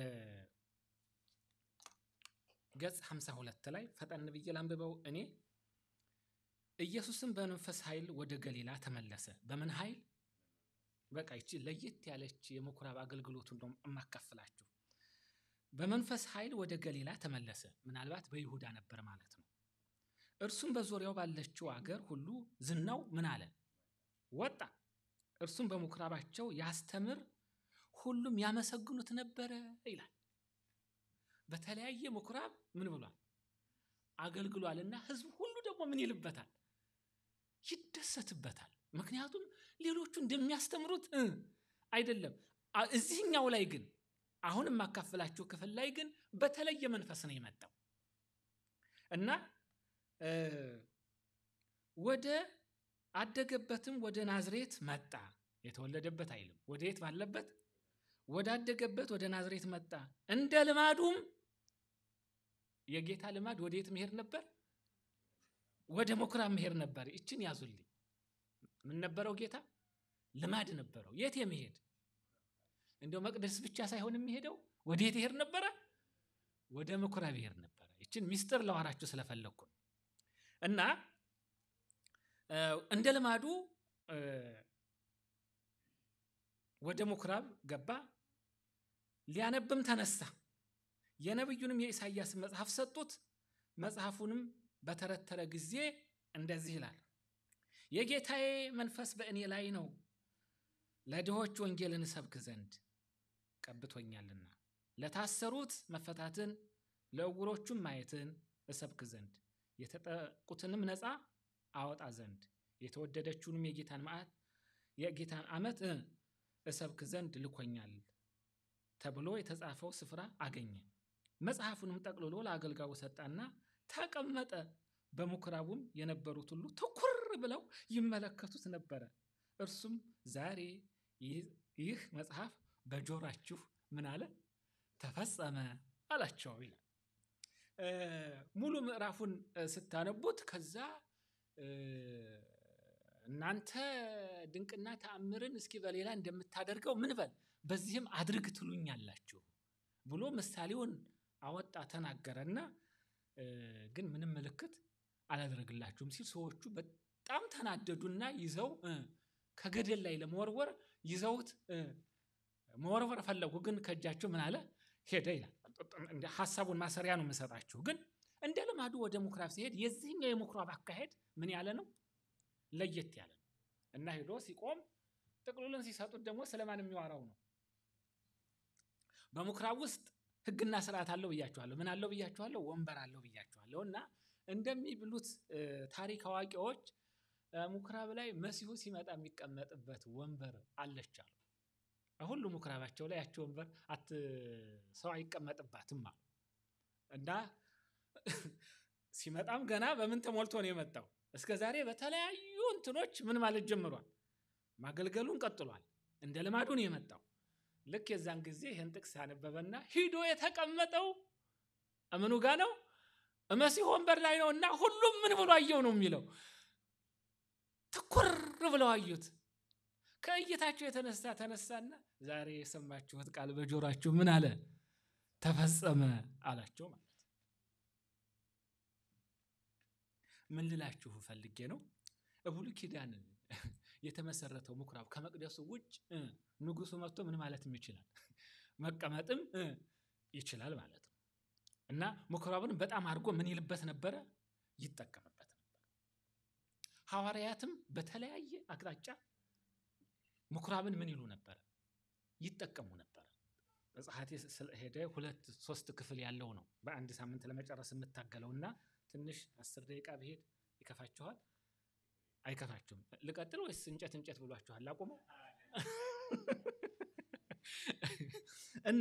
[SPEAKER 4] ገጽ 52 ላይ ፈጠን ብዬ ላንብበው እኔ ኢየሱስም በመንፈስ ኃይል ወደ ገሊላ ተመለሰ። በምን ኃይል? በቃ ይቺ ለየት ያለች የምኩራብ አገልግሎቱን ነው የማካፍላችሁ። በመንፈስ ኃይል ወደ ገሊላ ተመለሰ። ምናልባት በይሁዳ ነበር ማለት ነው። እርሱም በዙሪያው ባለችው አገር ሁሉ ዝናው ምን አለ ወጣ። እርሱም በምኩራባቸው ያስተምር፣ ሁሉም ያመሰግኑት ነበረ ይላል። በተለያየ ምኩራብ ምን ብሏል አገልግሏልና፣ ህዝብ ሁሉ ደግሞ ምን ይልበታል ይደሰትበታል። ምክንያቱም ሌሎቹ እንደሚያስተምሩት እ አይደለም። አ- እዚህኛው ላይ ግን አሁን የማካፍላችሁ ክፍል ላይ ግን በተለየ መንፈስ ነው የመጣው እና እ ወደ አደገበትም ወደ ናዝሬት መጣ። የተወለደበት አይልም። ወደ የት ባለበት ወዳደገበት ወደ ናዝሬት መጣ። እንደ ልማዱም የጌታ ልማድ ወደ የት መሄድ ነበር? ወደ ምኩራብ መሄድ ነበር። ይችን ያዙልኝ። ምን ነበረው ጌታ? ልማድ ነበረው። የት የመሄድ እንደው መቅደስ ብቻ ሳይሆን የሚሄደው ወደ የት ይሄድ ነበረ? ወደ ምኩራብ ይሄድ ነበረ። ይችን ሚስጥር ለዋራችሁ ስለፈለግኩ ነው። እና እ እንደ ልማዱ እ ወደ ምኩራብ ገባ፣ ሊያነብም ተነሳ። የነቢዩንም የኢሳይያስን መጽሐፍ ሰጡት። መጽሐፉንም በተረተረ ጊዜ እንደዚህ ይላል፣ የጌታዬ መንፈስ በእኔ ላይ ነው፣ ለድሆች ወንጌልን እሰብክ ዘንድ ቀብቶኛልና፣ ለታሰሩት መፈታትን፣ ለዕውሮቹም ማየትን እሰብክ ዘንድ፣ የተጠቁትንም ነፃ አወጣ ዘንድ፣ የተወደደችውንም የጌታን መዓት የጌታን ዓመት እ እሰብክ ዘንድ ልኮኛል ተብሎ የተጻፈው ስፍራ አገኘ። መጽሐፉንም ጠቅልሎ ለአገልጋዩ ሰጣና ተቀመጠ። በምኩራቡም የነበሩት ሁሉ ትኩር ብለው ይመለከቱት ነበረ። እርሱም ዛሬ ይህ- ይህ መጽሐፍ በጆሯችሁ ምን አለ ተፈጸመ አላቸው ይላል። እ ሙሉ ምዕራፉን እ ስታነቡት ከዛ እ እናንተ ድንቅና ተአምርን እስኪ በሌላ እንደምታደርገው ምን በል በዚህም አድርግ ትሉኛላችሁ ብሎ ምሳሌውን አወጣ ተናገረና እ ግን ምንም ምልክት አላደረግላችሁም ሲል ሰዎቹ በጣም ተናደዱና ይዘው እ ከገደል ላይ ለመወርወር ይዘውት እ መወርወር ፈለጉ። ግን ከእጃቸው ምን አለ ሄደ ይላል። እንደ ሀሳቡን ማሰሪያ ነው የምሰጣችሁ። ግን እንደ ልማዱ ወደ ምኩራብ ሲሄድ የዚህኛው የምኩራብ አካሄድ ምን ያለ ነው ለየት ያለ ነው እና ሄዶ ሲቆም ጥቅሉልን ሲሰጡት ደግሞ ስለማን የሚዋራው ነው? በምኩራብ ውስጥ ሕግና ስርዓት አለው ብያችኋለሁ። ምን አለው ብያችኋለሁ? ወንበር አለው ብያችኋለሁ። እና እንደሚብሉት እ ታሪክ አዋቂዎች እ ምኩራብ ላይ መሲሁ ሲመጣ የሚቀመጥበት ወንበር አለች አሉ። ሁሉ ምኩራባቸው ላይ ያቸው ወንበር አት ሰው አይቀመጥባትም አሉ እና ሲመጣም ገና በምን ተሞልቶ ነው የመጣው? እስከ ዛሬ በተለያዩ እንትኖች ምን ማለት ጀምሯል? ማገልገሉን ቀጥሏል። እንደ ልማዱ ነው የመጣው። ልክ የዛን ጊዜ ይህን ጥቅስ ያነበበና ሂዶ የተቀመጠው እምኑ ጋ ነው? መሲህ ወንበር ላይ ነው እና ሁሉም ምን ብሎ አየው ነው የሚለው። ትኩር ብለው አዩት። ከእይታቸው የተነሳ ተነሳና ዛሬ የሰማችሁት ቃል በጆሯችሁ ምን አለ? ተፈጸመ አላቸው ማለት ምን ልላችሁ ፈልጌ ነው በብሉይ ኪዳን የተመሰረተው ምኩራብ ከመቅደሱ ውጭ እ ንጉሱ መጥቶ ምን ማለትም ይችላል መቀመጥም እ ይችላል ማለት ነው። እና ምኩራብን በጣም አድርጎ ምን ይልበት ነበረ? ይጠቀምበት ነበር። ሐዋርያትም በተለያየ አቅጣጫ ምኩራብን ምን ይሉ ነበረ? ይጠቀሙ ነበረ። መጽሐቴ ስለሄደ ሁለት ሶስት ክፍል ያለው ነው በአንድ ሳምንት ለመጨረስ የምታገለው እና ትንሽ አስር ደቂቃ ብሄድ ይከፋችኋል? አይከፋችሁም? ልቀጥል ወይስ እንጨት እንጨት ብሏችኋል? ላቁመው እና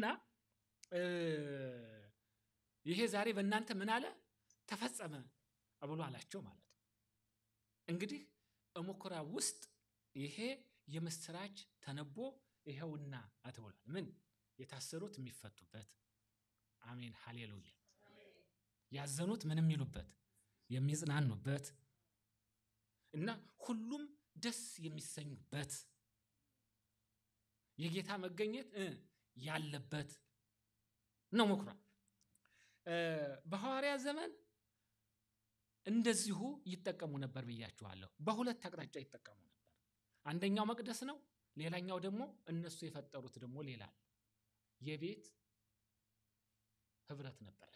[SPEAKER 4] ይሄ ዛሬ በእናንተ ምን አለ ተፈጸመ ብሎ አላቸው ማለት ነው። እንግዲህ ምኩራብ ውስጥ ይሄ የምስራች ተነቦ ይኸውና አትብሏል። ምን የታሰሩት የሚፈቱበት፣ አሜን ሃሌሉያ። ያዘኑት ምን የሚሉበት የሚጽናኑበት እና ሁሉም ደስ የሚሰኙበት የጌታ መገኘት እ ያለበት ነው ምኩራብ። በሐዋርያ ዘመን እንደዚሁ ይጠቀሙ ነበር ብያችኋለሁ። በሁለት አቅጣጫ ይጠቀሙ ነበር። አንደኛው መቅደስ ነው፣ ሌላኛው ደግሞ እነሱ የፈጠሩት ደግሞ ሌላ አለ። የቤት ህብረት ነበራቸው።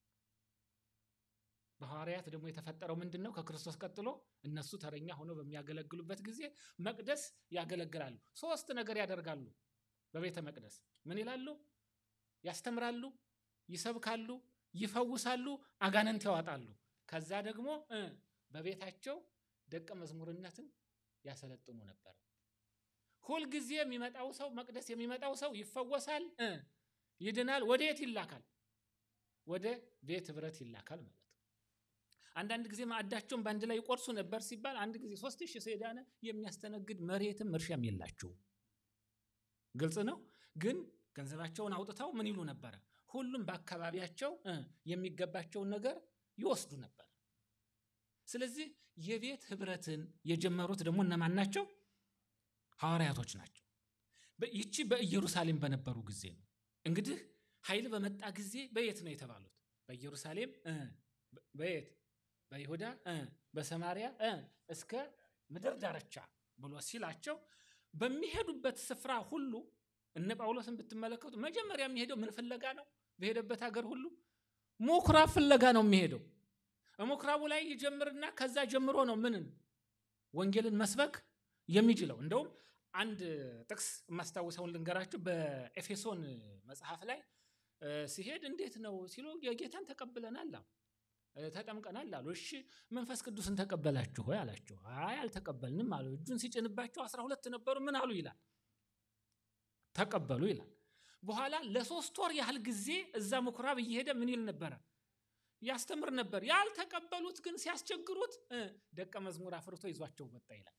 [SPEAKER 4] በሐዋርያት ደግሞ የተፈጠረው ምንድን ነው? ከክርስቶስ ቀጥሎ እነሱ ተረኛ ሆነው በሚያገለግሉበት ጊዜ መቅደስ ያገለግላሉ። ሶስት ነገር ያደርጋሉ። በቤተ መቅደስ ምን ይላሉ? ያስተምራሉ፣ ይሰብካሉ፣ ይፈውሳሉ፣ አጋንንት ያወጣሉ። ከዛ ደግሞ እ በቤታቸው ደቀ መዝሙርነትን ያሰለጥኑ ነበር። ሁልጊዜ የሚመጣው ሰው መቅደስ የሚመጣው ሰው ይፈወሳል፣ እ ይድናል። ወደ የት ይላካል? ወደ ቤት ህብረት ይላካል ማለት ነው። አንዳንድ ጊዜ ማዕዳቸውን በአንድ ላይ ይቆርሱ ነበር ሲባል አንድ ጊዜ ሶስት ሺህ ሰው የዳነ የሚያስተነግድ መሬትም እርሻም የላቸው። ግልጽ ነው። ግን ገንዘባቸውን አውጥተው ምን ይሉ ነበረ? ሁሉም በአካባቢያቸው የሚገባቸውን ነገር ይወስዱ ነበር። ስለዚህ የቤት ህብረትን የጀመሩት ደግሞ እነማን ናቸው? ሐዋርያቶች ናቸው። ይቺ በኢየሩሳሌም በነበሩ ጊዜ ነው። እንግዲህ ኃይል በመጣ ጊዜ በየት ነው የተባሉት? በኢየሩሳሌም በየት በይሁዳ በሰማሪያ እስከ ምድር ዳርቻ ብሎ ሲላቸው በሚሄዱበት ስፍራ ሁሉ እነ ጳውሎስን ብትመለከቱ መጀመሪያ የሚሄደው ምን ፍለጋ ነው? በሄደበት ሀገር ሁሉ ምኩራብ ፍለጋ ነው የሚሄደው። ምኩራቡ ላይ ይጀምርና ከዛ ጀምሮ ነው ምንን ወንጌልን መስበክ የሚችለው። እንደውም አንድ ጥቅስ የማስታውሰውን ልንገራችሁ። በኤፌሶን መጽሐፍ ላይ ሲሄድ እንዴት ነው ሲሉ የጌታን ተቀብለናል አሉ ተጠምቀናል አሉ። እሺ መንፈስ ቅዱስን ተቀበላችሁ ሆይ አላቸው። አይ አልተቀበልንም አሉ። እጁን ሲጭንባቸው አስራ ሁለት ነበሩ። ምን አሉ ይላል ተቀበሉ ይላል። በኋላ ለሶስት ወር ያህል ጊዜ እዛ ምኩራብ እየሄደ ምን ይል ነበረ? ያስተምር ነበር። ያልተቀበሉት ግን ሲያስቸግሩት ደቀ መዝሙር አፍርቶ ይዟቸው ወጣ ይላል።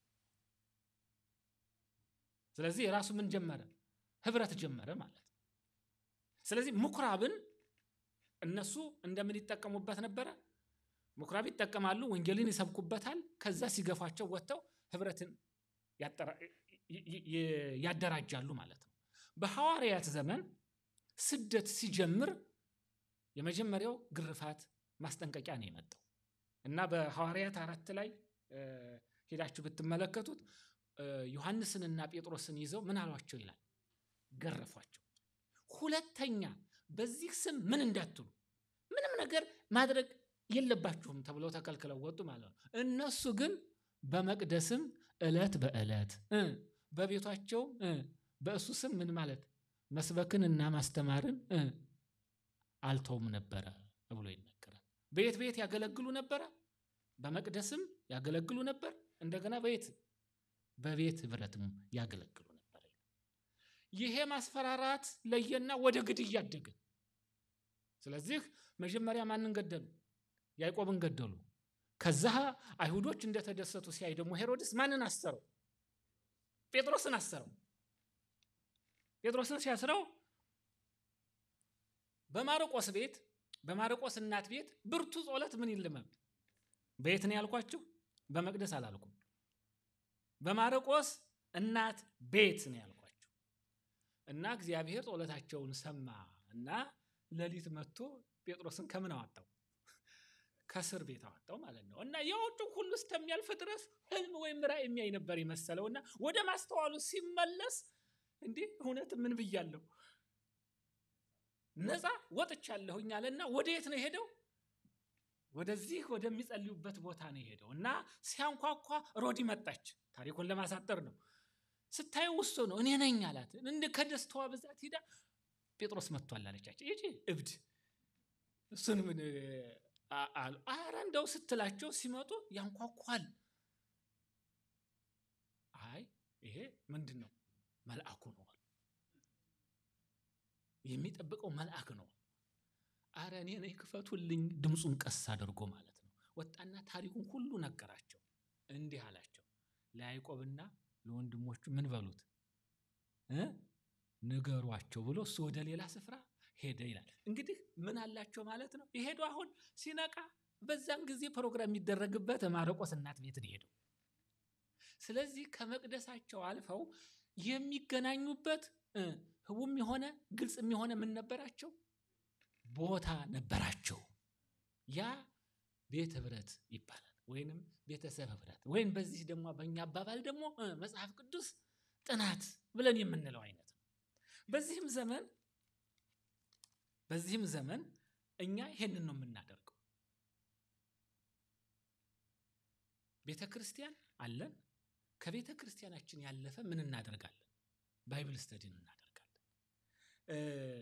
[SPEAKER 4] ስለዚህ የራሱ ምን ጀመረ? ህብረት ጀመረ ማለት ነው። ስለዚህ ምኩራብን እነሱ እንደምን ይጠቀሙበት ነበረ? ምኩራብ ይጠቀማሉ፣ ወንጌልን ይሰብኩበታል። ከዛ ሲገፏቸው ወጥተው ህብረትን ያደራጃሉ ማለት ነው። በሐዋርያት ዘመን ስደት ሲጀምር የመጀመሪያው ግርፋት ማስጠንቀቂያ ነው የመጣው እና በሐዋርያት አራት ላይ ሄዳችሁ ብትመለከቱት ዮሐንስንና ጴጥሮስን ይዘው ምን አሏቸው ይላል? ገረፏቸው። ሁለተኛ በዚህ ስም ምን እንዳትሉ ምንም ነገር ማድረግ የለባችሁም ተብለው ተከልክለው ወጡ ማለት ነው። እነሱ ግን በመቅደስም ዕለት በዕለት በቤቷቸው በእሱ ስም ምን ማለት መስበክን እና ማስተማርን አልተውም ነበረ ብሎ ይነገራል። በየት በየት ያገለግሉ ነበረ? በመቅደስም ያገለግሉ ነበር። እንደገና በየት በቤት ህብረትም ያገለግሉ ነበር። ይሄ ማስፈራራት ለየና ወደ ግድያ አደገ። ስለዚህ መጀመሪያ ማንን ገደሉ? ያዕቆብን ገደሉ። ከዛ አይሁዶች እንደተደሰቱ ሲያይ ደግሞ ሄሮድስ ማንን አሰረው? ጴጥሮስን አሰረው። ጴጥሮስን ሲያስረው በማርቆስ ቤት በማርቆስ እናት ቤት ብርቱ ጸሎት ምን ይልመም በየት ነው ያልኳችሁ? በመቅደስ አላልኩም። በማርቆስ እናት ቤት ነው ያልኳችሁ። እና እግዚአብሔር ጸሎታቸውን ሰማ እና ሌሊት መጥቶ ጴጥሮስን ከምን አወጣው? ከእስር ቤት አወጣው ማለት ነው። እና የውጭ ሁሉ እስከሚያልፍ ድረስ ህልም ወይም ራእይ የሚያይ ነበር የመሰለው እና ወደ ማስተዋሉ ሲመለስ እንዴ እውነት ምን ብያለሁ? ነፃ ወጥቻለሁኝ አለና ወደ የት ነው የሄደው? ወደዚህ ወደሚጸልዩበት ቦታ ነው የሄደው እና ሲያንኳኳ ሮዲ መጣች። ታሪኩን ለማሳጠር ነው። ስታየው ውስጡ ነው እኔ ነኝ አላት። እንደ ከደስታዋ ብዛት ሂዳ ጴጥሮስ መጥቷል አለቻቸው። ይቺ እብድ እሱን ምን አ- አሉ። ኧረ እንደው ስትላቸው ሲመጡ ያንኳኳል። አይ ይሄ ምንድን ነው? መልአኩ ነው አሉ። የሚጠብቀው መልአክ ነው። አረ እኔ ነኝ ክፈቱልኝ፣ ድምፁን ቀስ አድርጎ ማለት ነው። ወጣና ታሪኩን ሁሉ ነገራቸው። እንዲህ አላቸው ለያዕቆብና ለወንድሞቹ ምን በሉት እ ንገሯቸው ብሎ እሱ ወደ ሌላ ስፍራ ሄደ ይላል። እንግዲህ ምን አላቸው ማለት ነው። የሄዱ አሁን ሲነቃ በዛን ጊዜ ፕሮግራም የሚደረግበት ማርቆስ እናት ቤት ነው የሄደው። ስለዚህ ከመቅደሳቸው አልፈው የሚገናኙበት እ ህቡም የሆነ ግልጽም የሆነ ምን ነበራቸው? ቦታ ነበራቸው። ያ ቤት ህብረት ይባላል፣ ወይንም ቤተሰብ ህብረት፣ ወይም በዚህ ደግሞ በእኛ አባባል ደግሞ እ መጽሐፍ ቅዱስ ጥናት ብለን የምንለው አይነት ነው። በዚህም ዘመን በዚህም ዘመን እኛ ይሄንን ነው የምናደርገው። ቤተ ክርስቲያን አለን። ከቤተ ክርስቲያናችን ያለፈ ምን እናደርጋለን? ባይብል ስተዲን እናደርጋለን። እ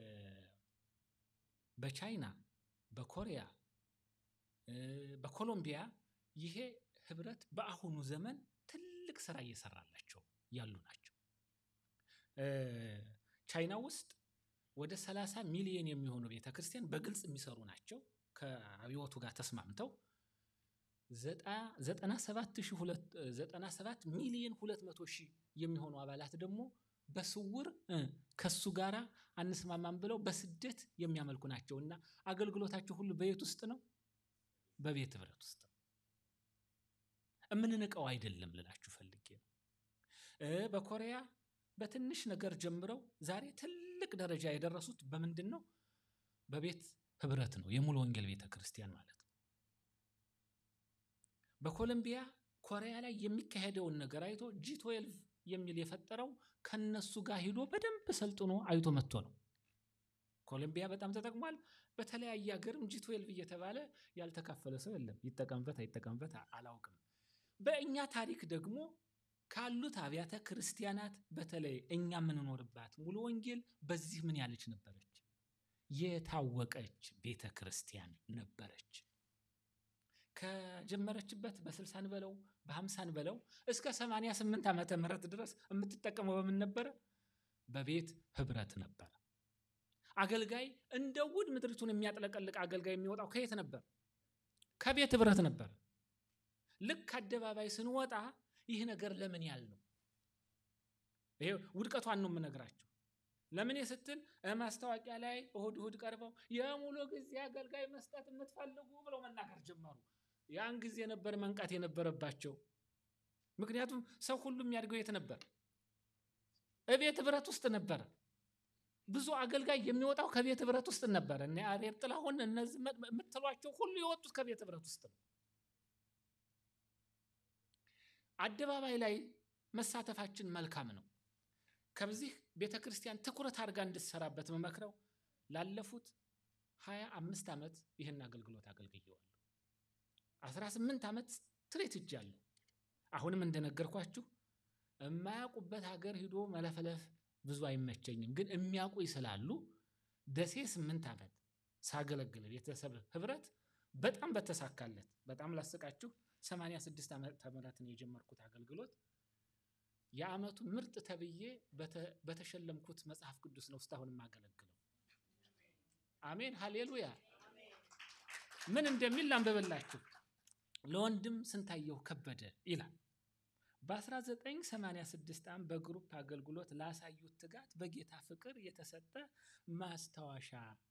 [SPEAKER 4] በቻይና፣ በኮሪያ፣ እ በኮሎምቢያ ይሄ ህብረት በአሁኑ ዘመን ትልቅ ስራ እየሰራላቸው ያሉ ናቸው። እ ቻይና ውስጥ ወደ 30 ሚሊዮን የሚሆኑ ቤተ ክርስቲያን በግልጽ የሚሰሩ ናቸው። ከአብዮቱ ጋር ተስማምተው 97 ሚሊዮን 200 ሺህ የሚሆኑ አባላት ደግሞ በስውር እ ከሱ ጋር አንስማማም ብለው በስደት የሚያመልኩ ናቸው እና አገልግሎታቸው ሁሉ በየት ውስጥ ነው? በቤት ህብረት ውስጥ ነው። የምንንቀው አይደለም ልላችሁ ፈልጌ ነው። እ በኮሪያ በትንሽ ነገር ጀምረው ዛሬ ትልቅ ደረጃ የደረሱት በምንድን ነው? በቤት ህብረት ነው። የሙሉ ወንጌል ቤተ ክርስቲያን ማለት ነው። በኮሎምቢያ ኮሪያ ላይ የሚካሄደውን ነገር አይቶ ጂ ትዌልቭ የሚል የፈጠረው ከነሱ ጋር ሂዶ በደንብ ሰልጥኖ አይቶ መጥቶ ነው። ኮሎምቢያ በጣም ተጠቅሟል። በተለያየ ሀገርም ጂ ትዌልቭ እየተባለ ያልተካፈለ ሰው የለም። ይጠቀምበት አይጠቀምበት አ- አላውቅም። በእኛ ታሪክ ደግሞ ካሉት አብያተ ክርስቲያናት በተለይ እኛ የምንኖርባት ሙሉ ወንጌል በዚህ ምን ያለች ነበረች? የታወቀች ቤተ ክርስቲያን ነበረች። ከጀመረችበት በስልሳን በለው በሀምሳን በለው እስከ 88 ዓመተ ምህረት ድረስ የምትጠቀመው በምን ነበረ? በቤት ህብረት ነበረ። አገልጋይ እንደ ውድ ምድሪቱን የሚያጥለቀልቅ አገልጋይ የሚወጣው ከየት ነበር? ከቤት ህብረት ነበር። ልክ አደባባይ ስንወጣ ይህ ነገር ለምን ያል ነው? ይሄ ውድቀቷን ነው የምነግራችሁ። ለምን ስትል ማስታወቂያ ላይ እሁድ እሁድ ቀርበው የሙሉ ጊዜ አገልጋይ መስጠት የምትፈልጉ ብለው መናገር ጀመሩ። ያን ጊዜ ነበር መንቃት የነበረባቸው። ምክንያቱም ሰው ሁሉ የሚያድገው የት ነበር? እቤት ህብረት ውስጥ ነበረ። ብዙ አገልጋይ የሚወጣው ከቤት ህብረት ውስጥ ነበረ። እነ ያሬድ ጥላሁን እነዚህ የምትሏቸው ሁሉ የወጡት ከቤት ህብረት ውስጥ ነው። አደባባይ ላይ መሳተፋችን መልካም ነው። ከዚህ ቤተ ክርስቲያን ትኩረት አድርጋ እንድትሰራበት መመክረው ላለፉት ሀያ አምስት ዓመት ይህን አገልግሎት አገልግየዋለሁ። አስራ ስምንት ዓመት ትሬት እጃለሁ። አሁንም እንደነገርኳችሁ የማያውቁበት ሀገር ሂዶ መለፈለፍ ብዙ አይመቸኝም፣ ግን የሚያውቁኝ ስላሉ ደሴ ስምንት ዓመት ሳገለግል ቤተሰብ ህብረት በጣም በተሳካለት በጣም ላስቃችሁ 86 ዓመተ ምህረትን የጀመርኩት አገልግሎት የዓመቱ ምርጥ ተብዬ በተሸለምኩት መጽሐፍ ቅዱስ ነው እስካሁን የማገለግለው። አሜን ሃሌሉያ። ምን እንደሚል ላንብብላችሁ። ለወንድም ስንታየሁ ከበደ ይላል። በ1986 ዓ.ም በግሩፕ አገልግሎት ላሳዩት ትጋት በጌታ ፍቅር የተሰጠ ማስታወሻ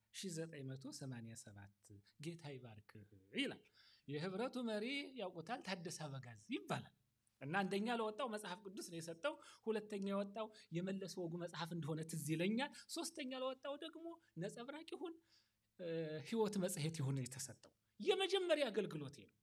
[SPEAKER 4] 1987 ጌታ ይባርክህ ይላል። የህብረቱ መሪ ያውቁታል፣ ታደሰ አበጋዝ ይባላል። እና አንደኛ ለወጣው መጽሐፍ ቅዱስ ነው የሰጠው። ሁለተኛ የወጣው የመለስ ወጉ መጽሐፍ እንደሆነ ትዝ ይለኛል። ሶስተኛ ለወጣው ደግሞ ነጸብራቅ ይሁን ህይወት መጽሔት ይሁን የተሰጠው። የመጀመሪያ አገልግሎቴ ነው።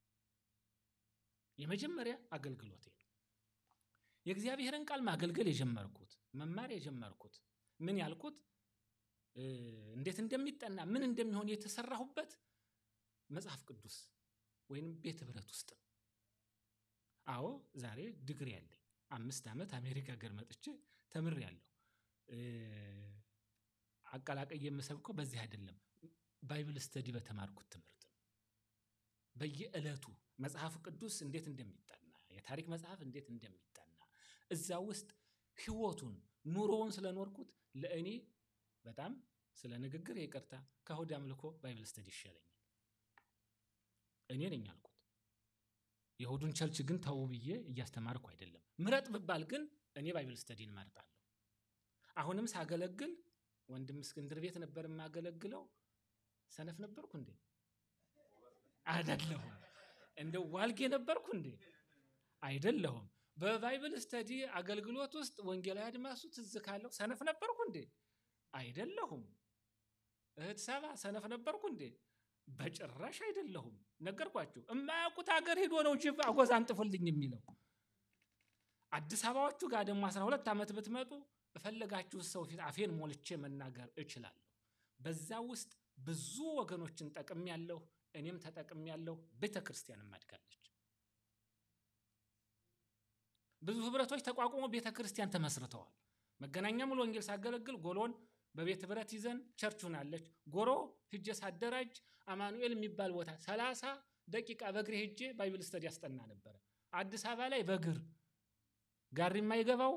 [SPEAKER 4] የመጀመሪያ አገልግሎቴ ነው። የእግዚአብሔርን ቃል ማገልገል የጀመርኩት መማር የጀመርኩት ምን ያልኩት እንዴት እንደሚጠና ምን እንደሚሆን የተሰራሁበት መጽሐፍ ቅዱስ ወይም ቤት ህብረት ውስጥ ነው። አዎ ዛሬ ዲግሪ ያለኝ አምስት ዓመት አሜሪካ ሀገር መጥቼ ተምሬያለሁ። አቀላቀይ የምሰብከው በዚህ አይደለም፣ ባይብል ስተዲ በተማርኩት ትምህርት ነው። በየዕለቱ መጽሐፍ ቅዱስ እንዴት እንደሚጠና የታሪክ መጽሐፍ እንዴት እንደሚጠና እዛ ውስጥ ህይወቱን ኑሮውን ስለኖርኩት ለእኔ በጣም ስለ ንግግር ይቅርታ ከእሁድ አምልኮ ባይብል ስተዲ ይሻለኛል። እኔ ነኝ አልኩት። የእሁዱን ቸርች ግን ተው ብዬ እያስተማርኩ አይደለም። ምረጥ ብባል ግን እኔ ባይብል ስተዲን እመርጣለሁ። አሁንም ሳገለግል ወንድም እስክንድር ቤት ነበር የማገለግለው። ሰነፍ ነበርኩ እንዴ? አይደለሁም። እንደ ዋልጌ ነበርኩ እንዴ? አይደለሁም። በባይብል ስተዲ አገልግሎት ውስጥ ወንጌላዊ አድማሱ ትዝ ካለው ሰነፍ ነበርኩ እንዴ? አይደለሁም። እህት ሰባ ሰነፍ ነበርኩ እንዴ? በጭራሽ አይደለሁም። ነገርኳችሁ። የማያውቁት ሀገር ሄዶ ነው ጅብ አጎዛ አንጥፉልኝ የሚለው። አዲስ አበባዎቹ ጋር ደግሞ አስራ ሁለት ዓመት ብትመጡ እፈለጋችሁ ሰው ፊት አፌን ሞልቼ መናገር እችላለሁ። በዛ ውስጥ ብዙ ወገኖችን ጠቅም ያለሁ እኔም ተጠቅም ያለሁ ቤተ ክርስቲያንም አድጋለች። ብዙ ህብረቶች ተቋቁሞ ቤተ ክርስቲያን ተመስርተዋል። መገናኛ ሙሉ ወንጌል ሳገለግል ጎሎን በቤት ህብረት ይዘን ቸርች ሁናለች። ጎሮ ሂጄ ሳደራጅ አማኑኤል የሚባል ቦታ ሰላሳ ደቂቃ በእግሬ ሂጄ ባይብል ስተዲ ያስጠና ነበረ። አዲስ አበባ ላይ በእግር ጋሪ የማይገባው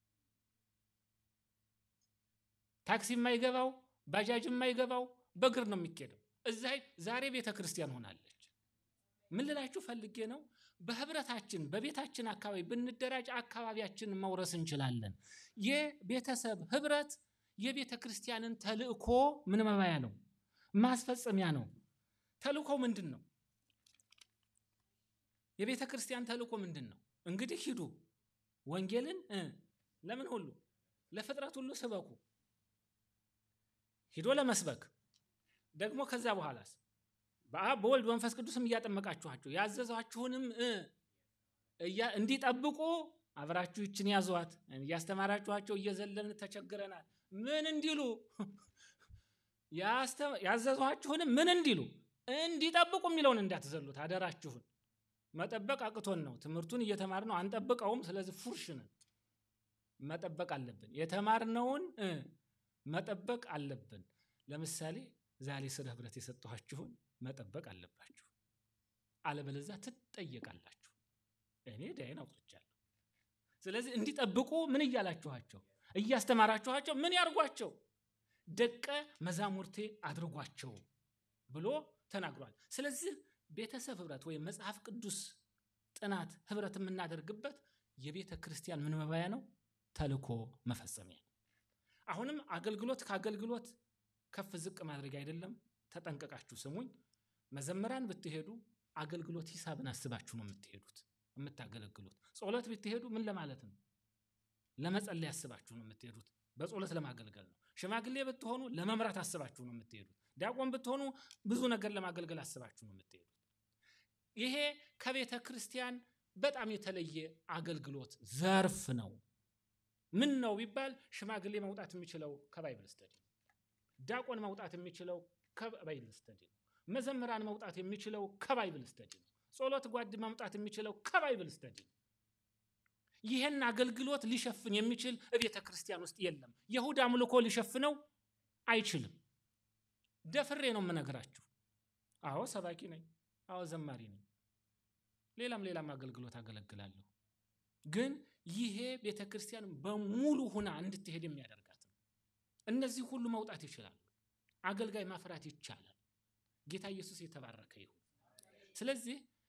[SPEAKER 4] ታክሲ የማይገባው ባጃጅ የማይገባው በእግር ነው የሚኬደው። እዛ ዛሬ ቤተ ክርስቲያን ሆናለች። ምን ልላችሁ ፈልጌ ነው፣ በህብረታችን በቤታችን አካባቢ ብንደራጅ አካባቢያችንን መውረስ እንችላለን። የቤተሰብ ህብረት የቤተ ክርስቲያንን ተልእኮ ምን መባያ ነው? ማስፈጸሚያ ነው። ተልእኮው ምንድን ነው? የቤተ ክርስቲያን ተልእኮ ምንድን ነው? እንግዲህ ሂዱ ወንጌልን ለምን ሁሉ ለፍጥረት ሁሉ ስበኩ። ሂዶ ለመስበክ ደግሞ ከዛ በኋላስ በአብ በወልድ መንፈስ ቅዱስም እያጠመቃችኋቸው ያዘዟችሁንም እንዲጠብቁ አብራችሁ ይችን ያዟት። እያስተማራችኋቸው እየዘለን ተቸግረናል ምን እንዲሉ ያዘዟችሁንም ምን እንዲሉ እንዲጠብቁ የሚለውን እንዳትዘሉት አደራችሁን። መጠበቅ አቅቶን ነው። ትምህርቱን እየተማርነው አንጠብቀውም። ስለዚህ ፉርሽ ነን። መጠበቅ አለብን። የተማርነውን መጠበቅ አለብን። ለምሳሌ ዛሬ ስለ ህብረት የሰጠኋችሁን መጠበቅ አለባችሁ። አለበለዛ ትጠየቃላችሁ። እኔ ዳይን አውጥቻለሁ። ስለዚህ እንዲጠብቁ ምን እያላችኋቸው እያስተማራችኋቸው ምን ያርጓቸው? ደቀ መዛሙርቴ አድርጓቸው ብሎ ተናግሯል። ስለዚህ ቤተሰብ ህብረት ወይም መጽሐፍ ቅዱስ ጥናት ህብረት የምናደርግበት የቤተ ክርስቲያን ምን መባያ ነው? ተልኮ መፈጸሚያ። አሁንም አገልግሎት ከአገልግሎት ከፍ ዝቅ ማድረግ አይደለም። ተጠንቀቃችሁ ስሙኝ። መዘምራን ብትሄዱ አገልግሎት ሂሳብን አስባችሁ ነው የምትሄዱት የምታገለግሉት። ጸሎት ብትሄዱ ምን ለማለት ነው? ለመጸለይ አስባችሁ ነው የምትሄዱት። በጸሎት ለማገልገል ነው። ሽማግሌ ብትሆኑ ለመምራት አስባችሁ ነው የምትሄዱት። ዲያቆን ብትሆኑ ብዙ ነገር ለማገልገል አስባችሁ ነው የምትሄዱት። ይሄ ከቤተ ክርስቲያን በጣም የተለየ አገልግሎት ዘርፍ ነው። ምን ነው ቢባል ሽማግሌ መውጣት የሚችለው ከባይብል ስተዲ ነው። ዲያቆን መውጣት የሚችለው ከባይብል ስተዲ ነው። መዘምራን መውጣት የሚችለው ከባይብል ስተዲ ነው። ጸሎት ጓድ መምጣት የሚችለው ከባይብል ስተዲ ነው። ይህን አገልግሎት ሊሸፍን የሚችል ቤተ ክርስቲያን ውስጥ የለም። የእሁድ አምልኮ ሊሸፍነው አይችልም። ደፍሬ ነው የምነግራችሁ። አዎ ሰባኪ ነኝ፣ አዎ ዘማሪ ነኝ፣ ሌላም ሌላም አገልግሎት አገለግላለሁ። ግን ይሄ ቤተ ክርስቲያን በሙሉ ሁና እንድትሄድ የሚያደርጋት ነው። እነዚህ ሁሉ መውጣት ይችላሉ። አገልጋይ ማፍራት ይቻላል። ጌታ ኢየሱስ የተባረከ ይሁን። ስለዚህ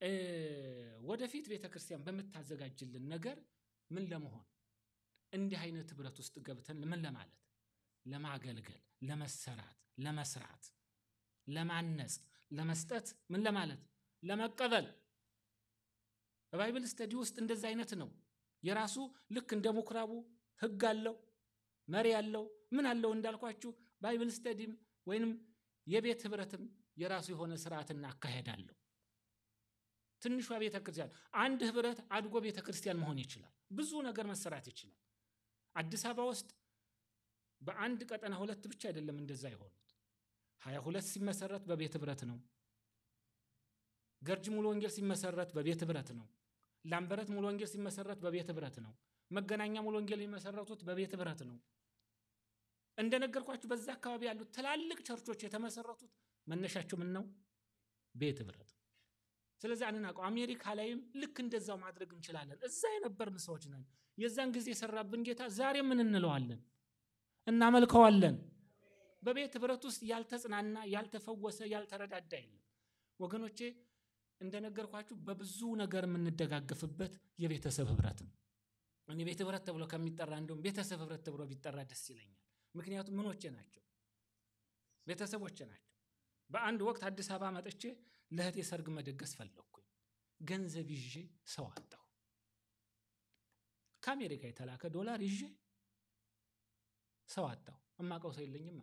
[SPEAKER 4] እ፣ ወደፊት ቤተ ክርስቲያን በምታዘጋጅልን ነገር ምን ለመሆን እንዲህ አይነት ህብረት ውስጥ ገብተን ምን ለማለት ለማገልገል፣ ለመሰራት፣ ለመስራት፣ ለማነጽ፣ ለመስጠት ምን ለማለት ለመቀበል በባይብል ስተዲ ውስጥ እንደዚህ አይነት ነው። የራሱ ልክ እንደ ምኩራቡ ህግ አለው፣ መሪ አለው፣ ምን አለው እንዳልኳችሁ ባይብል ስተዲም ወይንም የቤት ህብረትም የራሱ የሆነ ስርዓትና አካሄድ አለው። ትንሿ ቤተ ክርስቲያን አንድ ህብረት አድጎ ቤተ ክርስቲያን መሆን ይችላል። ብዙ ነገር መሰራት ይችላል። አዲስ አበባ ውስጥ በአንድ ቀጠና ሁለት ብቻ አይደለም እንደዛ የሆኑት። ሀያ ሁለት ሲመሰረት በቤት ህብረት ነው። ገርጅ ሙሉ ወንጌል ሲመሰረት በቤት ህብረት ነው። ላምበረት ሙሉ ወንጌል ሲመሰረት በቤት ህብረት ነው። መገናኛ ሙሉ ወንጌል የሚመሰረቱት በቤት ህብረት ነው። እንደነገርኳችሁ በዛ አካባቢ ያሉት ትላልቅ ቸርቾች የተመሰረቱት መነሻቸው ምን ነው? ቤት ህብረት ነው። ስለዚህ አንናቀው። አሜሪካ ላይም ልክ እንደዛው ማድረግ እንችላለን። እዛ የነበርን ሰዎች ነን። የዛን ጊዜ የሰራብን ጌታ ዛሬ ምን እንለዋለን? እናመልከዋለን። በቤት ህብረት ውስጥ ያልተጽናና፣ ያልተፈወሰ፣ ያልተረዳዳ የለም ወገኖቼ። እንደነገርኳችሁ በብዙ ነገር የምንደጋገፍበት የቤተሰብ ህብረት ነው። እኔ ቤት ህብረት ተብሎ ከሚጠራ እንዲሁም ቤተሰብ ህብረት ተብሎ ቢጠራ ደስ ይለኛል። ምክንያቱም ምኖቼ ናቸው፣ ቤተሰቦቼ ናቸው። በአንድ ወቅት አዲስ አበባ መጥቼ ለእህቴ ሰርግ መደገስ ፈለግኩኝ። ገንዘብ ይዤ ሰው አጣሁ። ከአሜሪካ የተላከ ዶላር ይዤ ሰው አጣሁ። እማቀው ሰው የለኝማ።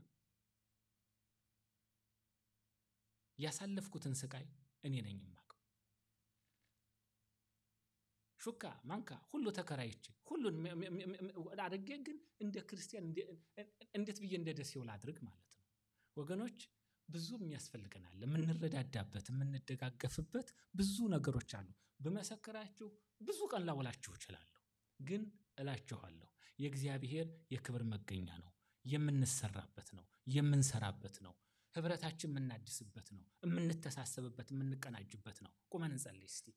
[SPEAKER 4] ያሳለፍኩትን ስቃይ እኔ ነኝ የማውቀው። ሹካ ማንካ ሁሉ ተከራይቼ ሁሉን አድርጌ ግን እንደ ክርስቲያን እንዴት ብዬ እንደ ደሴው ላድርግ ማለት ነው። ወገኖች ብዙ የሚያስፈልገናል፣ የምንረዳዳበት የምንደጋገፍበት ብዙ ነገሮች አሉ። ብመሰክራችሁ ብዙ ቀን ላውላችሁ እችላለሁ። ግን እላችኋለሁ የእግዚአብሔር የክብር መገኛ ነው። የምንሰራበት ነው። የምንሰራበት ነው። ህብረታችን የምናድስበት ነው። የምንተሳሰብበት፣ የምንቀናጅበት ነው። ቁመን እንጸልይ እስቲ።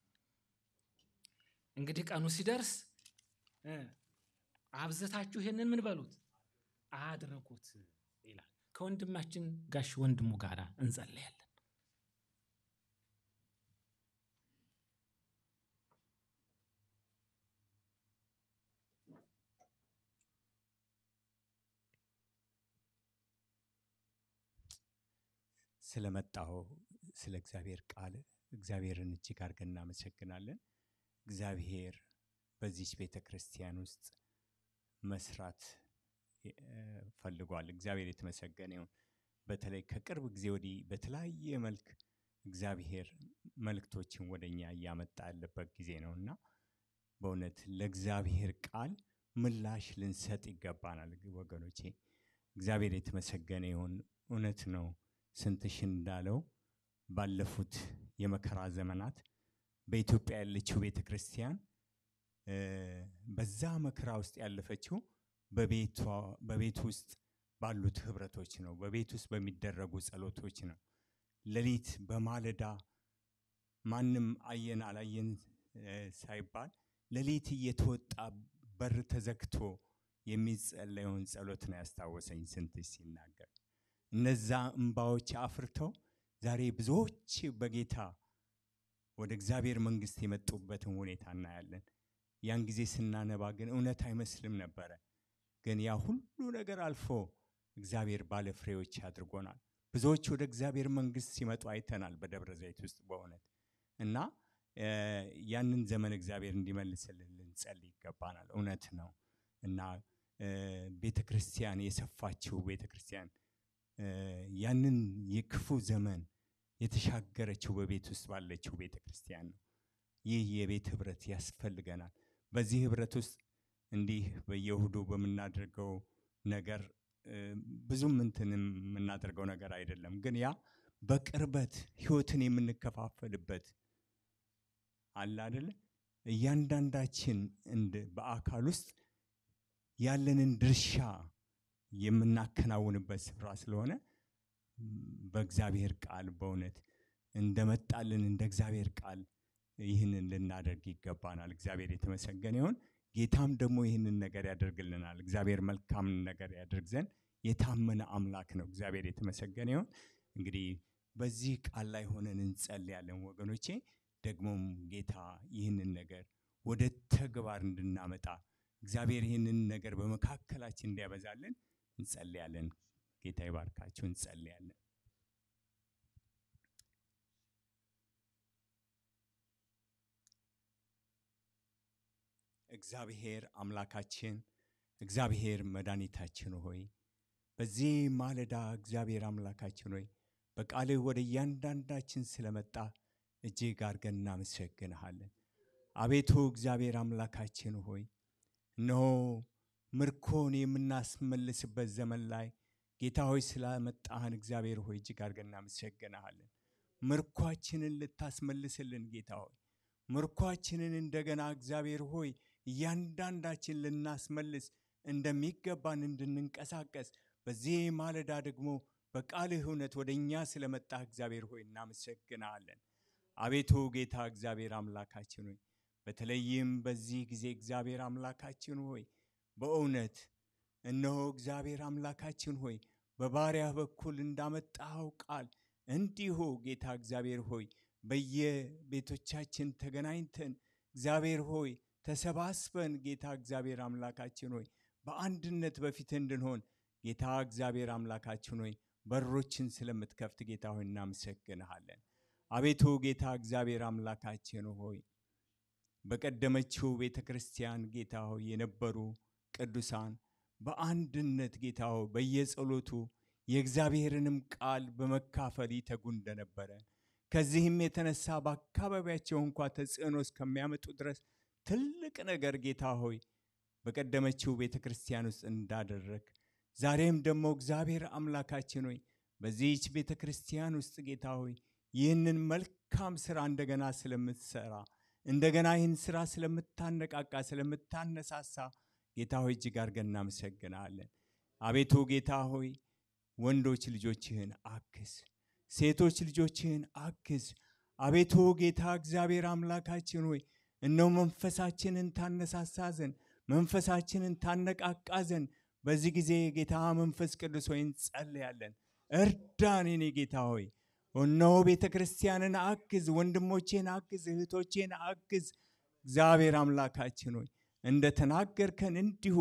[SPEAKER 4] እንግዲህ ቀኑ ሲደርስ እ አብዝታችሁ ይሄንን ምን በሉት አድርጉት ይላል። ከወንድማችን ጋሽ ወንድሙ ጋር እንጸለያለን።
[SPEAKER 5] ስለመጣው ስለ እግዚአብሔር ቃል እግዚአብሔርን እጅግ አድርገን እናመሰግናለን። እግዚአብሔር በዚች ቤተ ክርስቲያን ውስጥ መስራት እ፣ ፈልጓል። እግዚአብሔር የተመሰገነ ይሁን። በተለይ ከቅርብ ጊዜ ወዲህ በተለያየ መልክ እግዚአብሔር መልእክቶችን ወደ እኛ እያመጣ ያለበት ጊዜ ነው እና በእውነት ለእግዚአብሔር ቃል ምላሽ ልንሰጥ ይገባናል ወገኖቼ። እግዚአብሔር የተመሰገነ ይሁን። እውነት ነው ስንትሽ እንዳለው ባለፉት የመከራ ዘመናት በኢትዮጵያ ያለችው ቤተ ክርስቲያን እ፣ በዛ መከራ ውስጥ ያለፈችው በቤቷ በቤት ውስጥ ባሉት ህብረቶች ነው። በቤት ውስጥ በሚደረጉ ጸሎቶች ነው። ሌሊት በማለዳ ማንም አየን አላየን እ፣ ሳይባል ሌሊት እየተወጣ በር ተዘግቶ የሚጸለየውን ጸሎት ነው ያስታወሰኝ ስንትሽ ሲናገር። እነዛ እንባዎች አፍርተው ዛሬ ብዙዎች በጌታ ወደ እግዚአብሔር መንግሥት የመጡበትን ሁኔታ እናያለን። ያን ጊዜ ስናነባ ግን እውነት አይመስልም ነበረ። ግን ያ ሁሉ ነገር አልፎ እግዚአብሔር ባለ ፍሬዎች አድርጎናል። ብዙዎች ወደ እግዚአብሔር መንግሥት ሲመጡ አይተናል በደብረ ዘይት ውስጥ በእውነት እና እ፣ ያንን ዘመን እግዚአብሔር እንዲመልስልን ልንጸልይ ይገባናል። እውነት ነው እና ቤተ ክርስቲያን የሰፋችው ቤተ ክርስቲያን እ፣ ያንን የክፉ ዘመን የተሻገረችው በቤት ውስጥ ባለችው ቤተ ክርስቲያን ነው። ይህ የቤት ህብረት ያስፈልገናል። በዚህ ህብረት ውስጥ እንዲህ በየእሁዱ በምናደርገው ነገር እ፣ ብዙም እንትን የምናደርገው ነገር አይደለም። ግን ያ በቅርበት ህይወትን የምንከፋፈልበት አለ አይደለ? እያንዳንዳችን እንደ በአካል ውስጥ ያለንን ድርሻ የምናከናውንበት ስፍራ ስለሆነ ም፣ በእግዚአብሔር ቃል በእውነት እንደመጣልን እንደ እግዚአብሔር ቃል ይህንን ልናደርግ ይገባናል። እግዚአብሔር የተመሰገነ ይሁን። ጌታም ደግሞ ይህንን ነገር ያደርግልናል። እግዚአብሔር መልካም ነገር ያደርግ ዘንድ የታመነ አምላክ ነው። እግዚአብሔር የተመሰገነ ይሁን። እንግዲህ በዚህ ቃል ላይ ሆነን እንጸልያለን ወገኖቼ። ደግሞም ጌታ ይህንን ነገር ወደ ተግባር እንድናመጣ እግዚአብሔር ይህንን ነገር በመካከላችን እንዲያበዛልን እንጸልያለን። ጌታ ይባርካችሁ። እንጸልያለን። እግዚአብሔር አምላካችን እግዚአብሔር መድኃኒታችን ሆይ በዚህ ማለዳ እግዚአብሔር አምላካችን ሆይ በቃልህ ወደ እያንዳንዳችን ስለመጣ እጅግ አድርገን እናመሰግንሃለን። አቤቱ እግዚአብሔር አምላካችን ሆይ እነሆ ምርኮን የምናስመልስበት ዘመን ላይ ጌታ ሆይ ስላመጣህን እግዚአብሔር ሆይ እጅግ አድርገን እናመሰግንሃለን። ምርኳችንን ልታስመልስልን ጌታ ሆይ ምርኳችንን እንደገና እግዚአብሔር ሆይ እያንዳንዳችን ልናስመልስ እንደሚገባን እንድንንቀሳቀስ በዚህ ማለዳ ደግሞ በቃልህ እውነት ወደ እኛ ስለመጣህ እግዚአብሔር ሆይ እናመሰግናለን። አቤቱ ጌታ እግዚአብሔር አምላካችን ሆይ በተለይም በዚህ ጊዜ እግዚአብሔር አምላካችን ሆይ በእውነት እነሆ እግዚአብሔር አምላካችን ሆይ በባሪያህ በኩል እንዳመጣኸው ቃል እንዲሁ ጌታ እግዚአብሔር ሆይ በየቤቶቻችን ተገናኝተን እግዚአብሔር ሆይ ተሰባስበን ጌታ እግዚአብሔር አምላካችን ሆይ በአንድነት በፊት እንድንሆን ጌታ እግዚአብሔር አምላካችን ሆይ በሮችን ስለምትከፍት ጌታ ሆይ እናመሰግንሃለን። አቤቱ ጌታ እግዚአብሔር አምላካችን ሆይ በቀደመችው ቤተ ክርስቲያን ጌታ ሆይ የነበሩ ቅዱሳን በአንድነት ጌታ ሆይ በየጸሎቱ የእግዚአብሔርንም ቃል በመካፈል ይተጉ እንደነበረ ከዚህም የተነሳ በአካባቢያቸው እንኳ ተጽዕኖ እስከሚያመጡ ድረስ ትልቅ ነገር ጌታ ሆይ በቀደመችው ቤተ ክርስቲያን ውስጥ እንዳደረግ ዛሬም ደግሞ እግዚአብሔር አምላካችን ሆይ በዚህች ቤተ ክርስቲያን ውስጥ ጌታ ሆይ ይህንን መልካም ስራ እንደገና ስለምትሰራ እንደገና ይህን ስራ ስለምታነቃቃ ስለምታነሳሳ ጌታ ሆይ እጅግ አድርገን እናመሰግናለን። አቤቱ ጌታ ሆይ ወንዶች ልጆችህን አግዝ፣ ሴቶች ልጆችህን አግዝ። አቤቱ ጌታ እግዚአብሔር አምላካችን ሆይ እነሆ መንፈሳችንን ታነሳሳ ዘንድ መንፈሳችንን ታነቃቃ ዘንድ በዚህ ጊዜ ጌታ መንፈስ ቅዱስ ሆይ እንጸልያለን። እርዳን የኔ ጌታ ሆይ እነሆ ቤተ ክርስቲያንን አግዝ፣ ወንድሞቼን አግዝ፣ እህቶቼን አግዝ። እግዚአብሔር አምላካችን ሆይ እንደ ተናገርከን እንዲሁ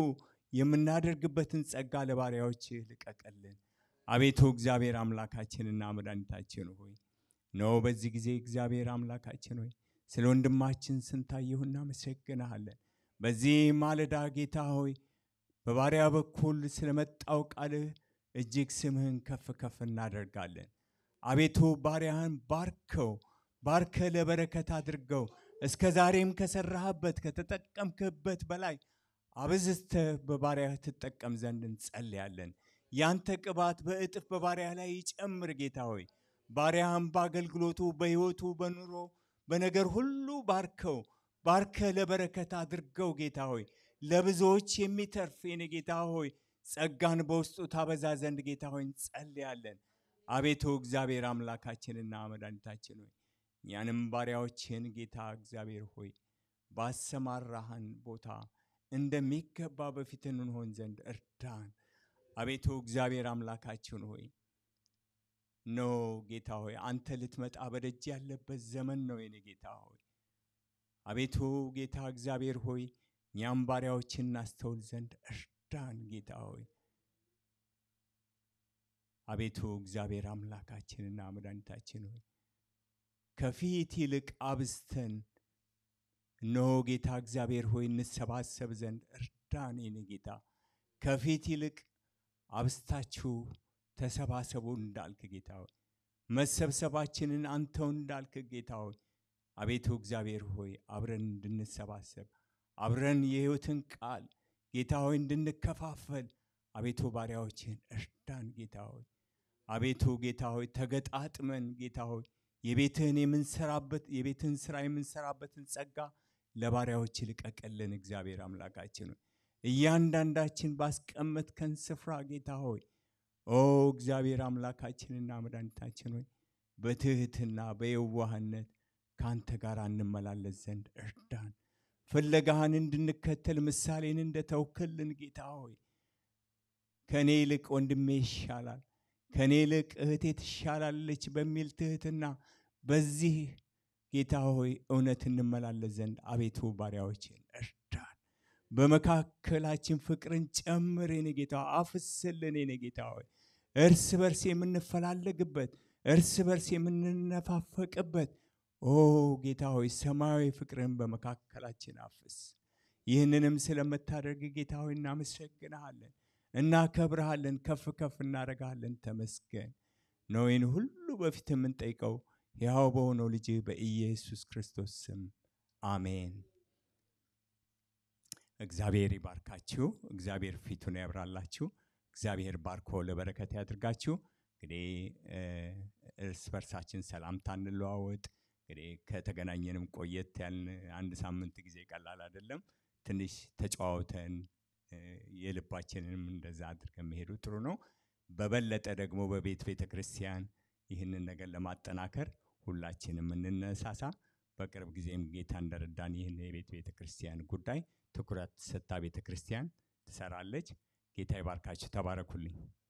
[SPEAKER 5] የምናደርግበትን ጸጋ ለባሪያዎች ልቀቀልን። አቤቱ እግዚአብሔር አምላካችንና መድኃኒታችን ሆይ ነው በዚህ ጊዜ እግዚአብሔር አምላካችን ሆይ ስለ ወንድማችን ስንታየሁ እናመሰግንሃለን። በዚህ ማለዳ ጌታ ሆይ በባሪያ በኩል ስለመጣው ቃልህ እጅግ ስምህን ከፍ ከፍ እናደርጋለን። አቤቱ ባሪያህን ባርከው፣ ባርከ ለበረከት አድርገው። እስከ ዛሬም ከሰራህበት ከተጠቀምክበት በላይ አብዝተህ በባሪያህ ትጠቀም ዘንድ እንጸልያለን። ያንተ ቅባት በእጥፍ በባሪያህ ላይ ይጨምር ጌታ ሆይ ባሪያህን በአገልግሎቱ በሕይወቱ በኑሮ በነገር ሁሉ ባርከው ባርከ ለበረከት አድርገው ጌታ ሆይ ለብዙዎች የሚተርፍ የኔ ጌታ ሆይ ጸጋን በውስጡ ታበዛ ዘንድ ጌታ ሆይ እንጸልያለን። አቤቱ እግዚአብሔር አምላካችንና መድኃኒታችን ሆይ እኛንም ባሪያዎችን ጌታ እግዚአብሔር ሆይ ባሰማራህን ቦታ እንደሚገባ በፊት እንሆን ዘንድ እርዳን። አቤቱ እግዚአብሔር አምላካችን ሆይ ኖ ጌታ ሆይ አንተ ልትመጣ በደጅ ያለበት ዘመን ነው የኔ ጌታ ሆይ አቤቱ ጌታ እግዚአብሔር ሆይ እኛም ባሪያዎችን እናስተውል ዘንድ እርዳን ጌታ ሆይ አቤቱ እግዚአብሔር አምላካችንና መድኃኒታችን ሆይ ከፊት ይልቅ አብዝተን እነሆ ጌታ እግዚአብሔር ሆይ እንሰባሰብ ዘንድ እርዳን የኔ ጌታ ከፊት ይልቅ አብስታችሁ ተሰባሰቡ እንዳልክ ጌታ ሆይ መሰብሰባችንን አንተው እንዳልክ ጌታ ሆይ አቤቱ እግዚአብሔር ሆይ አብረን እንድንሰባሰብ አብረን የሕይወትን ቃል ጌታ ሆይ እንድንከፋፈል አቤቱ ባሪያዎችን እርዳን ጌታ ሆይ አቤቱ ጌታ ሆይ ተገጣጥመን ጌታ ሆይ የቤትህን የምንሰራበት የቤትህን ስራ የምንሰራበትን ጸጋ ለባሪያዎች ልቀቅልን እግዚአብሔር አምላካችን ሆይ እያንዳንዳችን ባስቀመጥከን ስፍራ ጌታ ሆይ ኦ እግዚአብሔር አምላካችንና መድኃኒታችን ሆይ በትህትና በየዋህነት ከአንተ ጋር እንመላለስ ዘንድ እርዳን። ፍለጋህን እንድንከተል ምሳሌን እንደተውክልን ጌታ ሆይ ከእኔ ይልቅ ወንድሜ ይሻላል፣ ከእኔ ይልቅ እህቴ ትሻላለች በሚል ትህትና በዚህ ጌታ ሆይ እውነት እንመላለስ ዘንድ አቤቱ ባሪያዎችን እርዳን። በመካከላችን ፍቅርን ጨምር የኔ ጌታ ሆይ፣ አፍስልን የኔ ጌታ ሆይ እርስ በርስ የምንፈላለግበት እርስ በርስ የምንነፋፈቅበት ኦ ጌታ ሆይ ሰማያዊ ፍቅርን በመካከላችን አፍስ። ይህንንም ስለምታደርግ ጌታ ሆይ እናመሰግንሃለን፣ እናከብርሃለን፣ ከፍ ከፍ እናደርግሃለን። ተመስገን ነው ይህን ሁሉ በፊት የምንጠይቀው ሕያው በሆነው ልጅ በኢየሱስ ክርስቶስ ስም አሜን። እግዚአብሔር ይባርካችሁ። እግዚአብሔር ፊቱን ያብራላችሁ። እግዚአብሔር ባርኮ ለበረከት ያድርጋችሁ። እንግዲህ እ፣ እርስ በርሳችን ሰላምታ እንለዋወጥ። እንግዲህ ከተገናኘንም ቆየት ያልን አንድ ሳምንት ጊዜ ቀላል አይደለም። ትንሽ ተጨዋውተን እ፣ የልባችንንም እንደዛ አድርገን መሄዱ ጥሩ ነው። በበለጠ ደግሞ በቤት ቤተ ክርስቲያን ይህንን ነገር ለማጠናከር ሁላችንም እንነሳሳ። በቅርብ ጊዜም ጌታ እንደረዳን ይህን የቤት ቤተ ክርስቲያን ጉዳይ ትኩረት ሰጥታ ቤተ ክርስቲያን ትሰራለች። ጌታ ይባርካችሁ። ተባረኩልኝ።